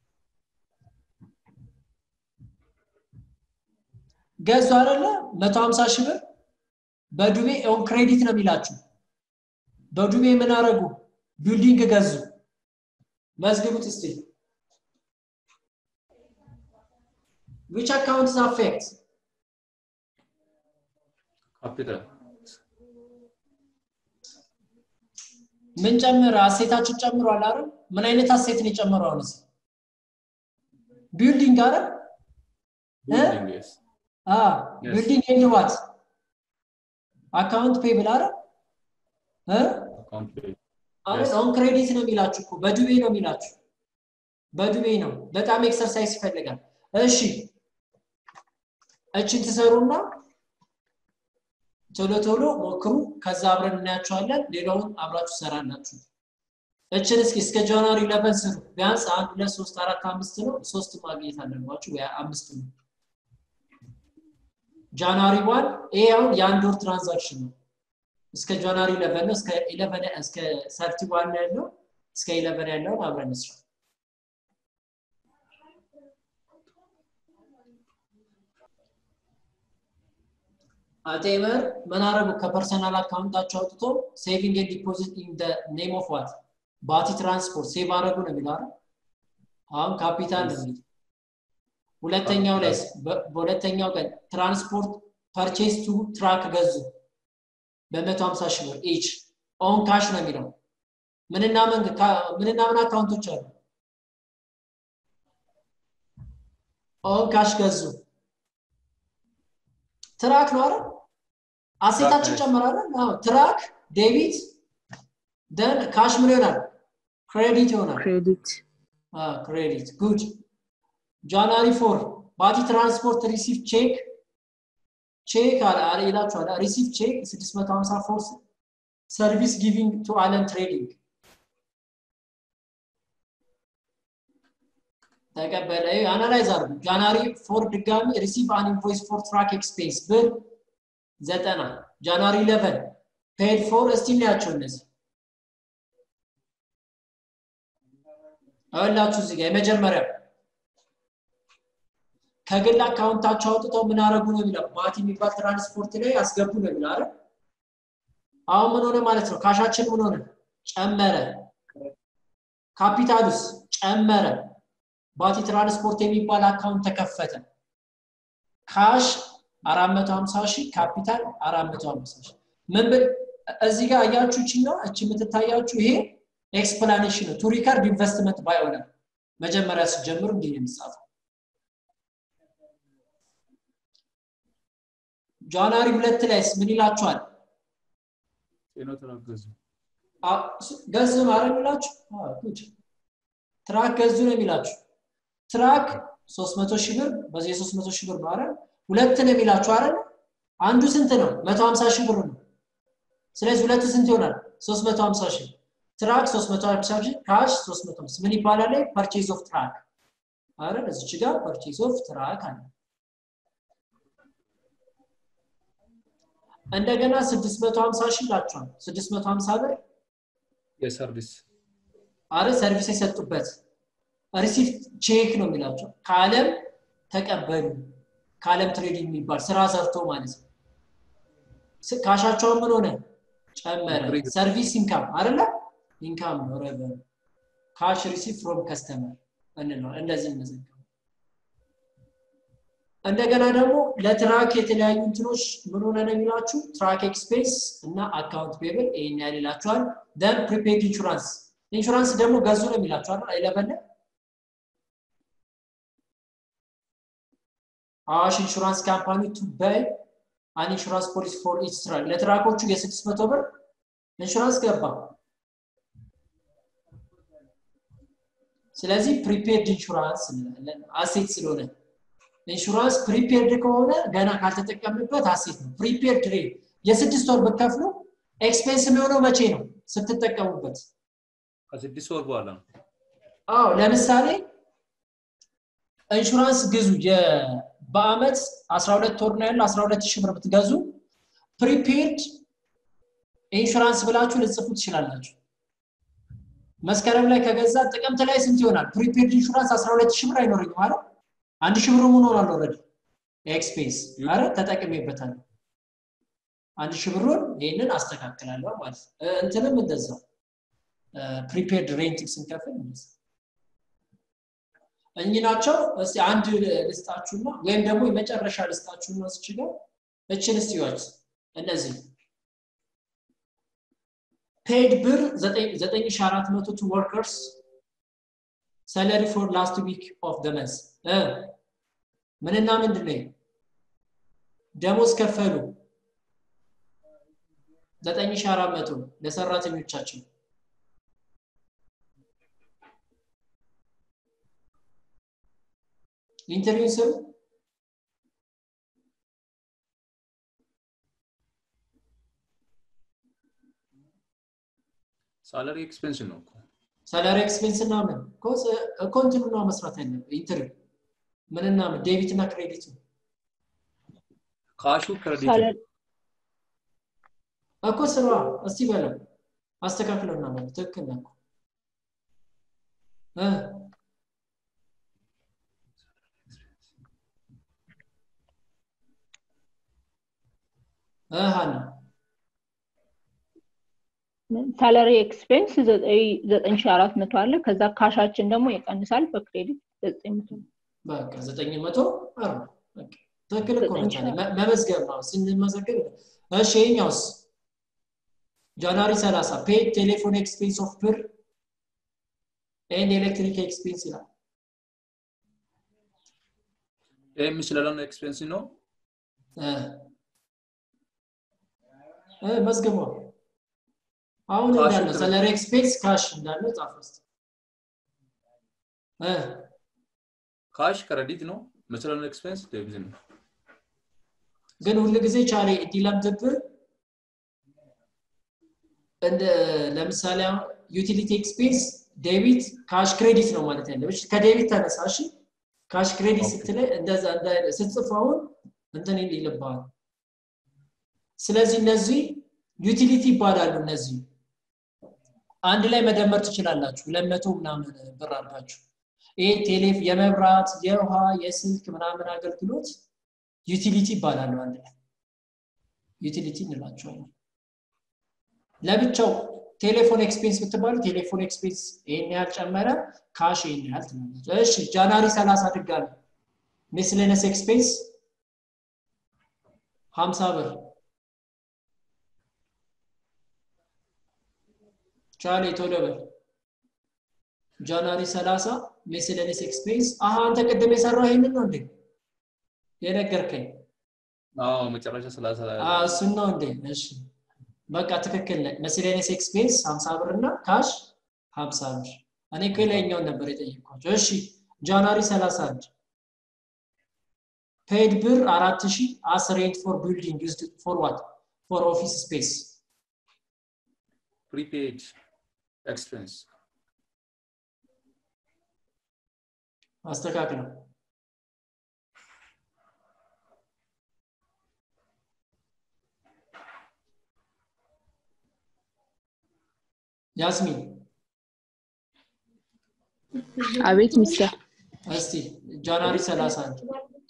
ገዙ አይደለ 150 ሺህ ብር በዱቤ ኦን ክሬዲት ነው የሚላችሁ በዱቤ ምን አረጉ ቢልዲንግ ገዙ መዝግቡት እስቲ which accounts affect ካፒታል ምን ጨምረ አሴታችሁ ጨምሯል አይደል ምን አይነት አሴት ነው የጨመረው አሁን ቢልዲንግ አይደል ቢልዲንግ ኤንድ ዋት አካውንት ፔብል አይደል አሁን ኦን ክሬዲት ነው የሚላችሁ እኮ በዱቤ ነው የሚላችሁ በዱቤ ነው በጣም ኤክሰርሳይዝ ይፈልጋል እሺ እችን ትሰሩና ቶሎ ቶሎ ሞክሩ ከዛ አብረን እናያቸዋለን ሌላውን አብራችሁ ሰራላችሁ እችን እስኪ እስከ ጃንዋሪ ለበን ስሩ ቢያንስ አንድ ሁለት ሶስት አራት አምስት ነው ሶስት ማግኘት አለባችሁ ወይ አምስት ነው ጃንዋሪ ዋን ይሄ አሁን የአንድ ወር ትራንዛክሽን ነው እስከ ጃንዋሪ ኢለቨን ነው እስከ ኢለቨን እስከ ሰርቲ ዋን ያለው እስከ ኢለቨን ያለውን አብረን እንስራ አቴመር ምን አረጉ ከፐርሰናል አካውንታቸው አውጥቶ ሴቪንግ ኤንድ ዲፖዚት ኢን ደ ኔም ኦፍ ዋት ባቲ ትራንስፖርት ሴቭ አረጉ ነው የሚለው አይደል አሁን ካፒታል ነው የሚለው ሁለተኛው ላይ በሁለተኛው ቀን ትራንስፖርት ፐርቼስ ቱ ትራክ ገዙ በ150 ሺህ ብር ኢች ኦን ካሽ ነው የሚለው ምንና ምን ምንና ምን አካውንቶች አሉ ኦን ካሽ ገዙ ትራክ ነው አይደል አሴታችን ጨመራለ አዎ ትራክ ዴቢት ደን ካሽ ምን ይሆናል ክሬዲት ይሆናል ክሬዲት ክሬዲት ጉድ ጃንዋሪ ፎር ባቲ ትራንስፖርት ሪሲቭ ቼክ ቼክ አለ ይላችኋል ሪሲቭ ቼክ 654 ሰርቪስ ጊቪንግ ቱ አለን ትሬዲንግ ተቀበለ አናላይዝ አርጉ ጃንዋሪ ፎር ድጋሚ ሪሲቭ አን ኢንቮይስ ፎር ትራክ ኤክስፔንስ ብር ዘጠና ጃንዋሪ 11 ፔድ ፎር እስቲ እናያቸው እነዚህ አላችሁ እዚህ ጋር የመጀመሪያው ከግል አካውንታቸው አውጥተው ምን አረጉ ነው የሚለው ባቲ የሚባል ትራንስፖርት ላይ አስገቡ ነው የሚለው አይደል አሁን ምን ሆነ ማለት ነው ካሻችን ምን ሆነ ጨመረ ካፒታሉስ ጨመረ ባቲ ትራንስፖርት የሚባል አካውንት ተከፈተ ካሽ 450 ሺህ ካፒታል 450 ሺህ ምን ብል እዚህ ጋር አያችሁ እቺና እቺ የምትታያችሁ ይሄ ኤክስፕላኔሽን ነው ቱ ሪካርድ ኢንቨስትመንት ባይ ኦነር መጀመሪያ ሲጀምሩ እንዲህ ነው የሚጻፈው ጃንዋሪ ሁለት ላይስ ምን ይላችኋል? ጤና ተራገዙ ገዙ ማድረግ የሚላችሁ ጉድ ትራክ ገዙ ነው የሚላችሁ ትራክ 300 ሺህ ብር በዚህ 300 ሺህ ብር ነው አይደል ሁለት ነው የሚላችሁ አይደል አንዱ ስንት ነው 150 ሺህ ብር ነው ስለዚህ ሁለቱ ስንት ይሆናል 350 ሺህ ትራክ 350 ሺህ ካሽ 350 ምን ይባላል ፐርቼዝ ኦፍ ትራክ አይደል እዚች ጋር ፐርቼዝ ኦፍ ትራክ አለ እንደገና 650 ሺህ ይላችኋል 650 ብር የሰርቪስ አረ ሰርቪስ የሰጡበት ሪሲፕት ቼክ ነው የሚላቸው ከአለም ተቀበሉ ከአለም ትሬዲንግ የሚባል ስራ ሰርቶ ማለት ነው ካሻቸውን ምን ሆነ ጨመረ ሰርቪስ ኢንካም አይደለ ኢንካም ነው ረቨኑ ካሽ ሪሲፕ ፍሮም ከስተመር እንለው እንደዚህ እንመዘገበው እንደገና ደግሞ ለትራክ የተለያዩ እንትኖች ምን ሆነ ነው የሚላችሁ ትራክ ኤክስፔንስ እና አካውንት ፔብል ይሄን ያህል ይላችኋል ደን ፕሪፔድ ኢንሹራንስ ኢንሹራንስ ደግሞ ገዙ ነው የሚላችኋል አይለበለ አዋሽ ኢንሹራንስ ካምፓኒ ቱ ባይ አን ኢንሹራንስ ፖሊሲ ፎር ኢች ትራክ ለትራኮቹ የስድስት መቶ ብር ኢንሹራንስ ገባ ስለዚህ ፕሪፔርድ ኢንሹራንስ እንላለን አሴት ስለሆነ ኢንሹራንስ ፕሪፔርድ ከሆነ ገና ካልተጠቀምበት አሴት ነው ፕሪፔርድ ሬት የስድስት ወር ብከፍሉ ኤክስፔንስ የሚሆነው መቼ ነው ስትጠቀሙበት ከስድስት ወር በኋላ ነው አዎ ለምሳሌ ኢንሹራንስ ግዙ በአመት 12 ወር ነው ያለው 12 ሺህ ብር ብትገዙ ፕሪፔርድ ኢንሹራንስ ብላችሁ ልጽፉ ትችላላችሁ መስከረም ላይ ከገዛ ጥቅምት ላይ ስንት ይሆናል ፕሪፔርድ ኢንሹራንስ 12 ሺህ ብር አይኖረኝም ማለት አንድ ሺህ ብር ምን ሆኗል ኦልሬዲ ኤክስፔንስ አረ ተጠቅሜበታለሁ አንድ ሺህ ብሩን ይህንን አስተካክላለሁ ማለት እንትንም እንደዛው ፕሪፔርድ ሬንት ስንከፍል እኚህ ናቸው እስቲ አንድ ልስጣችሁና ወይም ደግሞ የመጨረሻ ልስጣችሁና ስችለው እችን እስቲዋት እነዚህ ፔድ ብር 9400 ቱ ወርከርስ ሰለሪ ፎር ላስት ዊክ ኦፍ ደ መንስ ምንና ምንድን ነው ደሞዝ ከፈሉ 9400 ለሰራተኞቻቸው ኢንተርቪው ስም ሳላሪ ኤክስፔንስ ነው እኮ ሳላሪ ኤክስፔንስ እና ምን እኮ እንትኑ ነው መስራት ያለብህ ኢንተርቪው ምንና ምን ዴቢት እና ክሬዲት ካሹ ክሬዲት እኮ ስራ እስቲ በለው አስተካክለና ማለት ትክክል ነው ሀና ሳላሪ ኤክስፔንስ ዘጠኝ ሺ አራት መቶ አለ ከዛ ካሻችን ደግሞ ይቀንሳል በክሬዲት ዘጠኝ መቶ በቃ ዘጠኝ መቶ አርባ ትክክል እኮ መመዝገብ ነው ስንመዘገብ እሺ ይኛውስ ጃንዋሪ 30 ፔድ ቴሌፎን ኤክስፔንስ ኦፍ ብር ኤንድ ኤሌክትሪክ ኤክስፔንስ ይላል ይህም ስለሆነ ኤክስፔንስ ነው መዝግቧ አሁን እንዳለ ሰለሪ ኤክስፔንስ ካሽ እንዳለ ጻፍ ውስጥ ካሽ ክሬዲት ነው መስለሆነ ኤክስፔንስ ዴቢት ነው ግን ሁሉ ጊዜ ቻሌ እንዲለምድብህ እንደ ለምሳሌ ዩቲሊቲ ኤክስፔንስ ዴቢት ካሽ ክሬዲት ነው ማለት ያለብሽ ከዴቢት ተነሳ እሺ ካሽ ክሬዲት ስትለ እንደዛ ስትጽፍ አሁን እንትን ይልባል ስለዚህ እነዚህ ዩቲሊቲ ይባላሉ እነዚህ አንድ ላይ መደመር ትችላላችሁ ለመቶ ምናምን ብር አድርጋችሁ ይሄ ቴሌፍ የመብራት የውሃ የስልክ ምናምን አገልግሎት ዩቲሊቲ ይባላሉ አንድ ላይ ዩቲሊቲ እንላቸዋለን ለብቻው ቴሌፎን ኤክስፔንስ ብትባሉ ቴሌፎን ኤክስፔንስ ይሄን ያህል ጨመረ ካሽ ይሄን ያህል ትላለች እሺ ጃንዋሪ 30 ድጋሚ ሚስሌነስ ኤክስፔንስ 50 ብር ቻሌ ቶሎ በል ጃንዋሪ 30 ሚስሌነስ ኤክስፔንስ አሃ አንተ ቅድም የሰራው ይሄንን ነው እንዴ የነገርከኝ አዎ መጨረሻ ሰላሳ አዎ፣ እሱን ነው እንዴ? እሺ በቃ ትክክል ነህ። ሚስሌኒየስ ኤክስፔንስ 50 ብር እና ካሽ 50 ብር። እኔ እኮ የላይኛውን ነበር የጠየኳቸው። እሺ ጃንዋሪ 31 ፔድ ብር 4000 አስ ሬንት ፎር ቢልዲንግ ዩዝድ ፎር ዋት ፎር ኦፊስ ስፔስ ፕሪፔድ ኤክስፔንስ አስተካክለው። ያስሚን አቤት ሚስተር እስቲ ጃንዋሪ 31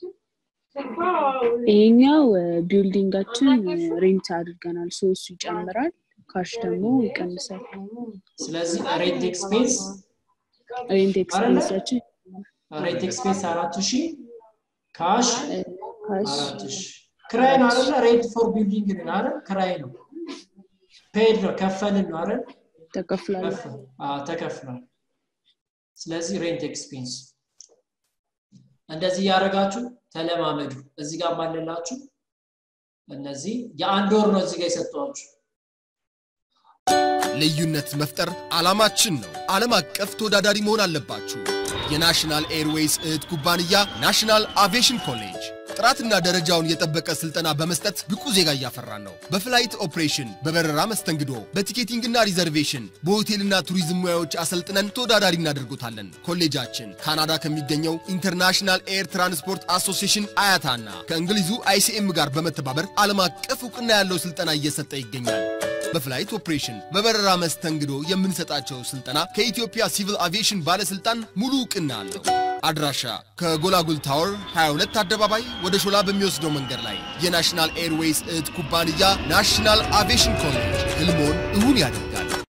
ይሄኛው ቢልዲንጋችን ሬንት አድርገናል ሶ እሱ ይጨምራል ካሽ ደግሞ ይቀንሳል ስለዚህ ሬንት ኤክስፔንስ ሬንት ኤክስፔንሳችን ሬንት ኤክስፔንስ 4000 ካሽ ካሽ 4000 ክራይ ነው አይደለ? ሬንት ፎር ቢልዲንግ ነው አይደል? ክራይ ነው። ፔድ ነው ከፈልን ነው አይደል? ተከፍሏል ከፍ- አዎ ተከፍሏል። ስለዚህ ሬንት ኤክስፔንስ እንደዚህ እያደረጋችሁ ተለማመዱ። እዚህ ጋር ማለላችሁ እነዚህ የአንድ ወር ነው እዚህ ጋር የሰጠኋችሁ። ልዩነት መፍጠር ዓላማችን ነው። ዓለም አቀፍ ተወዳዳሪ መሆን አለባችሁ። የናሽናል ኤርዌይስ እህት ኩባንያ ናሽናል አቪዬሽን ኮሌጅ ጥራትና ደረጃውን የጠበቀ ስልጠና በመስጠት ብቁ ዜጋ እያፈራን ነው። በፍላይት ኦፕሬሽን፣ በበረራ መስተንግዶ፣ በቲኬቲንግና ሪዘርቬሽን፣ በሆቴልና ቱሪዝም ሙያዎች አሰልጥነን ተወዳዳሪ እናደርጎታለን። ኮሌጃችን ካናዳ ከሚገኘው ኢንተርናሽናል ኤር ትራንስፖርት አሶሲዬሽን አያታና ከእንግሊዙ አይሲኤም ጋር በመተባበር ዓለም አቀፍ እውቅና ያለው ስልጠና እየሰጠ ይገኛል። በፍላይት ኦፕሬሽን በበረራ መስተንግዶ የምንሰጣቸው ስልጠና ከኢትዮጵያ ሲቪል አቪዬሽን ባለስልጣን ሙሉ እውቅና አለው። አድራሻ ከጎላጉል ታወር 22 አደባባይ ወደ ሾላ በሚወስደው መንገድ ላይ የናሽናል ኤርዌይስ እህት ኩባንያ ናሽናል አቪዬሽን ኮሌጅ ህልሞን እውን ያደርጋል።